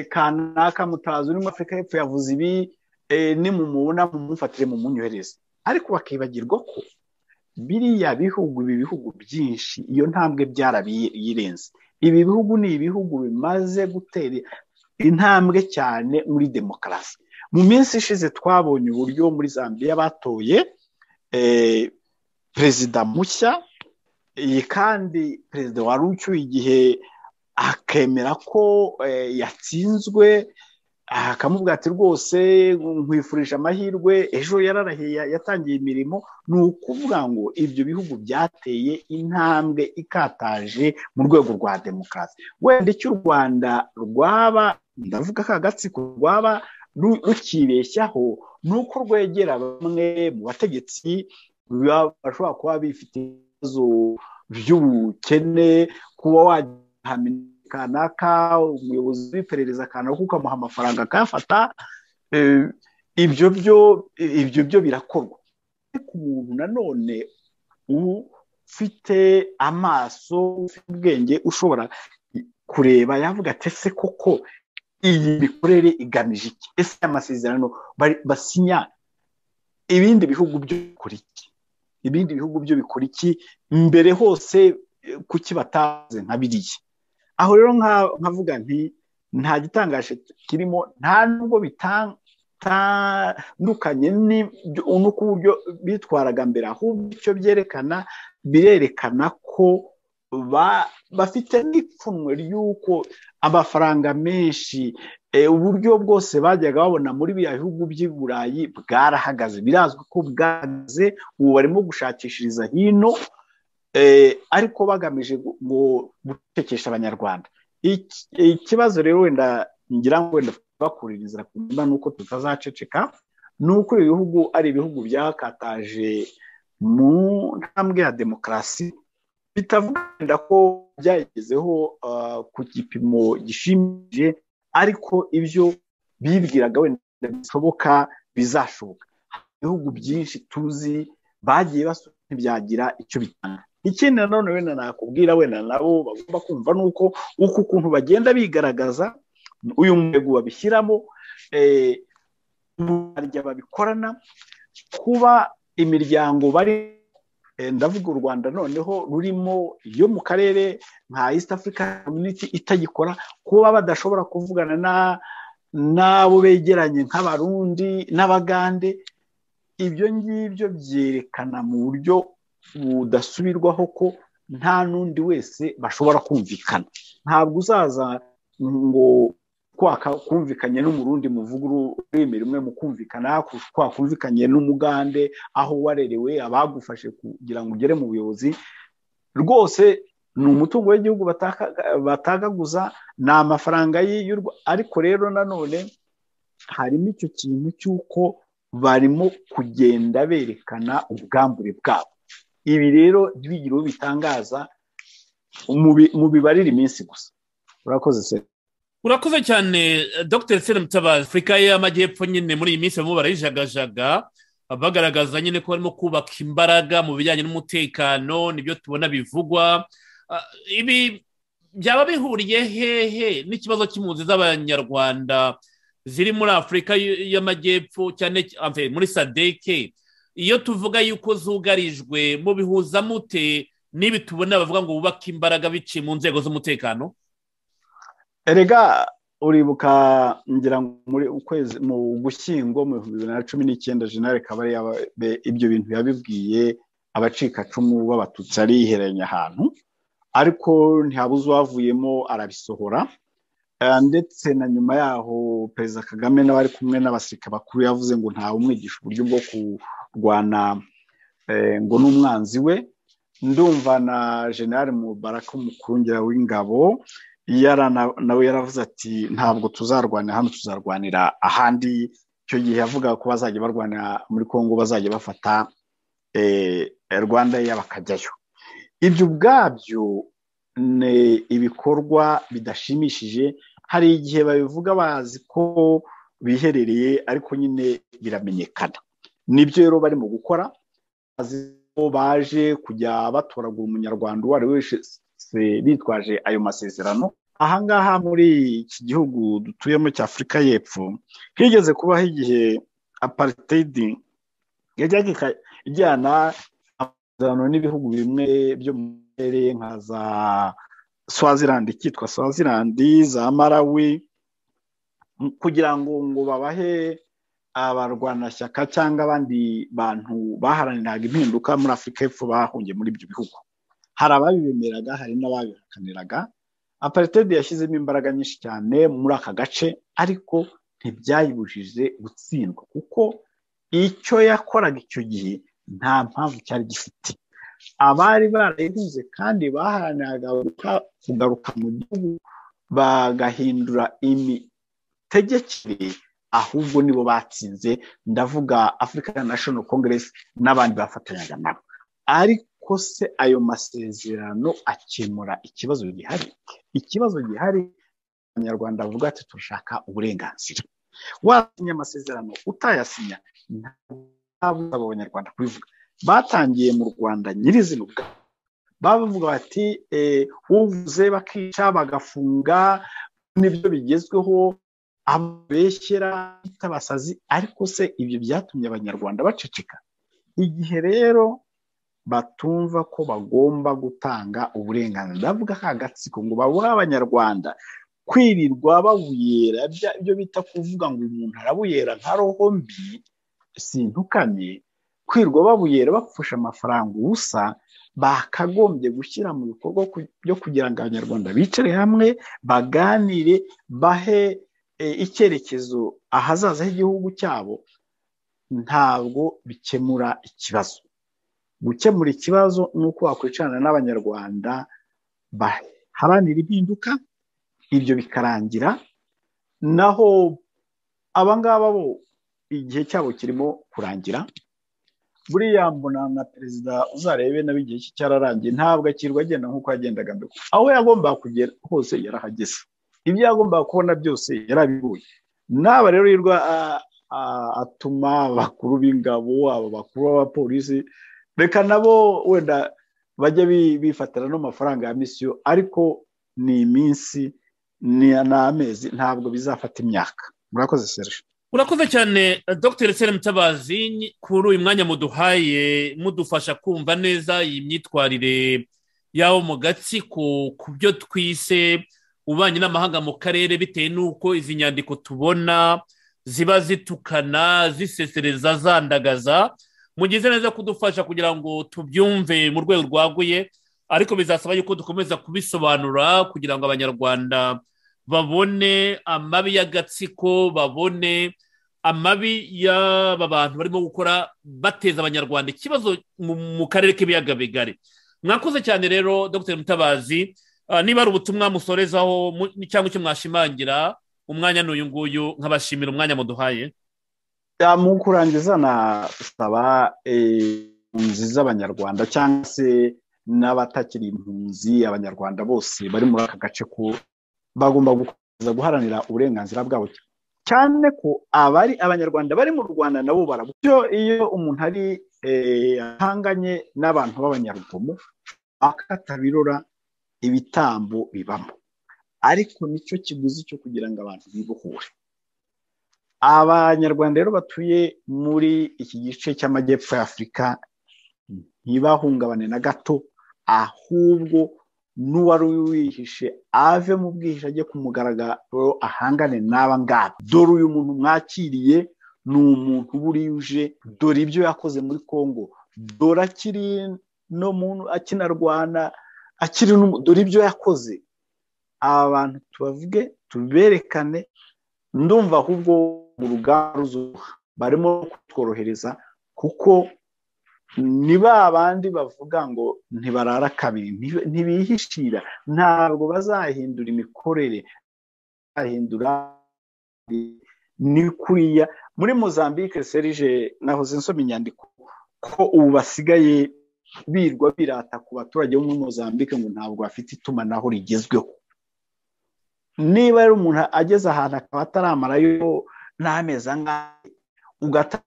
kanaka mutazi uri muri afurika y'epfo yavuze ibi nimumubona mumufatire mumunyohereze ariko bakibagirwa ko biriya bihugu ibi bihugu byinshi iyo ntambwe byarabirenze ibi bihugu ni ibihugu bimaze gutera intambwe cyane muri demokarasi mu minsi ishize twabonye uburyo muri zambia batoye perezida mushya iyi kandi perezida wari ucyuye igihe akemera ko yatsinzwe akamubwira ati rwose nkwifurije amahirwe ejo yararahiye yatangiye imirimo ni ukuvuga ngo ibyo bihugu byateye intambwe ikataje mu rwego rwa demokarasi wenda icyo u rwanda rwaba ndavuga ko agatsiko rwaba rukibeshyaho ni uko rwegera bamwe mu bategetsi bashobora kuba bifite ibibazo by'ubukene kuba wahamenya kanaka umuyobozi w'iperereza kanaka ukamuha amafaranga akayafata ibyo byo ibyo byo birakorwa ariko umuntu nanone ufite amaso ufite ubwenge ushobora kureba yavuga ati ese koko iyi mikorere igamije iki ese amasezerano basinya ibindi bihugu byo bikora iki ibindi bihugu byo bikora iki mbere hose kuki bataze nka biriya aho rero nkavuga nti nta gitangaje kirimo nta nubwo bitandukanye n'uko uburyo bitwaraga mbere ahubwo icyo byerekana birerekana ko bafite n'ipfunwe ry'uko amafaranga menshi uburyo bwose bajyaga babona muri biriya bihugu by'i burayi bwarahagaze birazwi ko bwahagaze ubu barimo gushakishiriza hino ariko bagamije ngo gucekesha abanyarwanda ikibazo rero wenda ngira ngo wenda bakuriririza ku mbuga nuko tutazaceceka ni uko ibi bihugu ari ibihugu byakataje mu ntambwe ya demokarasi bitavuga ko byagezeho ku gipimo gishimije ariko ibyo bibwiraga wenda bishoboka bizashoboka ibihugu byinshi tuzi bagiye basura ntibyagira icyo bitanga ikindi nanone wenda nakubwira wenda nabo bagomba kumva ni uko uku kuntu bagenda bigaragaza uyu mwego babishyiramo barya babikorana kuba imiryango bari ndavuga u rwanda noneho rurimo iyo mu karere nka east africa community itagikora kuba badashobora kuvugana n'abo begeranye nk'abarundi n'abagande ibyo ngibyo byerekana mu buryo budasubirwaho ko nta n'undi wese bashobora kumvikana ntabwo uzaza ngo kwaka kumvikanye n'umurundi muvuga ururimi rumwe mu kumvikana kwakumvikanye n'umugande aho warerewe abagufashe kugira ngo ugere mu buyobozi rwose ni umutungo w'igihugu batagaguza ni amafaranga y'urwa ariko rero nanone harimo icyo kintu cy'uko barimo kugenda berekana ubwambure bwabo ibi rero ntibigire uwo bitangaza mu bibarira iminsi gusa urakoze se urakoze cyane dr sena mutabazi afurika y'amajyepfo nyine muri iyi minsi barimo barayijagajaga bagaragaza nyine ko barimo kubaka imbaraga mu bijyanye n'umutekano nibyo tubona bivugwa ibi byaba bihuriye hehe n'ikibazo cy'impunzi z'abanyarwanda ziri muri afurika y'amajyepfo cyane muri sadeke iyo tuvuga yuko zugarijwe mubihuza mute n'ibi tubona bavuga ngo bubake imbaraga biciye mu nzego z'umutekano erega uribuka ngira ngo muri ukwezi mu gushyingo mu bihumbi bibiri na cumi n'icyenda jenali kabari ibyo bintu yabibwiye abacikacumu b'abatutsi arihereranya ahantu ariko ntihabuze uwavuyemo arabisohora ndetse na nyuma yaho perezida kagame n'abari kumwe n'abasirikare bakuru yavuze ngo ntawe umwigisha uburyo bwo kurwana ngo n'umwanzi we ndumva na jenali mubaraka umukurungera w'ingabo nawe yaravuze ati ntabwo tuzarwanira hano tuzarwanira ahandi icyo gihe yavuga ko bazajya barwanira muri congo bazajya bafata rwanda bakajyayo ibyo ubwabyo ni ibikorwa bidashimishije hari igihe babivuga bazi ko biherereye ariko nyine biramenyekana nibyo rero barimo gukora ko baje kujya batoragura umunyarwanda uwo ari we wese bitwaje ayo masezerano ahangaha muri iki gihugu dutuyemo cya afurika y'epfo higeze kubaho igihe aparitedi yajyaga ijyana amasezerano n'ibihugu bimwe byo mu kirere nka za swazilandi cyitwa swazilandi za marawi kugira ngo ngo babahe abarwanashyaka cyangwa abandi bantu baharaniraga impinduka muri afurika y'epfo bahungiye muri ibyo bihugu hari ababibemeraga hari n'ababihakaniraga aparitedi yashyizemo imbaraga nyinshi cyane muri aka gace ariko ntibyayibujije gutsindwa kuko icyo yakoraga icyo gihe nta mpamvu cyari gifite abari barayihuze kandi baharaniraga kugaruka mu gihugu bagahindura imitegekere ahubwo nibo batsinze ndavuga african national congress n'abandi bafatanyaga nabo ariko se ayo masezerano akemura ikibazo gihari ikibazo gihari abanyarwanda bavuga ati turashaka uburenganzira wasinya amasezerano utayasinya ntabwo abanyarwanda kubivuga batangiye mu rwanda nyirizina ubwabo bavuga bati uvuze bakica bagafunga nibyo bigezweho abeshyera bitabasazi ariko se ibyo byatumye abanyarwanda baceceka igihe rero batumva ko bagomba gutanga uburenganzira ndavuga ka gatsiko ngo babure abanyarwanda kwirirwa babuyera ibyo bita kuvuga ngo umuntu arabuyera nka roho mbi sintukanye kwirwa babuyera bapfusha amafaranga ubusa bakagombye gushyira mu bikorwa byo kugira ngo abanyarwanda bicare hamwe baganire bahe icyerekezo ahazaza h'igihugu cyabo ntabwo bikemura ikibazo gukemura ikibazo ni uko wakwicarana n'abanyarwanda baharanira impinduka ibyo bikarangira naho abangaba bo igihe cyabo kirimo kurangira buriya mbona na perezida uzarebe nawe igihe cye cyararangiye ntabwo akirwa agenda nk'uko yagendaga mbere aho yagombaga kugera hose yarahageze ibyo yagombaga kubona byose yarabibonye n'aba rero yirwa atuma abakuru b'ingabo aba bakuru b'abapolisi reka nabo wenda bajya bifatira n'amafaranga ya misiyo ariko ni iminsi ni amezi ntabwo bizafata imyaka murakoze serije urakoze cyane dr sere mutabazi kuri uyu mwanya muduhaye mudufasha kumva neza iyi myitwarire yawo mu gatsiko ku byo twise ububanyi n'amahanga mu karere bitewe n'uko izi nyandiko tubona ziba zitukana zisesereza zandagaza mugize neza kudufasha kugira ngo tubyumve mu rwego rwaguye ariko bizasaba yuko dukomeza kubisobanura kugira ngo abanyarwanda babone amabi y'agatsiko babone amabi y'aba bantu barimo gukora bateza abanyarwanda ikibazo mu karere k'ibiyaga bigari mwakoze cyane rero dr mutabazi niba ari ubutumwa musorezaho cyangwa icyo mwashimangira umwanya n'uyu nguyu nkabashimira umwanya muduhaye mu kurangiza nasaba impunzi z'abanyarwanda cyangwa se n'abatakiri impunzi abanyarwanda bose bari muri aka gace ko bagomba gukomeza guharanira uburenganzira bwabo cyane ko abari abanyarwanda bari mu rwanda nabo barabyo iyo umuntu ari ahanganye n'abantu b'abanyarugomo akatabirora ibitambo bibamo ariko nicyo kiguzi cyo kugira ngo abantu bibohure abanyarwanda rero batuye muri iki gice cy'amajyepfo ya afurika ntibahungabane na gato ahubwo n'uwari wihishe ave mu bwihishe ajye ku mugaragaro ahangane n'aba ngaba dore uyu muntu mwakiriye ni umuntu uba uje dore ibyo yakoze muri congo dore akiri no muntu akinarwana akiri dore ibyo yakoze aba bantu tubavuge tuberekane ndumva ahubwo mu ruganda ruzuha barimo kutworohereza kuko ni ba bandi bavuga ngo ntibarara kabiri ntibihishira ntabwo bazahindura imikorere bazahindura ni kuriya muri mozambique serije nahoze nsoma inyandiko ko ubu basigaye birwa birata ku baturage bo muri mozambique ngo ntabwo bafite itumanaho rigezweho niba rero umuntu ageze ahantu akaba ataramarayo n'amezi angahe ugata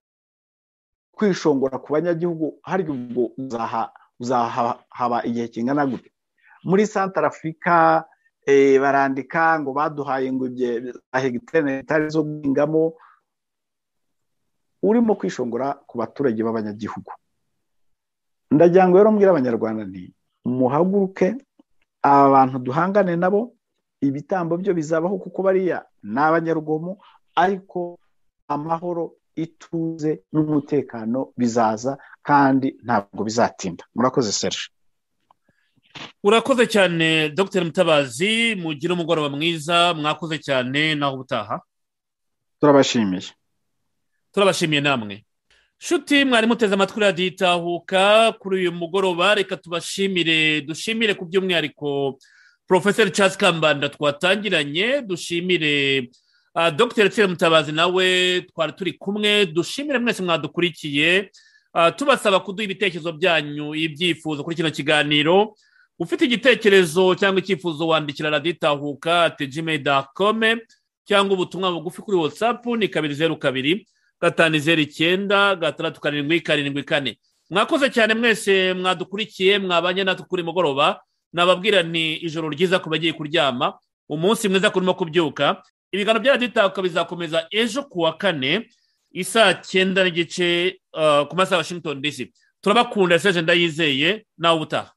kwishongora ku banyagihugu hari ubwo uzahaba igihe kingana gute muri santara afurika barandika ngo baduhaye ngo hegitari zo guhingamo urimo kwishongora ku baturage b'abanyagihugu ndagira ngo rero mbwira abanyarwanda nti muhaguruke aba bantu duhangane nabo ibitambo byo bizabaho kuko bariya ni abanyarugomo ariko amahoro ituze n'umutekano bizaza kandi ntabwo bizatinda murakoze serge urakoze cyane dr mutabazi mugire umugoroba mwiza mwakoze cyane naho ubutaha turabashimiye turabashimiye namwe shuti mwari muteze amatwi radiyo itahuka kuri uyu mugoroba reka tubashimire dushimire ku by'umwihariko porofeseri Charles kambanda twatangiranye dushimire dr tsire mutabazi nawe twari turi kumwe dushimire mwese mwadukurikiye tubasaba kuduha ibitekerezo byanyu ibyifuzo kuri kino kiganiro ufite igitekerezo cyangwa icyifuzo wandikira radiyo itahuka tejime dakome cyangwa ubutumwa bugufi kuri watsapu ni kabiri zeru kabiri gatanu zeru icyenda gatandatu karindwi karindwi kane mwakoze cyane mwese mwadukurikiye mwabanye natwe kuri mugoroba nababwira ni ijoro ryiza ku bagiye kuryama umunsi mwiza kurimo kubyuka ibiganiro bya radiyo bizakomeza ejo ku wa kane isaa cyenda n'igice ku masaha ya washington dc turabakunda seje ndayizeye nawe ubutaha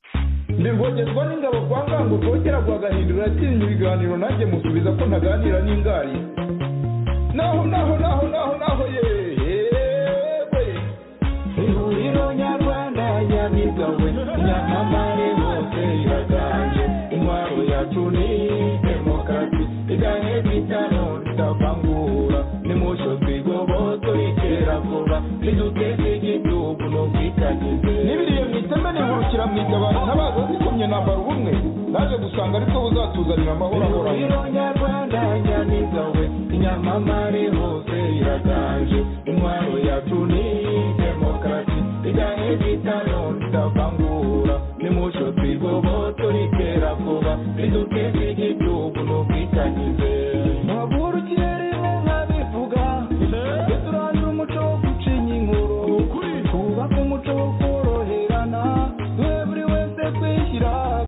ndivugirwa n'ingabo kwa ngango rwogera rwagahindura atinya ibiganiro nanjye musubiza ko ntaganira n'ingari naho naho naho naho naho yewe ihuriro nyarwanda nyabigawe nyamamare hose iraganje intwaro yacu ni demokarasi iganye bitano tutavangura nimucyo twigoboto ikera vuba niduteze igitugu n'ubwitanyize n'ibiriyemo dusanga ariko buzatuzanira amahoro ahoraho nyarwanda nyamiza we inyamamare hose iraganje intwaro yacu ni demokarasi igahe bitano ridavangura nimusho twigobotore itera vuba riduke bw'igihugu n'ubwitangize